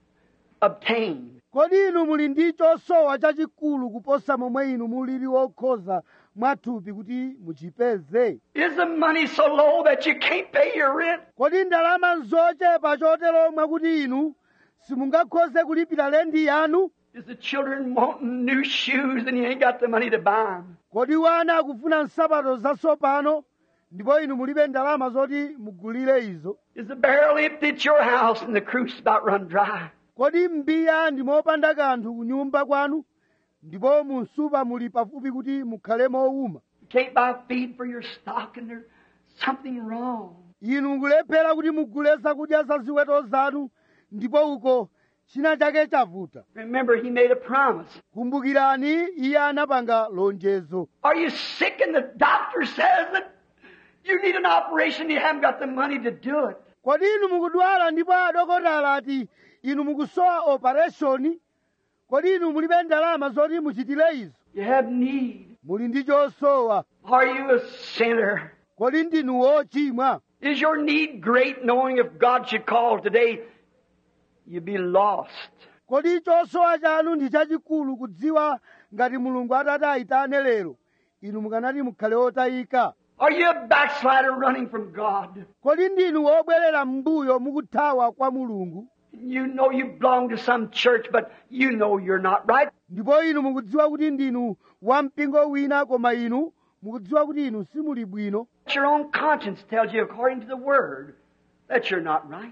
obtain? kodi inu muli ndi chosowa chachikulu kuposa momwe inu mulili wokhoza mwathupi kuti muchipeze Is the money so low that you can't pay your rent? kodi ndalama nzochepa chotero mwakuti inu simungakhoze kulipira lendi yanu Is the children wanting new shoes and you ain't got the money to buy them? kodi wana akufuna nsapato zatsopano ndipo inu mulibe ndalama zoti mugulire izo Is the barrel empty at your house and the cruise about run dry? kodi mbiya ndi mopanda kanthu ku nyumba kwanu ndipo munsupa muli pafupi kuti mukhale mowuma You can't buy feed for your stock and there's something wrong. inu mukulephera kuti mugule zakudya za ziweto zanu ndipo uko china chake chavuta Remember, he made a promise. kumbukirani iye anapanga lonjezo Are you sick and the doctor says that you need an operation and you haven't got the money to do it? kodi inu mukudwala ndipo adokotala ati inu mukusowa opereshoni kodi inu mulibe ndalama zoti muchitire izo You have need. muli ndi chosowa Are you a sinner? kodi ndinu wochimwa Is your need great knowing if God should call today, you'd be lost? kodi chosowa chanu ndi chachikulu kudziwa ngati mulungu atati ayitane lero inu mukanati mukhale otayika Are you a backslider running from God? kodi ndinu wobwerera m'mbuyo mukuthawa kwa mulungu You know you belong to some church, but you know you're not right. ndipo inu mukudziwa kuti ndinu wampingo wina koma inu mukudziwa kuti inu simuli bwino Your own conscience tells you, according to the Word, that you're not right.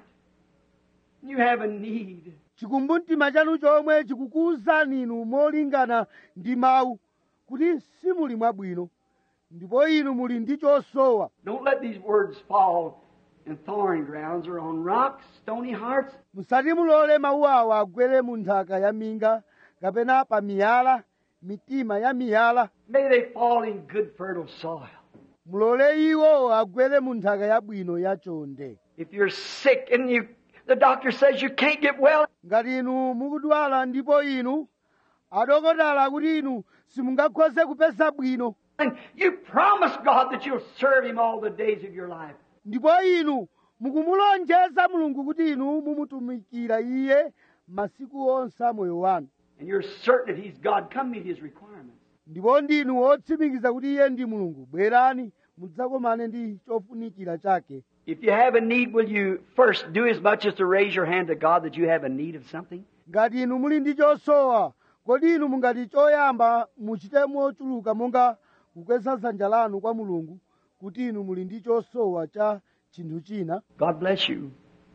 You have a need. chikumbumtima chanu chomwe chikukuwuzani inu molingana ndi mawu kuti simuli mwabwino ndipo inu muli ndi chosowa Don't let these words fall in thorny grounds or on rocks, stony hearts. musati mulole mawu awa agwere mu nthaka ya minga kapena pa miyala mitima ya miyala May they fall in good, fertile soil. mulole iwo agwere mu nthaka yabwino yachonde If you're sick and you, the doctor says you can't get well, ngati inu mukudwala ndipo inu adokotala kuti inu simungakhoze kupeza bwino and you promise God that you'll serve Him all the days of your life. ndipo inu mukumulonjeza mulungu kuti inu mumutumikira iye masiku onse a moyo wanu And you're certain that He's God, come meet His requirements. ndipo ndinu wotsimikiza kuti iye ndi mulungu bwerani mudzakomane ndi chofunikira chake If you have a need, will you first do as much as to raise your hand to God that you have a need of something? ngati inu muli ndi chosowa kodi inu mungati choyamba muchite mochuluka monga kukweza dzanja lanu kwa mulungu kuti inu muli ndi chosowa cha chinthu china God bless you.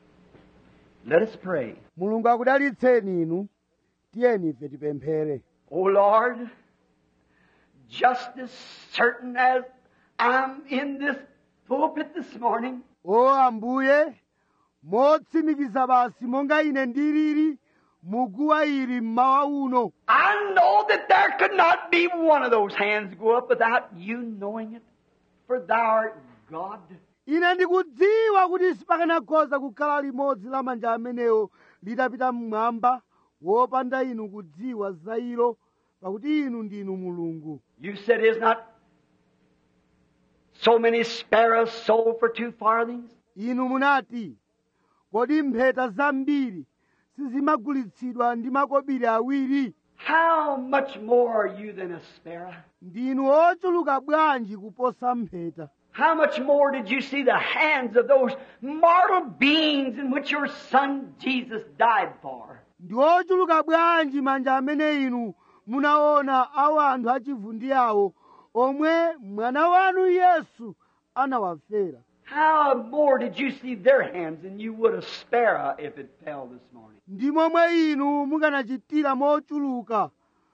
Let us pray. mulungu akudalitseni inu tiyeni ife tipemphere O Lord, just as certain as I'm in this pulpit this morning, o ambuye motsimikiza basi monga ine ndilili muguwa ili mmawa uno I know that there could not be one of those hands go up without you knowing it. For thou art God. ine ndikudziwa kuti sipakanakhoza kukhala limodzi la manja amenewo litapita mmwamba wopanda inu kudziwa za ilo pakuti inu ndinu mulungu You said, Is not so many sparrows sold for two farthings? inu munati kodi mpheta zambiri sizimagulitsidwa ndi makobiri awiri How much more are you than a sparrow? ndinu ochuluka bwanji kuposa mpheta How much more did you see the hands of those mortal beings in which your Son Jesus died for? ndi ochuluka bwanji manja amene inu munaona awo anthu achivundi awo omwe mwana wanu yesu anawafera How more did you see their hands than you would a sparrow if it fell this morning? ndi momwe inu mukanachitira mochuluka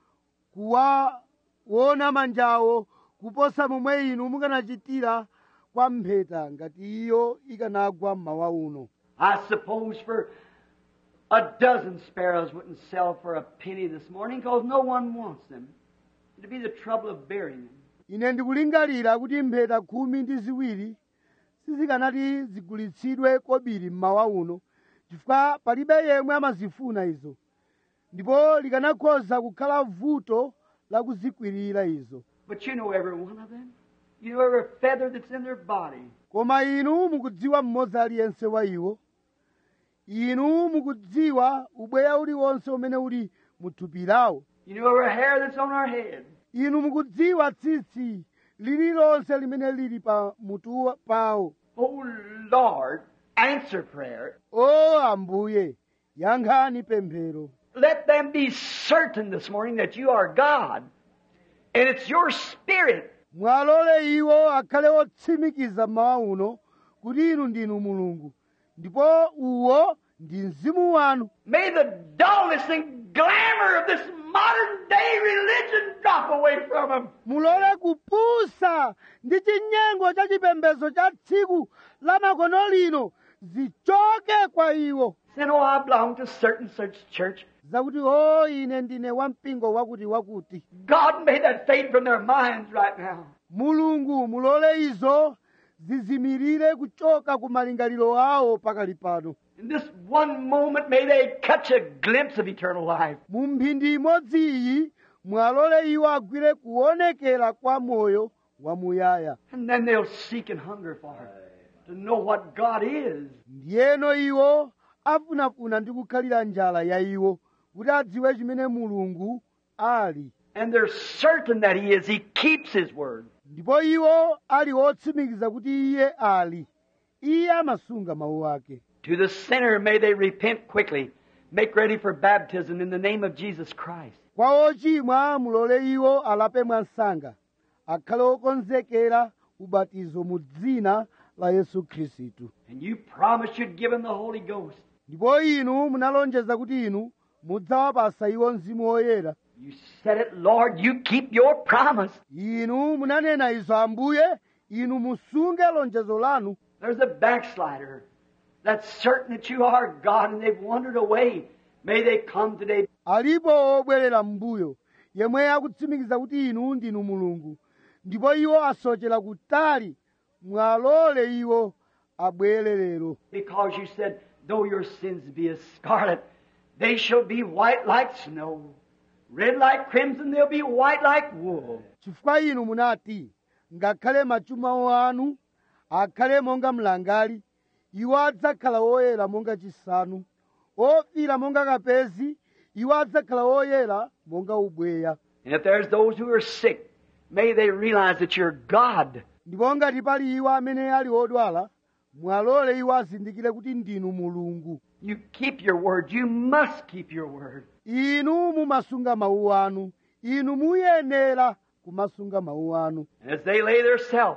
kuwaona manjawo kuposa momwe inu mukanachitira kwa mpheta ngati iyo ikanagwa mmawa uno I suppose for A dozen sparrows wouldn't sell for a penny this morning because no one wants them. It'd be the trouble of burying them. ine ndikulingalira kuti mpheta khumi ndi ziwiri sizikanati zigulitsidwe kobiri mmawa uno chifukwa palibe yemwe amazifuna izo ndipo likanakhoza kukhala vuto la kuzikwirira izo But you know every one of them. You know every feather that's in their body. koma inu mukudziwa mmodzi aliyense wa iwo inu mukudziwa ubweya uliwonse umene uli mu thupi lawo You know every hair that's on our head. inu mukudziwa tsitsi lililonse limene lili pa mutu wa- pawo Oh Lord, answer prayer. o ambuye yankhani pemphero Let them be certain this morning that you are God. And it's your spirit mwalole iwo akhale otsimikiza mmawa uno kuti inu ndinu mulungu ndipo uwo ndi mzimu wanu May the dullness and glamour of this modern day religion drop away from them. mulole kupusa ndi chinyengo cha chipembedzo cha tsiku la makono lino zichoke kwa iwo Saying, oh, I belong to certain such church. zakuti o ine ndine wampingo wakuti wakuti God made that fade from their minds right now. mulungu mulole izo zizimirire kuchoka ku malingaliro awo pakali pano In this one moment, may they catch a glimpse of eternal life. mu mphindi imodzi iyi mwalole iwo agwire kuonekera kwa moyo wamuyaya And then they'll seek and hunger for it, to know what God is. ndiyeno iwo afunafuna ndi kukhalira njala ya iwo kuti adziwe chimene mulungu ali And they're certain that He is. He keeps His word. ndipo iwo ali otsimikiza kuti iye ali iye amasunga mawu ake To the sinner, may they repent quickly, make ready for baptism in the name of Jesus Christ. kwa ochimwa mulole iwo alape mwansanga akhale okonzekera ubatizo mu dzina la yesu khristu And you promised you'd give them the Holy Ghost. ndipo inu munalonjeza kuti inu mudzawapasa iwo mzimu woyera You said it, Lord. You keep your promise. inu munanena izo ambuye inu musunge lonjezo lanu There's a backslider that's certain that you are God and they've wandered away. May they come today. alipo obwerera m'mbuyo yemwe akutsimikiza kuti inu ndinu mulungu ndipo iwo asochera kutali mwalole iwo abwere lero Because you said, though your sins be as scarlet, they shall be white like snow. Red like crimson, they'll be white like wool. chifukwa inu munati ngakhale machimo anu akhale monga mlangali iwo adzakhala woyera monga chisanu ofira monga kapezi iwo adzakhala woyera monga ubweya And if there's those who are sick, may they realize that you're God. ndipo ngati pali iwo amene ali odwala mwalole iwo azindikire kuti ndinu mulungu You keep your word. You must keep your word. inu mumasunga mawu anu inu muyenera kumasunga mawu anu And as they lay their self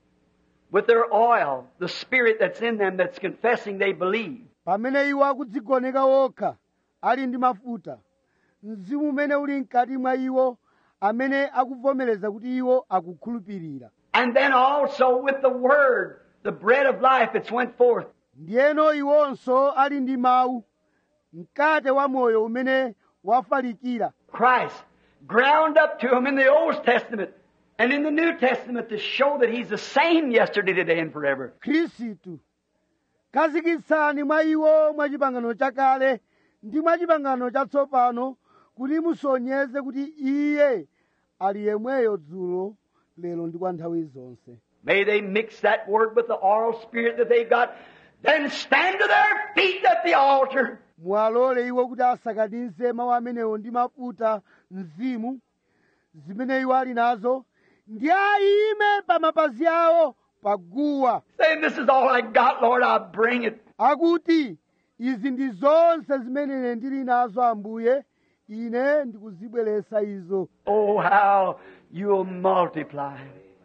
with their oil, the spirit that's in them that's confessing they believe, pamene iwo akudzigoneka okha ali ndi mafuta mzimu umene uli mkati mwa iwo amene akuvomereza kuti iwo akukhulupirira and then also with the word, the bread of life that's went forth. ndiyeno iwonso ali ndi mawu mkate wa moyo umene wafalikira Christ ground up to him in the Old Testament and in the New Testament to show that he's the same yesterday, today, and forever. khristu khazikitsani mwa iwo mwa chipangano chakale ndi mwa chipangano chatsopano kuti musonyeze kuti iye ali yemweyo dzulo lero ndi kwa nthawi zonse May they mix that word with the oral spirit that they've got, then stand to their feet at the altar. mwalole iwo kuti asakanize mawu amenewo ndi mafuta mzimu zimene iwo ali nazo ndi ayime pa mapazi awo paguwa Saying, This is all I got, Lord, I bring it. akuti izi ndi zonse zimene ine ndili nazo ambuye ine ndikuzibweretsa izo Oh, how you'll multiply.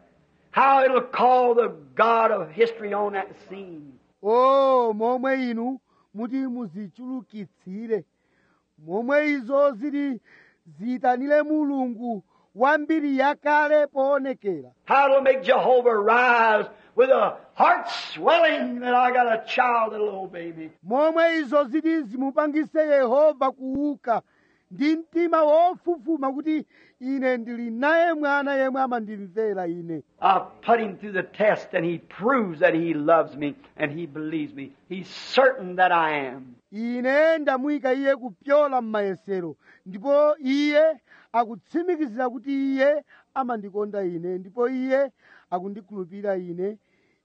How it'll call the God of history on that scene. o momwe inu muti muzichulukitsire momwe izo zili ziyitanire mulungu wa mbiri yakale poonekera How it'll make Jehovah rise with a heart swelling that I got a child, a little baby. momwe izo ziti zimupangise yehova kuuka ndi mtima wofufuma kuti ine ndili naye mwana yemwe amandimvera ine I've put him through the test and he proves that he loves me and he believes me. He's certain that I am. ine ndamuyika iye kupyola m'mayesero ndipo iye akutsimikizira kuti iye amandikonda ine ndipo iye akundikhulupirira ine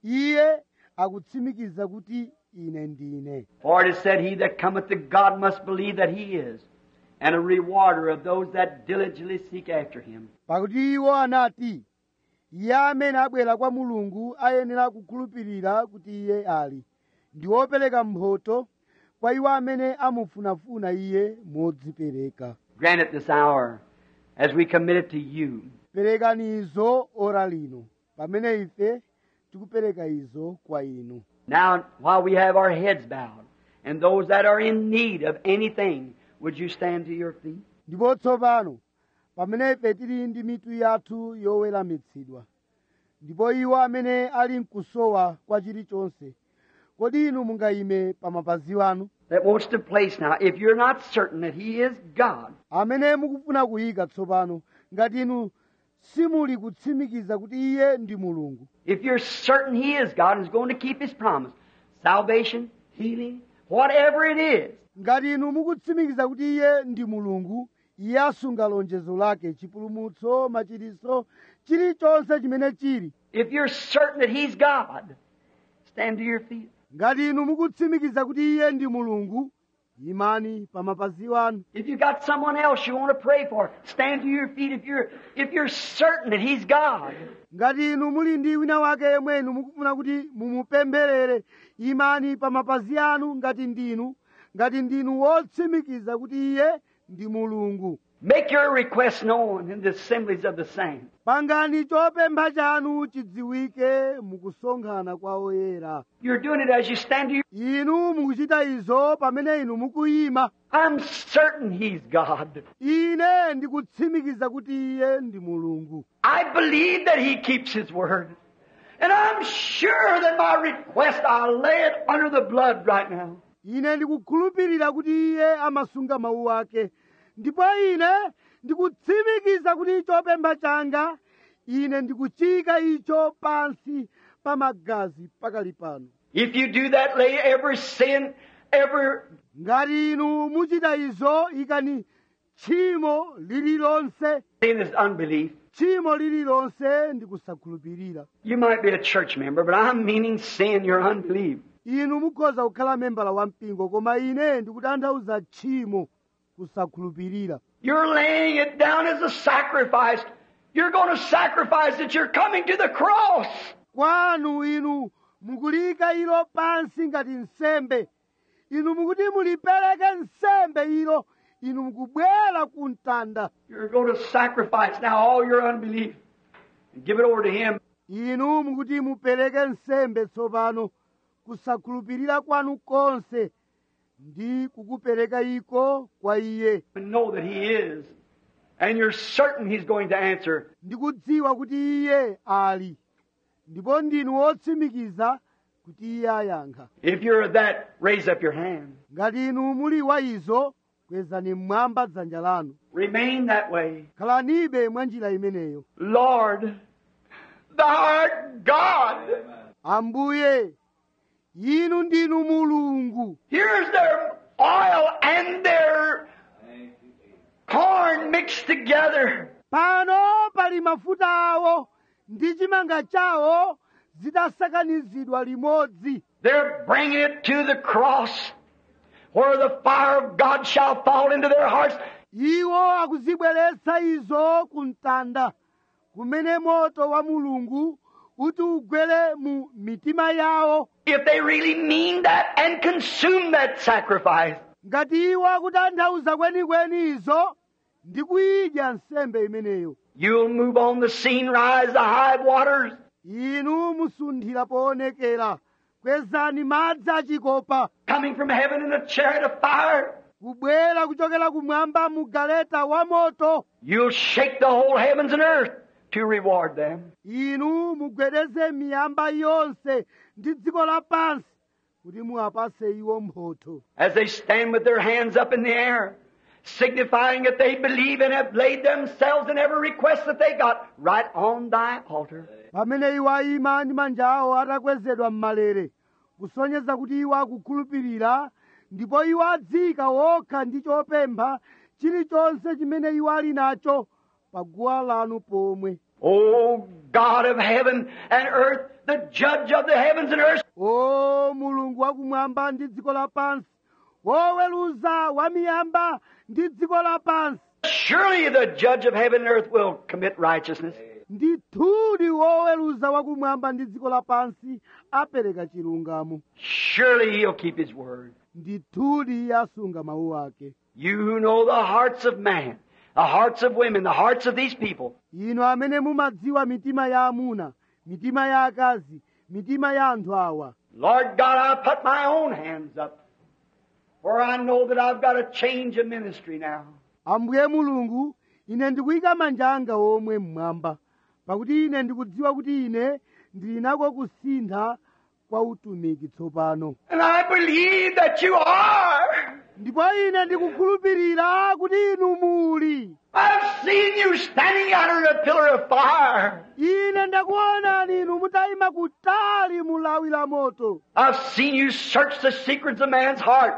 iye akutsimikiza kuti ine ndine For it is said, He that cometh to God must believe that he is, and a rewarder of those that diligently seek after him. pakuti iwo anati iye amene abwera kwa mulungu ayenera kukhulupirira kuti iye ali ndi wopereka mphotho kwa iwo amene amufunafuna iye modzipereka Grant it this hour as we commit it to you. perekani izo ora lino pamene ife tikupereka izo kwa inu Now, while we have our heads bowed, and those that are in need of anything, would you stand to your feet? ndipo tsopano pamene ife tili ndi mitu yathu yoweramitsidwa ndipo iwo amene ali mkusowa kwa chilichonse kodi inu mungayime pa mapazi anu That wants to place now. If you're not certain that He is God, amene mukufuna kuyika tsopano ngati inu simuli kutsimikiza kuti iye ndi mulungu if you're certain He is God and is going to keep His promise, salvation, healing, whatever it is, ngati inu mukutsimikiza kuti iye ndi mulungu iye asunga lonjezo lake chipulumutso machiritso chilichonse chimene chili if you're certain that He's God, stand to your feet. ngati inu mukutsimikiza kuti iye ndi mulungu imani pa mapazi anu If you got someone else you want to pray for, stand to your feet if you're if you're certain that He's God. ngati inu muli ndi wina wake yemwe inu mukufuna kuti mumupempherere imani pa mapazi anu ngati ndinu ngati ndinu wotsimikiza kuti iye ndi mulungu Make your request known in the assemblies of the saints. pangani chopempha chanu chidziwike mukusonkhana kwa oyera You're doing it as you stand to your inu mukuchita izo pamene inu mukuyima I'm certain He's God. ine ndikutsimikiza kuti iye ndi mulungu I believe that He keeps His word. And I'm sure that my request, I'll lay it under the blood right now. ine ndikukhulupirira kuti iye amasunga mawu ake ndipo ine ndikutsimikiza kuti chopempha changa ine ndikuchika icho pansi pa magazi pakali pano If you do that, lay every sin, every ngati inu muchita izo ikani tchimo lililonse sin is unbelief. tchimo lililonse ndikusakhulupirira You might be a church member, but I'm meaning sin, your unbelief. inu mukhoza kukhala membala wa mpingo koma ine ndikutanthauza tchimo kusakhulupirira You're laying it down as a sacrifice. You're going to sacrifice that you're coming to the cross. kwanu inu mukulika ilo pansi ngati nsembe inu mukuti mulipereke nsembe ilo inu mukubwera ku mtanda You're going to sacrifice now all your unbelief and give it over to Him. inu mukuti mupereke nsembe tsopano kusakhulupirira kwanu konse ndi kukupereka iko kwa iye and know that He is. And you're certain He's going to answer. ndikudziwa kuti iye ali ndipo ndinu wotsimikiza kuti iye ayankha If you're that, raise up your hand. ngati inu muli wa izo kwezani mmwamba dzanja lanu Remain that way. khalanibe mwa njira imeneyo Lord, thou art God. ambuye inu ndinu mulungu Here's their oil and their corn mixed together. pano pali mafuta awo ndi chimanga chawo zidasakanizidwa limodzi They're bringing it to the cross where the fire of God shall fall into their hearts. iwo akuzibweretsa izo ku mtanda kumene moto wa mulungu uti ugwere mu mitima yawo If they really mean that and consume that sacrifice. ngati iwo akutanthauza kwenikweni izo ndi kuyidya nsembe imeneyo You'll move on the scene, rise the high waters. inu musunthira poonekera kwezani madzi achikopa coming from heaven in a chariot of fire. kubwera kuchokera kumwamba mu galeta wa moto You'll shake the whole heavens and earth to reward them. inu mugwedeze miyamba yonse ndi dziko lapansi kuti muwapase iwo mphotho as they stand with their hands up in the air, signifying that they believe and have laid themselves in every request that they got right on thy altar. pamene iwo ayima ndi manja awo atakwezedwa m'malere kusonyeza kuti iwo akukhulupirira ndipo iwo adzika wokha ndi chopempha chilichonse chimene iwo ali nacho pa guwa lanu pomwe O God of heaven and earth, the judge of the heavens and earth, o mulungu wakumwamba ndi dziko lapansi woweruza wa miyamba ndi dziko lapansi surely the judge of heaven and earth will commit righteousness. ndithudi woweruza wakumwamba ndi dziko lapansi apereka chilungamo Surely he'll keep his word. ndithudi asunga mawu ake You who know the hearts of man, the hearts of women, the hearts of these people, inu amene mumadziwa mitima ya amuna mitima ya akazi mitima ya anthu awa Lord God, I put my own hands up, for I know that I've got a change of ministry now. ambuye mulungu ine ndikuyika manja anga omwe mmwamba pakuti ine ndikudziwa kuti ine ndili nako kusintha kwa utumiki tsopano And I believe that you are. ndipo ine ndikukhulupirira kuti inu muli I've seen you standing out in a pillar of fire. ine ndakuonani inu mutayima kutali mu lawi la moto I've seen you search the secrets of man's heart.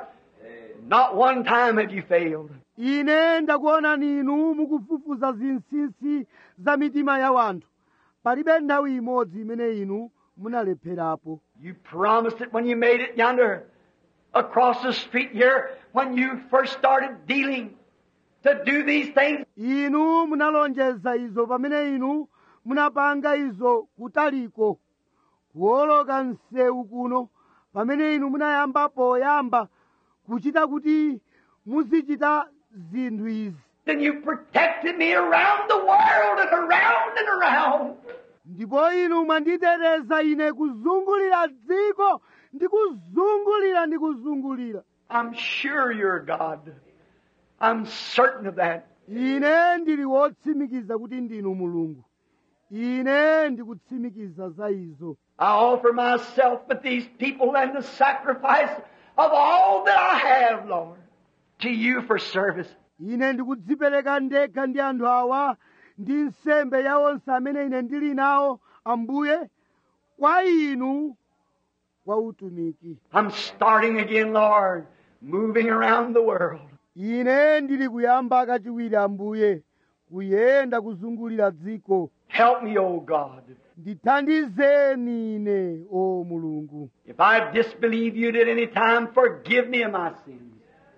Not one time have you failed. ine ndakuonani inu mukufufuza zinsinsi za mitima ya wanthu palibe nthawi imodzi imene inu munalepherapo You promised it when you made it yonder across the street here when you first started dealing to do these things. inu munalonjeza izo pamene inu munapanga izo kutaliko kuwoloka msewu kuno pamene inu munayamba poyamba kuchita kuti muzichita zinthu izi Then you protected me around the world and around and around. ndipo inu mwanditeteza ine kuzungulira dziko ndi kuzungulira ndi kuzungulira I'm sure you're God. I'm certain of that. ine ndili wotsimikiza kuti ndinu mulungu ine ndikutsimikiza za izo I offer myself with these people and the sacrifice of all that I have, Lord, to you for service. ine ndikudzipereka ndekha ndi anthu awa ndi nsembe ya onse amene ine ndili nawo ambuye kwa inu kwa utumiki I'm starting again, Lord, moving around the world. ine ndili kuyamba kachiwiri ambuye kuyenda kuzungulira dziko Help me, O God. ndithandizeni ine o mulungu If I disbelieve you at any time, forgive me of my sins.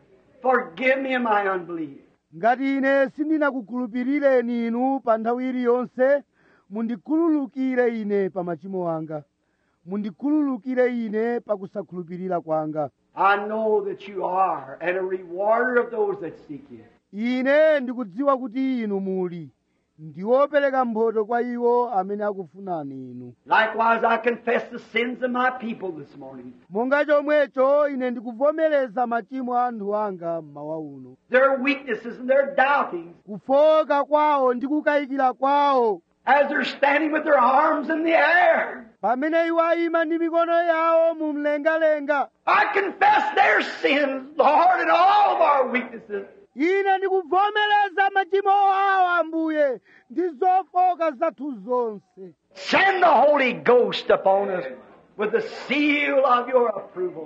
Forgive me of my unbelief. ngati ine sindinakukhulupirireni inu pa nthawi iliyonse mundikhululukire ine pa machimo anga mundikhululukire ine pa kusakhulupirira kwanga I know that you are, and a rewarder of those that seek you. ine ndikudziwa kuti inu muli ndiwopereka mphotho kwa iwo amene akufunani inu Likewise, I confess the sins of my people this morning. monga chomwecho ine ndikuvomereza machimo a anthu anga mmawa uno Their weaknesses and their doubtings kufoka kwawo ndi kukayikira kwawo as they're standing with their arms in the air. pamene iwo ayima ndi mikono yawo mu mlengalenga I confess their sins, Lord, and all of our weaknesses. ine ndikuvomereza machimo awo ambuye ndi zofoka zathu zonse Send the Holy Ghost upon us with the seal of your approval.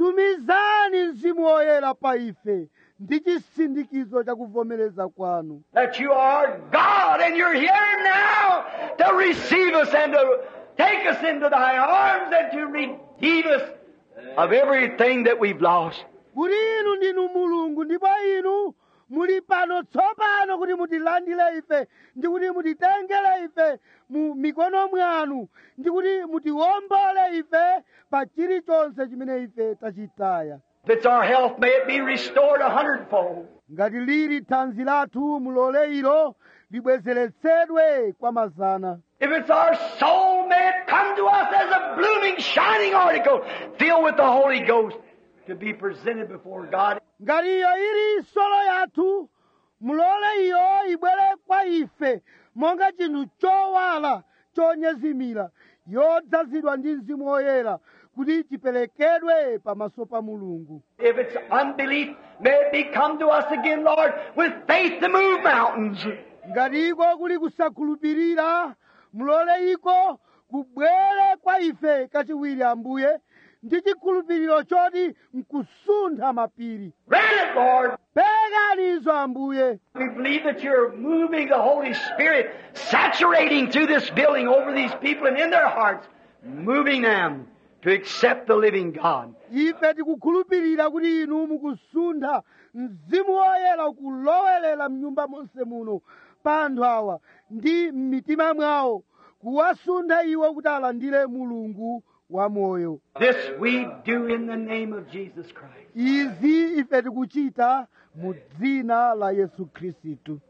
tumizani mzimu woyera pa ife ndi chisindikizo cha kuvomereza kwanu That you are God and you're here now to receive us and to take us into thy arms and to redeem us of everything that we've lost. kuti inu ndinu mulungu ndipo inu muli pano tsopano kuti mutilandire ife ndi kuti mutitengere ife mu mikono mwanu ndi kuti mutiwombole ife pa chilichonse chimene ife tachitaya If it's our health, may it be restored a hundredfold. ngati lili thanzi lathu mulole ilo libwezeretsedwe kwa mazana If it's our soul, may it come to us as a blooming, shining article filled with the Holy Ghost to be presented before God. ngati iyo ili solo yathu mulole iyo ibwere kwa ife monga chinthu chowala chonyezimira yodzazidwa ndi mzimu woyera kuti chiperekedwe pamaso pa mulungu If it's unbelief, may it be come to us again, Lord, with faith to move mountains. ngati iko kuli kusakhulupirira mulole iko kubwere kwa ife kachiwiri ambuye ndi chikhulupiriro choti nkusuntha mapiri Grant it, Lord. perekanizo ambuye We believe that you're moving the Holy Spirit, saturating through this building over these people and in their hearts, moving them to accept the living God. ife tikukhulupirira kuti inu mukusuntha mzimu woyera ukulowerera mnyumba monse muno pa anthu awa ndi m'mitima mwawo kuwasuntha iwo kuti alandire mulungu wamoyo This we do in the name of Jesus Christ. izi ife tikuchita mu dzina la yesu khristu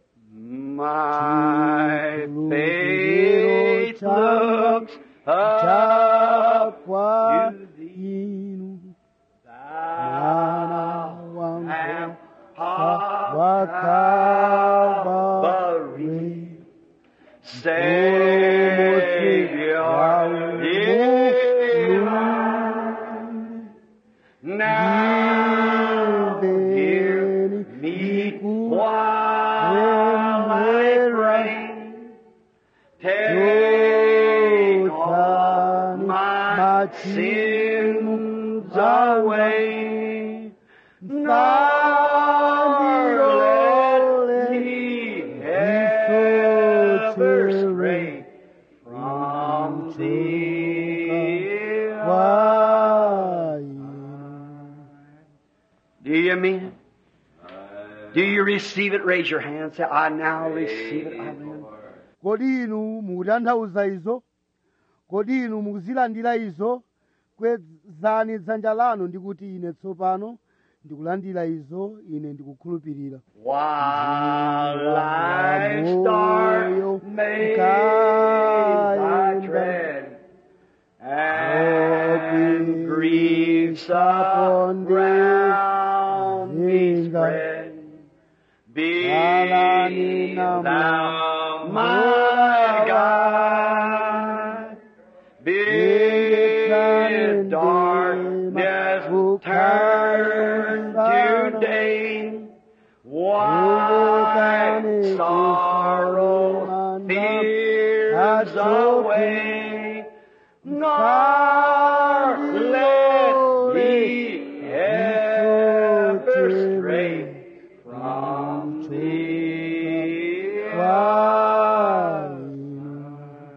My faith looks up chakwa to thee. inu Thou wangu art wa Calvary. Savior, dear, now hear me while I pray. Take all my sins away. Nor let me ever stray from thee. kwa inu Do you mean it? Do you receive it? Raise your hand. Say, I now receive it. Amen. kodi inu mukutanthauza izo kodi inu mukuzilandira izo kwezani dzanja lanu ndikuti ine tsopano ndikulandira izo ine ndikukhulupirira While life's dark maze I tread, and griefs around me spread, be thou my guide. Bid darkness turn to day, white sorrow fears away, nor let me ever stray from thee. kwa inu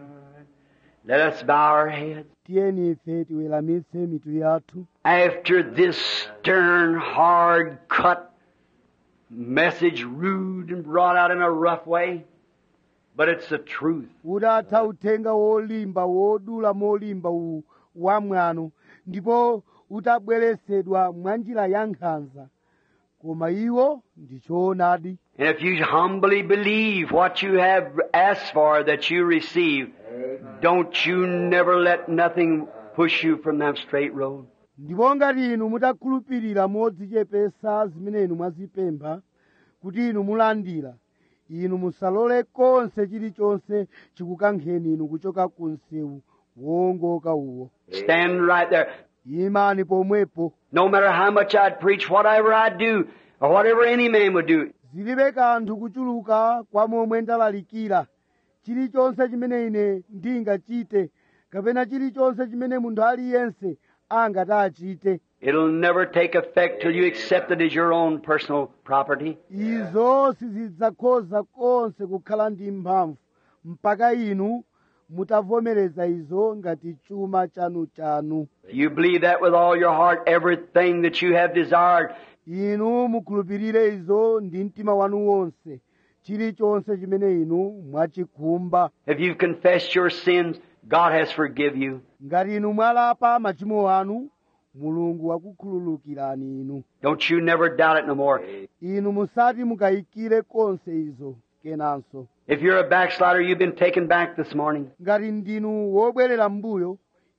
Let us bow our heads. tiyeni ife tiweramitse mitu yathu After this stern, hard cut message, rude and brought out in a rough way, but it's the truth. utatha uthenga wolimba wodula molimba uwu wamwano ndipo utabweresedwa mwa njira ya nkhanza koma iwo ndi choonadi And if you humbly believe what you have asked for that you receive, don't you never let nothing push you from that straight road. ndipo ngati inu mutakhulupirira modzichepesa zimene inu mwazipempha kuti inu mulandira inu musalole konse chilichonse chikukankheni inu kuchoka ku msewu wowongoka uwo Stand right there. imani pomwepo No matter how much I'd preach, whatever I'd do, or whatever any man would do, zilibe kanthu kuchuluka kwa momwe ndalalikira chilichonse chimene ine ndingachite kapena chilichonse chimene munthu aliyense angati achite it'll never take effect till you accept it as your own personal property. izo sizidzakhoza konse kukhala ndi mphamvu mpaka inu mutavomereza izo ngati chuma chanu-chanu If you believe that with all your heart, everything that you have desired, inu mukhulupirire izo ndi mtima wanu wonse chilichonse chimene inu mwachikhumba if you've confessed your sins, God has forgive you. ngati inu mwalapa machimo anu mulungu wakukhululukirani inu Don't you never doubt it no more. inu musati mukayikire konse izo kenanso If you're a backslider, you've been taken back this morning. ngati ndinu wobwerera m'mbuyo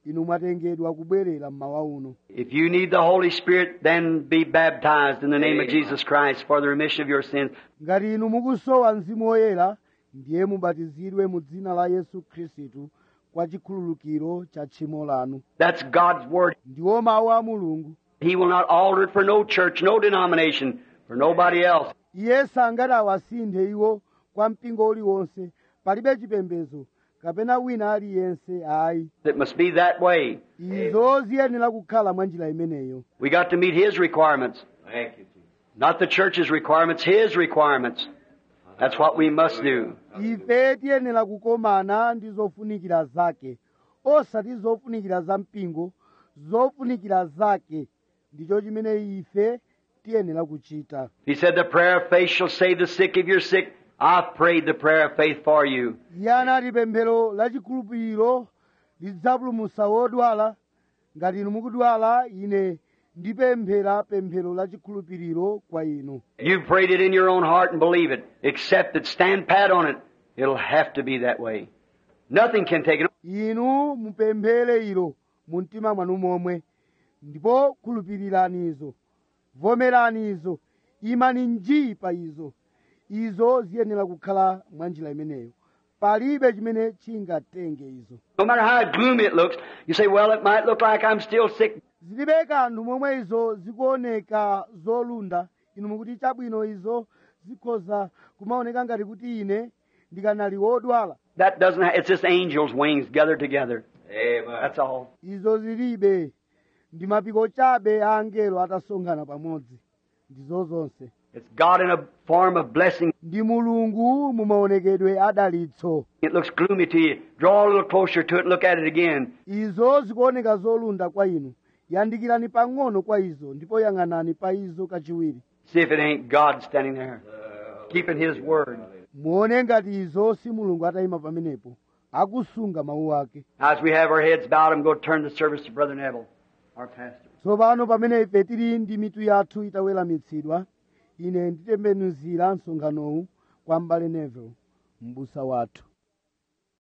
inu mwatengedwa kubwerera mmawa uno If you need the Holy Spirit, then be baptized in the name of Jesus Christ for the remission of your sins. ngati inu mukusowa mzimu woyera ndiye mubatizidwe mu dzina la yesu khristu kwa chikhululukiro cha tchimo lanu That's God's Word. ndiwo mawu a mulungu He will not alter it for no church, no denomination, for nobody else. iye sangati awasinthe iwo kwa mpingo uliwonse palibe chipembedzo kapena wina aliyense ayi It must be that way. izo ziyenera kukhala mwa njira imeneyo We got to meet His requirements. Thank you, Jesus. Not the church's requirements, His requirements. That's what we must do. ife tiyenera kukomana ndi zofunikira zake osati zofunikira za mpingo zofunikira zake ndicho chimene ife tiyenera kuchita He said, The prayer of faith shall save the sick. If you're sick, I've prayed the prayer of faith for you. iye anati pemphero la chikhulupiriro lidzapulumutsa wodwala ngati inu mukudwala ine ndipemphera pemphero la chikhulupiriro kwa inu You've prayed it in your own heart and believe it. Accept it. Stand pat on it. It'll have to be that way. Nothing can take it. inu mupemphere ilo mu mtima mwanu momwe ndipo khulupirirani izo vomerani izo imani njii pa izo izo ziyenera kukhala mwa njira imeneyo palibe chimene chingatenge izo No matter how gloomy it looks, you say, well, it might look like I'm still sick. zilibe kanthu momwe izo zikuoneka zolunda inu mukuti chabwino izo zikhoza kumaoneka ngati kuti ine ndikanali wodwala That doesn't, ha- it's just angels' wings gathered together. Amen. That's all. izo zilibe ndi mapiko chabe a angelo atasonkhana pamodzi ndizo zonse It's God in a form of blessing. ndi mulungu mumaonekedwe adalitso It looks gloomy to you. Draw a little closer to it and look at it again. izo zikuoneka zolunda kwa inu yandikirani pang'ono kwa izo ndipo yang'anani pa izo kachiwiri See if it ain't God standing there, keeping His word. muone ngati izo si mulungu atayima pamenepo akusunga mawu ake As we have our heads bowed, I'm going to turn the service to Brother Neville, our pastor. tsopano pamene ife tili ndi mitu yathu itaweramitsidwa ine nditembenuzira msonkhanowu kwa m'bale Neville m'busa wathu